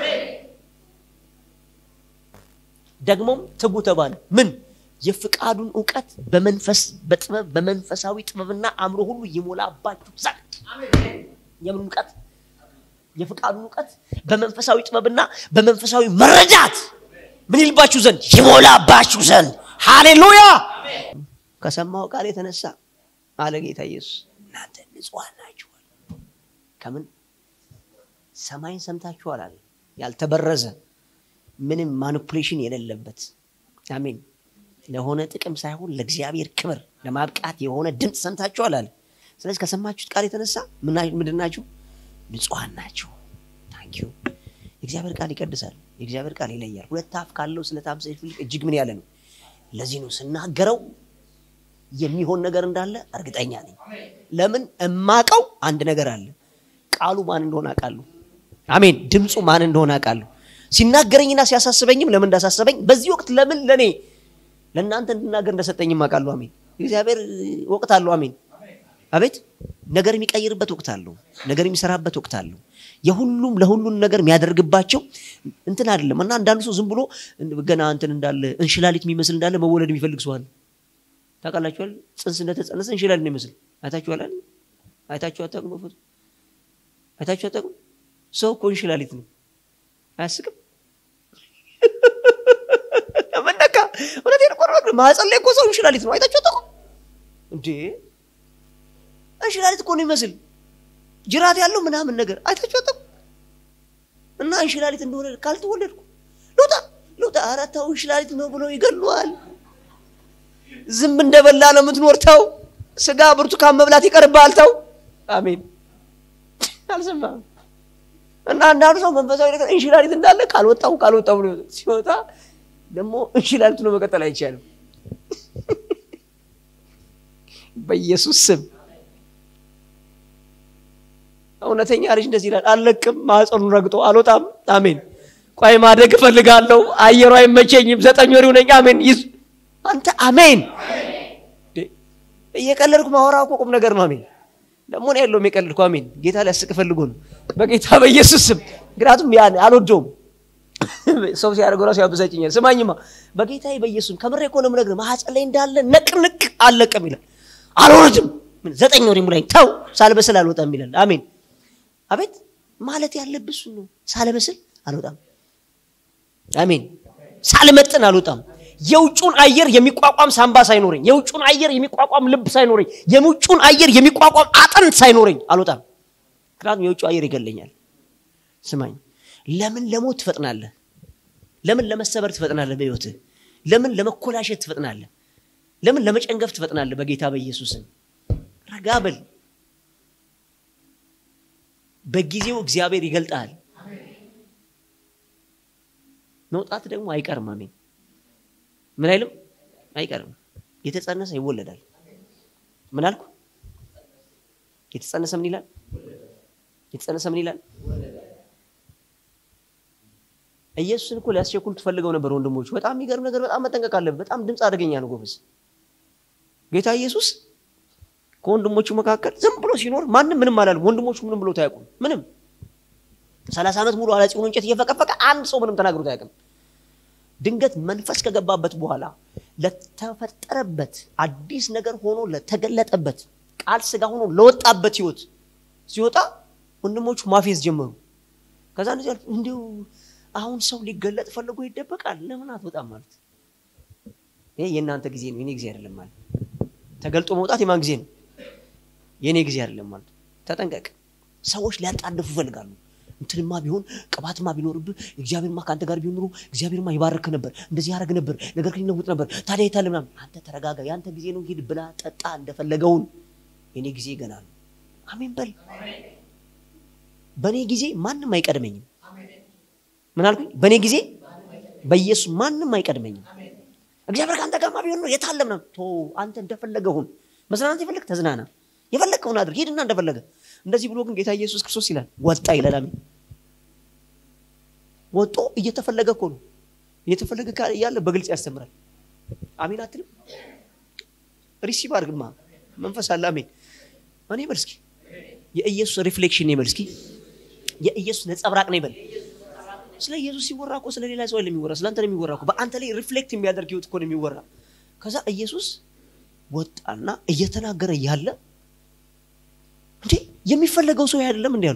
ደግሞም ትጉ ተባለ ምን የፍቃዱን እውቀት በመንፈስ በጥበብ በመንፈሳዊ ጥበብና አእምሮ ሁሉ ይሞላባችሁ ዘንድ የምን እውቀት የፍቃዱን እውቀት በመንፈሳዊ ጥበብና በመንፈሳዊ መረዳት ምን ይልባችሁ ዘንድ ይሞላባችሁ ዘንድ ሃሌሉያ ከሰማው ቃል የተነሳ አለ ጌታ ኢየሱስ እናንተ ንጹሐን ናችኋል ከምን ሰማይን ሰምታችኋል አለ ያልተበረዘ ምንም ማኒፑሌሽን የሌለበት አሜን ለሆነ ጥቅም ሳይሆን ለእግዚአብሔር ክብር ለማብቃት የሆነ ድምፅ ሰምታችኋል አለ ስለዚህ ከሰማችሁት ቃል የተነሳ ምንድን ናችሁ ንጹሐን ናቸው ታንኪዩ የእግዚአብሔር ቃል ይቀድሳል የእግዚአብሔር ቃል ይለያል ሁለት አፍ ካለው ስለታም ሰይፍ ይልቅ እጅግ ምን ያለ ነው ለዚህ ነው ስናገረው የሚሆን ነገር እንዳለ እርግጠኛ ነኝ። ለምን እማቀው አንድ ነገር አለ። ቃሉ ማን እንደሆነ አውቃለሁ። አሜን። ድምፁ ማን እንደሆነ አውቃለሁ። ሲናገረኝና ሲያሳስበኝም ለምን እንዳሳሰበኝ በዚህ ወቅት ለምን ለእኔ ለእናንተ እንድናገር እንደሰጠኝም አውቃለሁ። አሜን። እግዚአብሔር ወቅት አለው። አሜን። አቤት ነገር የሚቀይርበት ወቅት አለው። ነገር የሚሰራበት ወቅት አለው። የሁሉም ለሁሉም ነገር የሚያደርግባቸው እንትን አይደለም እና አንዳንዱ ሰው ዝም ብሎ ገና እንትን እንዳለ እንሽላሊት የሚመስል እንዳለ መወለድ የሚፈልግ ሰው አለ። ታውቃላችኋል? ጽንስ እንደተጸነሰ እንሽላሊት ነው ይመስል አይታችኋል? አይታችሁ አታውቁም? በፎቶ አይታችሁ አታውቁም? ሰው እኮ እንሽላሊት ነው። አያስቅም? መነካ እውነቴን እኮ ነው። ማህፀን ላይ እኮ ሰው እንሽላሊት ነው። አይታችሁ አታውቁም እንዴ? እንሽላሊት እኮ ነው ይመስል ጅራት ያለው ምናምን ነገር አይታችሁ አታውቁም? እና እንሽላሊት እንደሆነ ካልተወለድኩ ልውጣ ልውጣ፣ ኧረ ተው እንሽላሊት ነው ብሎ ይገሉዋል። ዝም እንደበላ ነው የምትኖር። ተው ስጋ ብርቱካን መብላት ይቀርብሃል። ተው አሜን። አልሰማም። እና አንዳንዱ ሰው መንፈሳዊ ነገር እንሽላሊት እንዳለ ካልወጣው ካልወጣው ብሎ ሲወጣ ደግሞ እንሽላሊቱ ነው መቀጠል አይቻልም። በኢየሱስ ስም እውነተኛ ልጅ እንደዚህ ይላል፣ አልለቅም፣ ማህፀኑን ረግጦ አልወጣም። አሜን። ቆይ ማደግ እፈልጋለሁ፣ አየሩ አይመቸኝም፣ ዘጠኝ ወር ይሁነኝ። አሜን። ይዝ አንተ አሜን። እየቀለድኩ ማወራ እኮ ቁም ነገር ነው። አሜን። ደግሞ ነው ያለውም የቀለድኩ። አሜን። ጌታ ሊያስቅ ፈልጎ ነው፣ በጌታ በኢየሱስ ስም። ምክንያቱም ያን አልወደውም፣ ሰው ሲያደርገው ራሱ ያበሳጭኛል። ስማኝማ፣ በጌታ በኢየሱስ ከምሬ እኮ ነው የምነግርህ። ማህፀን ላይ እንዳለ ነቅንቅ አልለቅም ይላል። አልወርድም፣ ዘጠኝ ወር ይሙላኝ፣ ተው ሳልበስል አልወጣም ይላል። አሜን አቤት ማለት ያለብህ እሱን ነው። ሳልበስል አልወጣም። አሜን። ሳልመጥን አልወጣም። የውጩን አየር የሚቋቋም ሳምባ ሳይኖረኝ፣ የውጩን አየር የሚቋቋም ልብ ሳይኖረኝ፣ የውጩን አየር የሚቋቋም አጥንት ሳይኖረኝ አልወጣም። ምክንያቱም የውጩ አየር ይገለኛል። ስማኝ፣ ለምን ለሞት ትፈጥናለህ? ለምን ለመሰበር ትፈጥናለህ? በሕይወትህ ለምን ለመኮላሸት ትፈጥናለህ? ለምን ለመጨንገፍ ትፈጥናለህ? በጌታ በኢየሱስም ረጋ በል። በጊዜው እግዚአብሔር ይገልጣል። መውጣት ደግሞ አይቀርም። አሜን። ምን አይልም አይቀርም። የተጸነሰ ይወለዳል። ምን አልኩ? የተጸነሰ ምን ይላል? የተጸነሰ ምን ይላል? ኢየሱስን እኮ ሊያስቸኩል ትፈልገው ነበር ወንድሞች። በጣም የሚገርም ነገር፣ በጣም መጠንቀቅ አለብን። በጣም ድምፅ አደገኛ ነው ጎበዝ። ጌታ ኢየሱስ ከወንድሞቹ መካከል ዝም ብሎ ሲኖር ማንም ምንም አላለም። ወንድሞቹ ምንም ብሎ ታያውቁም። ምንም ሰላሳ ዓመት ሙሉ አላጺውን እንጨት እየፈቀፈቀ አንድ ሰው ምንም ተናግሮት አያውቅም። ድንገት መንፈስ ከገባበት በኋላ ለተፈጠረበት አዲስ ነገር ሆኖ ለተገለጠበት ቃል ስጋ ሆኖ ለወጣበት ህይወት ሲወጣ ወንድሞቹ ማፌዝ ጀመሩ። ከዛ እንደዚህ እንዲሁ አሁን ሰው ሊገለጥ ፈልጎ ይደበቃል፣ ለምን አትወጣም ማለት ይሄ የእናንተ ጊዜ ነው፣ የኔ ጊዜ አይደለም ማለት ተገልጦ መውጣት የማን ጊዜ ነው? የእኔ ጊዜ አይደለም ማለት ተጠንቀቅ። ሰዎች ሊያጣድፉ ይፈልጋሉ። እንትንማ ቢሆን ቅባትማ ቢኖርብህ እግዚአብሔርማ ከአንተ ጋር ቢሆን ኑሮ እግዚአብሔርማ ይባርክ ነበር፣ እንደዚህ ያደርግ ነበር፣ ነገር ግን ይለውጥ ነበር። ታዲያ የታለ ምናምን። አንተ ተረጋጋ። የአንተ ጊዜ ነው። ሂድ፣ ብላ፣ ጠጣ እንደፈለገውን። የኔ ጊዜ ገና ነው። አሜን በል። በእኔ ጊዜ ማንም አይቀድመኝም። ምን አልኩኝ? በእኔ ጊዜ በኢየሱስ ማንም አይቀድመኝም። እግዚአብሔር ከአንተ ጋርማ ቢሆን ነው የታለ ምናምን። ቶ አንተ እንደፈለገውን መዝናናት የፈለግ ተዝናና፣ የፈለግከውን አድርግ፣ ሂድና እንደፈለገ እንደዚህ ብሎ ግን ጌታ ኢየሱስ ክርስቶስ ይላል ወጣ ይላል። አሜን ወጦ እየተፈለገ እኮ ነው እየተፈለገ እያለ በግልጽ ያስተምራል። አሜን አትልም? ሪሲቭ አድርግማ መንፈስ አለ። አሜን እኔ በል እስኪ የኢየሱስ ሪፍሌክሽን ነው በል እስኪ የኢየሱስ ነጸብራቅ ነው በል። ስለ ኢየሱስ ሲወራ እኮ ስለ ሌላ ሰው አይደለም የሚወራ፣ ስለ አንተ ነው የሚወራ እኮ። በአንተ ላይ ሪፍሌክት የሚያደርግ ህይወት እኮ ነው የሚወራ። ከዛ ኢየሱስ ወጣና እየተናገረ እያለ እንዴ የሚፈለገው ሰው አይደለም እንዲ ያሉ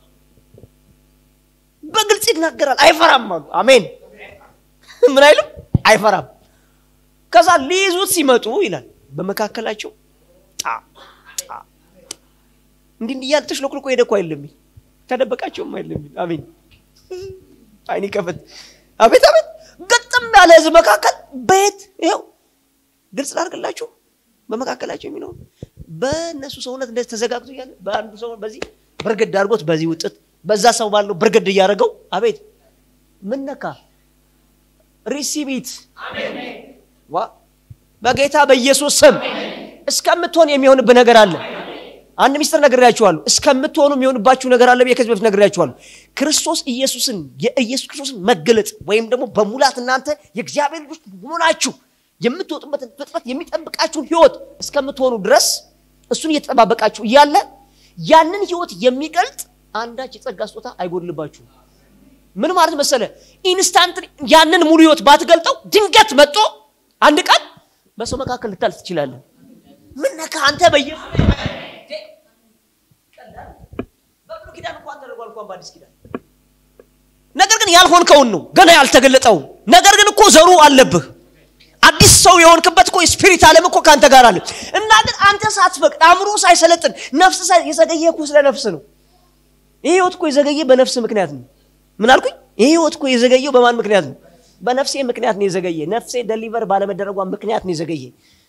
በግልጽ ይናገራል። አይፈራም አሉ። አሜን ምን አይልም አይፈራም። ከዛ ሊይዙት ሲመጡ ይላል በመካከላቸው ጣ ጣ እንዲህ እንዲህ እያለ ተሽሎክልኮ ሄደ እኮ አይደለም ተደበቃቸውም አይደለም። አሜን አይኔ ከፈት አቤት አቤት ገጥም ያለ ህዝብ መካከል በየት ይኸው ግልጽ ላድርግላችሁ በመካከላቸው የሚለው በእነሱ ሰውነት እንደዚህ ተዘጋግቶ እያለ በአንዱ ሰው በዚህ ብርግድ አድርጎት በዚህ ውጥት በዛ ሰው ባለው ብርግድ እያደረገው አቤት ምን ነካ ሪሲቪት ዋ በጌታ በኢየሱስ ስም እስከምትሆን የሚሆንብህ ነገር አለ አንድ ሚስጥር ነግሬያችኋለሁ እስከምትሆኑ የሚሆንባችሁ ነገር አለ ብዬ ከዚህ በፊት ነግሬያችኋለሁ ክርስቶስ ኢየሱስን የኢየሱስ ክርስቶስን መገለጥ ወይም ደግሞ በሙላት እናንተ የእግዚአብሔር ልጆች ሆናችሁ የምትወጡበትን ፍጥረት የሚጠብቃችሁን ህይወት እስከምትሆኑ ድረስ እሱን እየተጠባበቃችሁ እያለ ያንን ህይወት የሚገልጥ አንዳች የጸጋ ስጦታ አይጎድልባችሁም ምን ማለት መሰለ ኢንስታንት ያንን ሙሉ ህይወት ባትገልጠው ድንገት መጦ አንድ ቀን በሰው መካከል ልታልፍ ትችላለን ምን ነካ አንተ በኢየሱስ በብሉይ ኪዳን እንኳን ተደርጓል እንኳን በአዲስ ኪዳን ነገር ግን ያልሆንከውን ነው ገና ያልተገለጠውን ነገር ግን እኮ ዘሩ አለብህ አዲስ ሰው የሆንክበት እኮ ስፒሪት አለም እኮ ከአንተ ጋር አለ እና ግን አንተ ሳትፈቅድ አእምሮ ሳይሰለጥን ነፍስ የዘገየ እኮ ስለ ነፍስ ነው ይህ ህይወት እኮ የዘገየ በነፍስ ምክንያት ነው ምን አልኩኝ ይህ ህይወት እኮ የዘገየው በማን ምክንያት ነው በነፍሴ ምክንያት ነው የዘገየ ነፍሴ ደሊቨር ባለመደረጓ ምክንያት ነው የዘገየ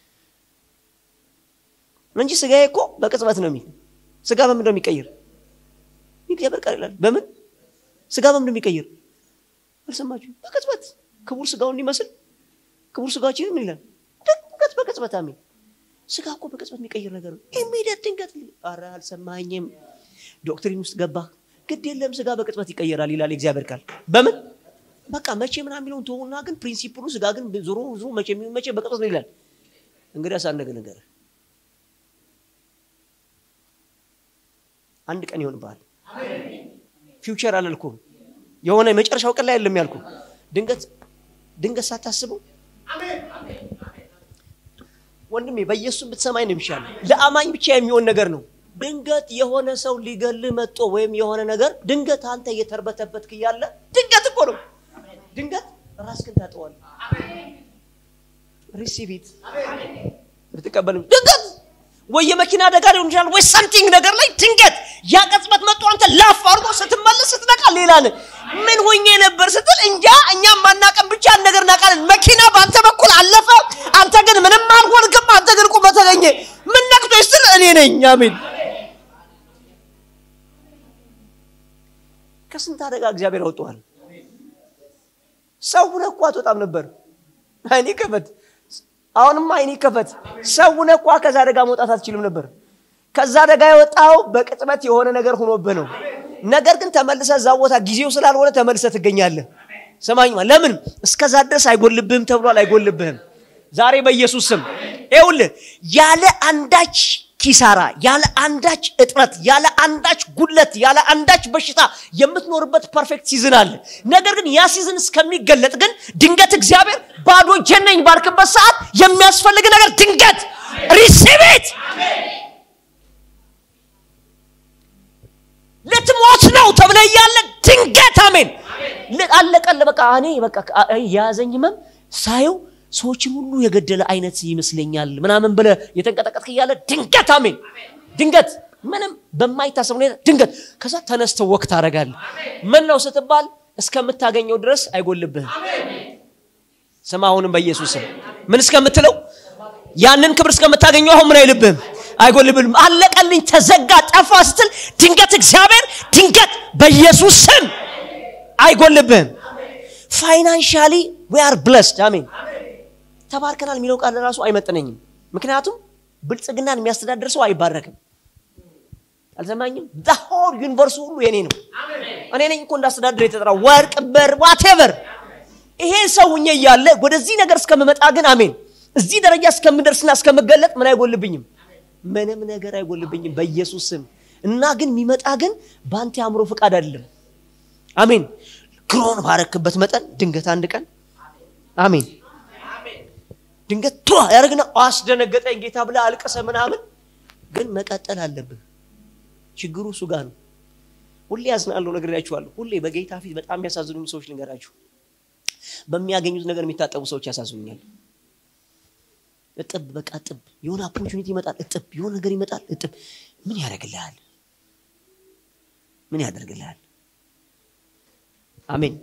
እንጂ ስጋዬ እኮ በቅጽበት ነው የሚል ስጋ በምን ነው የሚቀይር እግዚአብሔር ቃል ይላል በምን ስጋ በምን ነው የሚቀይር አልሰማችሁ በቅጽበት ክቡር ስጋውን ሊመስል ክቡር ስጋችን ምን ይላል ድንገት በቅጽበት አሜን ስጋ እኮ በቅጽበት የሚቀይር ነገር ነው ኢሚዲየት ድንገት አረ አልሰማኝም ዶክትሪን ውስጥ ገባ ግድ የለም ስጋ በቅጽበት ይቀየራል ይላል የእግዚአብሔር ቃል በምን በቃ መቼ ምና የሚለውን ተሆና ግን ፕሪንሲፕሉ ስጋ ግን ዞሮ ዞሮ መቼ የሚሆን መቼ በቅጽበት ነው ይላል እንግዲህ አሳነገ ነገር አንድ ቀን ይሆንብሃል ፊውቸር አላልኩም የሆነ የመጨረሻው ቀን ላይ አይደለም ያልኩ ድንገት ድንገት ሳታስበው ወንድሜ በኢየሱስ ብትሰማኝ ነው የሚሻለው ለአማኝ ብቻ የሚሆን ነገር ነው ድንገት የሆነ ሰው ሊገልህ መጦ ወይም የሆነ ነገር ድንገት አንተ እየተርበተበትክ እያለ ድንገት እኮ ነው ድንገት ራስክን ታጠዋል ሪሲቪት ብትቀበልም ድንገት ወይ የመኪና አደጋ ሊሆን ይችላል ወይ ሰምቲንግ ነገር ላይ ድንገት ያ ቅጽበት መጥቶ አንተ ላፍ አድርጎ ስትመለስ ስትነቃ ሌላ ነህ ምን ሆኜ ነበር ስትል እንጃ እኛም ማናቀም ብቻ ነገር እናቃለን መኪና በአንተ በኩል አለፈ አንተ ግን ምንም አልሆንክም አንተ ግን ቁመ ተገኘ ምን ነቅቶ ስትል እኔ ነኝ አሜን ከስንት አደጋ እግዚአብሔር ያወጣዋል ሰው ሁነህ እኮ አትወጣም ነበር አይኔ ከፈት አሁንማ አይኔ ከፈት ሰው ሁነህ እኳ ከዛ አደጋ መውጣት አትችልም ነበር ከዛ አደጋ የወጣው በቅጽበት የሆነ ነገር ሆኖብህ ነው ነገር ግን ተመልሰ እዛ ቦታ ጊዜው ስላልሆነ ተመልሰ ትገኛለህ ሰማኝማ ለምን እስከዛ ድረስ አይጎልብህም ተብሏል አይጎልብህም ዛሬ በኢየሱስ ስም ይውልህ ያለ አንዳች ኪሳራ ያለ አንዳች እጥረት ያለ አንዳች ጉድለት ያለ አንዳች በሽታ የምትኖርበት ፐርፌክት ሲዝን አለ ነገር ግን ያ ሲዝን እስከሚገለጥ ግን ድንገት እግዚአብሔር ባዶ ጀነኝ ባልክበት ሰዓት የሚያስፈልግ ነገር ድንገት ሪሲቪት ልትሞት ነው ተብለ እያለ ድንገት አሜን አለቀለ በቃ እኔ በቃ የያዘኝ ህመም ሳየው ሰዎችን ሁሉ የገደለ አይነት ይመስለኛል ምናምን ብለ የተንቀጠቀጥክ እያለ ድንገት አሜን ድንገት ምንም በማይታሰብ ሁኔታ ድንገት ከዛ ተነስተው ወቅት ታደረጋለ ምን ነው ስትባል እስከምታገኘው ድረስ አይጎልብህም ስማ አሁንም በኢየሱስ ስም ምን እስከምትለው ያንን ክብር እስከምታገኘው አሁን ምን አይልብህም አይጎልብህም አለቀልኝ ተዘጋ ጠፋ ስትል ድንገት እግዚአብሔር ድንገት በኢየሱስ ስም አይጎልብህም ፋይናንሻሊ ዊ አር ብለስድ አሜን ተባርከናል የሚለው ቃል ራሱ አይመጥነኝም ምክንያቱም ብልጽግናን የሚያስተዳድር ሰው አይባረክም አልሰማኝም ሆል ዩኒቨርሱ ሁሉ የኔ ነው እኔ ነኝ እኮ እንዳስተዳድር የተጠራ ወርቅ በር ዋቴቨር ይሄ ሰውኜ እያለ ወደዚህ ነገር እስከምመጣ ግን አሜን እዚህ ደረጃ እስከምደርስና እስከምገለጥ ምን አይጎልብኝም ምንም ነገር አይጎልብኝም በኢየሱስ ስም እና ግን የሚመጣ ግን በአንተ አእምሮ ፍቃድ አይደለም አሜን ግሮን ባረክበት መጠን ድንገት አንድ ቀን አሜን ድንገት ቷ ያደርግና አስደነገጠኝ ጌታ ብለ አልቅሰ ምናምን ግን መቀጠል አለብህ ችግሩ እሱ ጋር ነው ሁሌ ያዝናለሁ ነግሬያችኋለሁ ሁሌ በጌታ ፊት በጣም የሚያሳዝኑኝ ሰዎች ልንገራችሁ በሚያገኙት ነገር የሚታጠቡ ሰዎች ያሳዝኑኛል እጥብ በቃ እጥብ የሆነ ኦፖርቹኒቲ ይመጣል እጥብ የሆነ ነገር ይመጣል እጥብ ምን ያደርግልሃል ምን ያደርግልሃል አሜን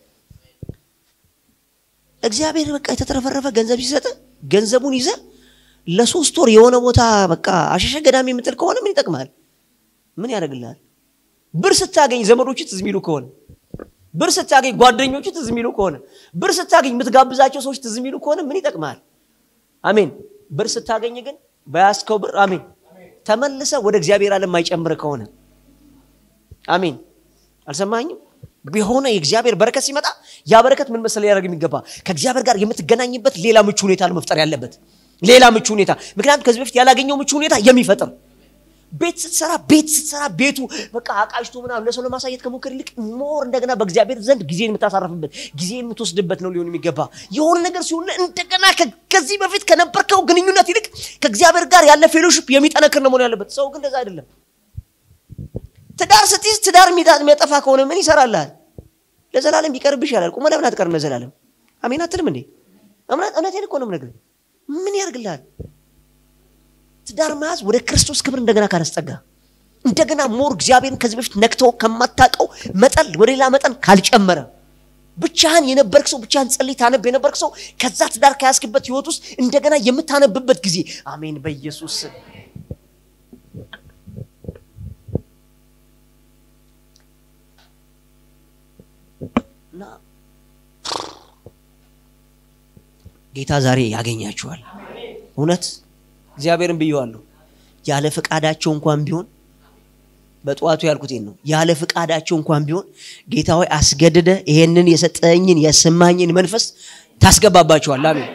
እግዚአብሔር በቃ የተትረፈረፈ ገንዘብ ሲሰጥ ገንዘቡን ይዘ ለሶስት ወር የሆነ ቦታ በቃ አሸሸ ገዳሚ የምጥል ከሆነ ምን ይጠቅማል ምን ያደርግልሃል ብር ስታገኝ ዘመዶች ትዝ የሚሉ ከሆነ ብር ስታገኝ ጓደኞቹ ትዝ የሚሉ ከሆነ ብር ስታገኝ የምትጋብዛቸው ሰዎች ትዝ የሚሉ ከሆነ ምን ይጠቅማል አሜን ብር ስታገኝ ግን በያዝከው ብር አሜን ተመልሰ ወደ እግዚአብሔር ዓለም የማይጨምር ከሆነ አሜን አልሰማኝም የሆነ የእግዚአብሔር በረከት ሲመጣ ያ በረከት ምን መሰለ ሊያደርግ የሚገባ ከእግዚአብሔር ጋር የምትገናኝበት ሌላ ምቹ ሁኔታ ነው መፍጠር ያለበት ሌላ ምቹ ሁኔታ ምክንያቱም ከዚህ በፊት ያላገኘው ምቹ ሁኔታ የሚፈጥር ቤት ስትሰራ ቤት ስትሰራ ቤቱ በቃ አቃጅቶ ምናምን ለሰው ለማሳየት ከሞከር ይልቅ ሞር እንደገና በእግዚአብሔር ዘንድ ጊዜን የምታሳርፍበት ጊዜ የምትወስድበት ነው ሊሆን የሚገባ የሆነ ነገር ሲሆን እንደገና ከዚህ በፊት ከነበርከው ግንኙነት ይልቅ ከእግዚአብሔር ጋር ያለ ፌሎሽፕ የሚጠነክር ነው መሆን ያለበት ሰው ግን እንደዛ አይደለም ትዳር ስትይዝ ትዳር የሚያጠፋ ከሆነ ምን ይሰራልሃል ለዘላለም ቢቀርብ ይሻላል ቁመ ለምን አትቀርም ለዘላለም አሜን አትልም እንዴ እውነቴን እኮ ነው የምነግርህ ምን ያደርግልሃል ትዳር መያዝ ወደ ክርስቶስ ክብር እንደገና ካላስጠጋ እንደገና ሞር እግዚአብሔርን ከዚህ በፊት ነክተው ከማታቀው መጠን ወደ ሌላ መጠን ካልጨመረ ብቻህን የነበርክ ሰው ብቻህን ጸልይ ታነብ የነበርክ ሰው ከዛ ትዳር ከያዝክበት ህይወት ውስጥ እንደገና የምታነብበት ጊዜ አሜን በኢየሱስ ስም እና ጌታ ዛሬ ያገኛችኋል እውነት እግዚአብሔርን ብየዋለሁ ያለ ፍቃዳቸው እንኳን ቢሆን በጠዋቱ ያልኩት ነው ያለ ፍቃዳቸው እንኳን ቢሆን ጌታ ሆይ አስገድደ ይሄንን የሰጠኝን የሰማኝን መንፈስ ታስገባባቸዋል አሜን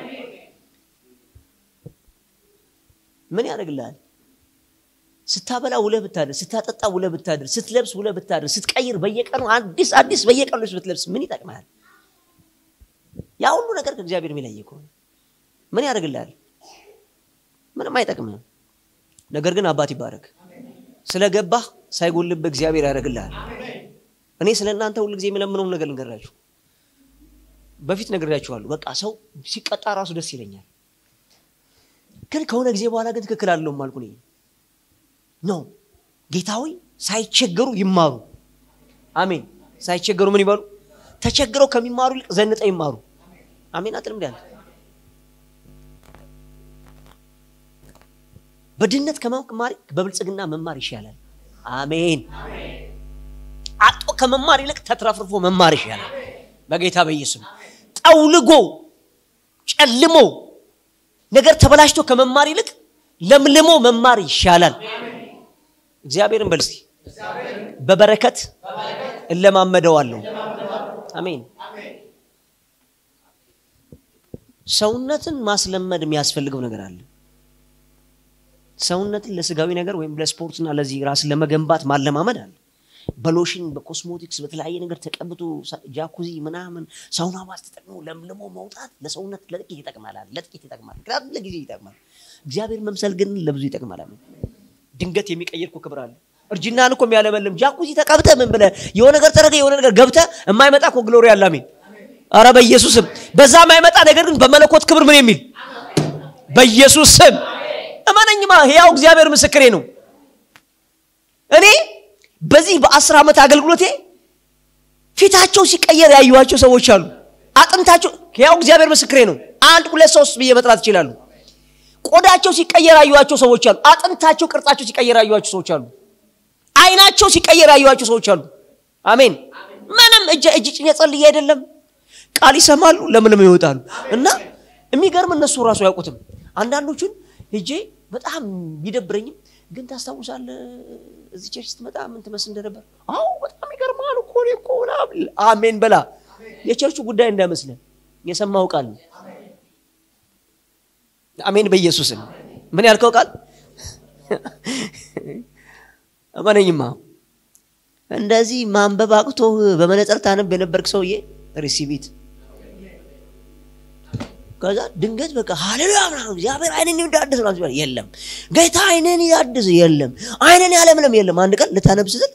ምን ያደርግልሃል ስታበላ ውለ ብታድር ስታጠጣ ውለ ብታድር ስትለብስ ውለ ብታድር ስትቀይር በየቀኑ አዲስ አዲስ በየቀኑ ልብስ ብትለብስ ምን ይጠቅማል ያ ሁሉ ነገር ከእግዚአብሔር የሚለይ ከሆነ ምን ያደርግልሃል ምንም አይጠቅምም ነገር ግን አባት ይባረክ ስለገባህ ሳይጎልብህ እግዚአብሔር ያደርግልሃል እኔ ስለ እናንተ ሁሉ ጊዜ የምለምነውን ነገር ልንገራችሁ በፊት ነግሬያችኋለሁ በቃ ሰው ሲቀጣ ራሱ ደስ ይለኛል ግን ከሆነ ጊዜ በኋላ ግን ትክክል አለውም አልኩ ኖ ጌታዊ ሳይቸገሩ ይማሩ አሜን ሳይቸገሩ ምን ይበሉ ተቸግረው ከሚማሩ ይልቅ ዘንጠ ይማሩ አሜን አጥልም እንዲ በድህነት ከመማር በብልጽግና መማር ይሻላል አሜን አጦ ከመማር ይልቅ ተትረፍርፎ መማር ይሻላል በጌታ በኢየሱስ ጠውልጎ ጨልሞ ነገር ተበላሽቶ ከመማር ይልቅ ለምልሞ መማር ይሻላል እግዚአብሔርን በል እስቲ በበረከት እለማመደዋለሁ አሜን ሰውነትን ማስለመድ የሚያስፈልገው ነገር አለ ሰውነትን ለስጋዊ ነገር ወይም ለስፖርትና ለዚህ ራስን ለመገንባት ማለማመድ አለ በሎሽን በኮስሞቲክስ በተለያየ ነገር ተቀብቶ ጃኩዚ ምናምን ሳውና ባስ ተጠቅሞ ለምልሞ መውጣት ለሰውነት ለጥቂት ይጠቅማል ለጥቂት ይጠቅማል ምክንያቱም ለጊዜ ይጠቅማል እግዚአብሔር መምሰል ግን ለብዙ ይጠቅማል ድንገት የሚቀየር እኮ ክብር አለ እርጅናን እኮ የሚያለመልም ጃኩዚ ተቀብተ ምን ብለ የሆነ ነገር ተረገ የሆነ ነገር ገብተ የማይመጣ እኮ ግሎሪ አለ አሜን አረ በኢየሱስ ስም በዛ የማይመጣ ነገር ግን በመለኮት ክብር ምን የሚል በኢየሱስ ስም እመነኝማ ህያው እግዚአብሔር ምስክሬ ነው እኔ በዚህ በአስር ዓመት አገልግሎቴ ፊታቸው ሲቀየር ያዩዋቸው ሰዎች አሉ አጥንታቸው ህያው እግዚአብሔር ምስክሬ ነው አንድ ሁለት ሶስት ብዬ መጥራት ይችላሉ ቆዳቸው ሲቀየር ያዩዋቸው ሰዎች አሉ አጥንታቸው ቅርጻቸው ሲቀየር ያዩዋቸው ሰዎች አሉ አይናቸው ሲቀየር ያዩዋቸው ሰዎች አሉ አሜን ምንም እጅ እጅ ጭኜ ጸልዬ አይደለም ቃል ይሰማሉ ለምንም ይወጣሉ እና የሚገርም እነሱ ራሱ አያውቁትም አንዳንዶቹን ሄጄ በጣም ቢደብረኝም ግን ታስታውሳለ እዚህ ቸርች ስትመጣ ምን ትመስል እንደነበር አዎ በጣም ይገርማል እኮ እኔ እኮ አሜን በላ የቸርቹ ጉዳይ እንዳይመስለን የሰማው ቃል ነው አሜን በኢየሱስም ምን ያልከው ቃል እመነኝማ እንደዚህ ማንበብ አቅቶ በመነጽር ታነብ የነበርክ ሰውዬ ሪሲቪት ከዛ ድንገት በቃ ሃሌሉያ ምናምን እግዚአብሔር አይንን እንዳድስ ነው ሲባል የለም ጌታ አይንን ያድስ የለም አይንን ያለምለም የለም አንድ ቀን ልታነብ ስትል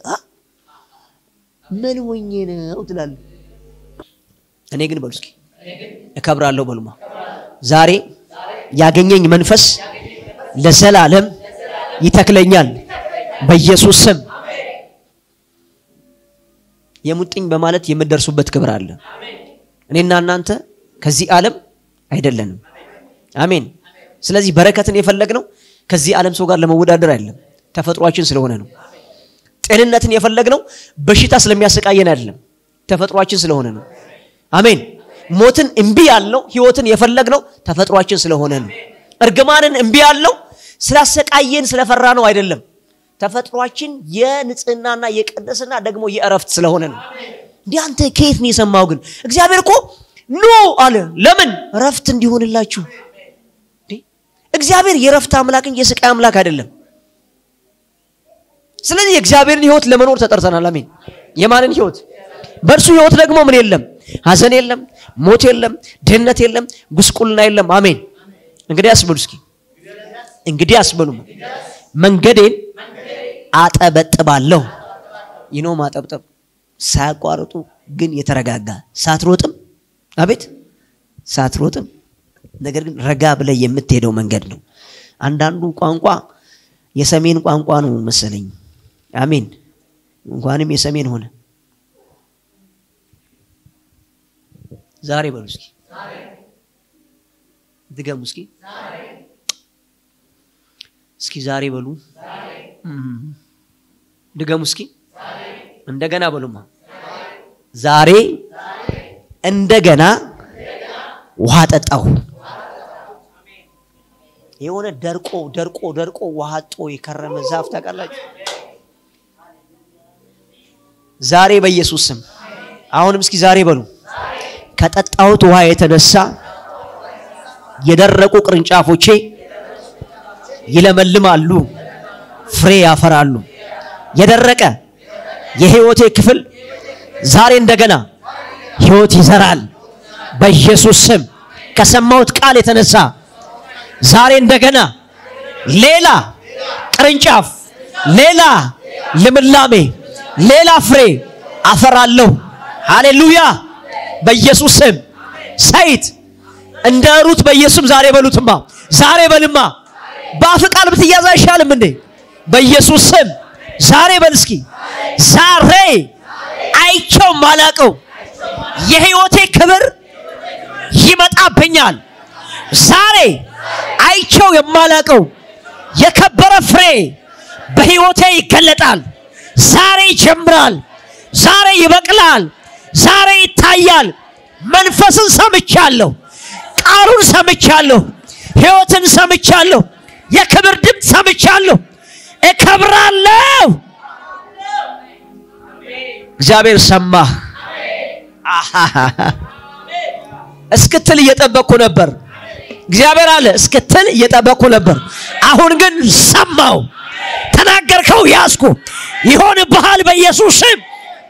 ምን ሆኜ ነው ትላለ እኔ ግን በሉ እስኪ እከብራለሁ በሉማ ዛሬ ያገኘኝ መንፈስ ለዘላለም ይተክለኛል በኢየሱስ ስም የሙጥኝ በማለት የምደርሱበት ክብር አለ እኔና እናንተ ከዚህ ዓለም አይደለንም አሜን ስለዚህ በረከትን የፈለግነው ከዚህ ዓለም ሰው ጋር ለመወዳደር አይደለም ተፈጥሯችን ስለሆነ ነው ጤንነትን የፈለግነው በሽታ ስለሚያሰቃየን አይደለም ተፈጥሯችን ስለሆነ ነው አሜን ሞትን እምቢ ያልነው ህይወትን የፈለግነው ተፈጥሯችን ስለሆነ ነው እርግማንን እምቢ ያልነው ስላሰቃየን ስለፈራ ነው አይደለም። ተፈጥሯችን የንጽህናና የቅድስና ደግሞ የእረፍት ስለሆነ ነው። እንዲህ አንተ ከየት ነው የሰማው? ግን እግዚአብሔር እኮ ኑ አለ። ለምን እረፍት እንዲሆንላችሁ። እግዚአብሔር የእረፍት አምላክ እንጂ የስቃይ አምላክ አይደለም። ስለዚህ የእግዚአብሔርን ህይወት ለመኖር ተጠርተናል። አሜን። የማንን ህይወት? በእርሱ ህይወት ደግሞ ምን የለም? ሀዘን የለም፣ ሞት የለም፣ ድህነት የለም፣ ጉስቁልና የለም። አሜን። እንግዲህ አስበሉ እስኪ እንግዲህ አስበሉ መንገዴን አጠበጥባለሁ። ይኖ ማጠብጠብ ሳያቋርጡ ግን የተረጋጋ ሳትሮጥም፣ አቤት ሳትሮጥም፣ ነገር ግን ረጋ ብለህ የምትሄደው መንገድ ነው። አንዳንዱ ቋንቋ የሰሜን ቋንቋ ነው መሰለኝ። አሜን። እንኳንም የሰሜን ሆነ። ዛሬ በሉ እስኪ ድገሙ እስኪ እስኪ ዛሬ በሉ ድገሙ እስኪ እንደገና በሉማ ዛሬ እንደገና ውሃ ጠጣሁ። የሆነ ደርቆ ደርቆ ደርቆ ውሃ ጦ የከረመ ዛፍ ታውቃላችሁ? ዛሬ በኢየሱስ ስም አሁንም እስኪ ዛሬ በሉ ከጠጣሁት ውሃ የተነሳ የደረቁ ቅርንጫፎቼ ይለመልማሉ፣ ፍሬ ያፈራሉ። የደረቀ የህይወቴ ክፍል ዛሬ እንደገና ህይወት ይዘራል። በኢየሱስ ስም ከሰማሁት ቃል የተነሳ ዛሬ እንደገና ሌላ ቅርንጫፍ፣ ሌላ ልምላሜ፣ ሌላ ፍሬ አፈራለሁ። ሃሌሉያ! በኢየሱስ ስም ሰይት እንደ ሩት በኢየሱስ ዛሬ በሉትማ፣ ዛሬ በልማ። በአፍ ቃል ብትያዝ አይሻልም እንዴ? በኢየሱስ ስም ዛሬ በል እስኪ። ዛሬ አይቸው ማላቀው የህይወቴ ክብር ይመጣብኛል። ዛሬ አይቸው የማላቀው የከበረ ፍሬ በህይወቴ ይገለጣል። ዛሬ ይጀምራል። ዛሬ ይበቅላል። ዛሬ ይታያል። መንፈስን ሰምቻለሁ። ቃሉን ሰምቻለሁ። ህይወትን ሰምቻለሁ። የክብር ድምፅ ሰምቻለሁ። እከብራለሁ። እግዚአብሔር ሰማህ እስክትል እየጠበቅኩ ነበር። እግዚአብሔር አለ እስክትል እየጠበቅኩ ነበር። አሁን ግን ሰማው። ተናገርከው፣ ያዝኩ። ይሆንብሃል በኢየሱስ ስም።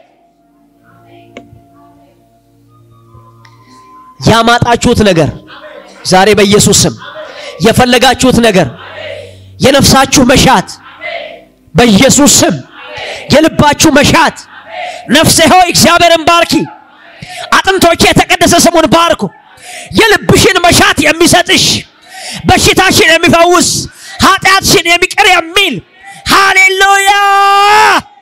ያማጣችሁት ነገር ዛሬ በኢየሱስ ስም የፈለጋችሁት ነገር የነፍሳችሁ መሻት በኢየሱስ ስም የልባችሁ መሻት ነፍሴ ሆይ እግዚአብሔርን ባርኪ፣ አጥንቶቼ የተቀደሰ ስሙን ባርኩ። የልብሽን መሻት የሚሰጥሽ በሽታሽን የሚፈውስ ኃጢአትሽን የሚቅር የሚል ሃሌሉያ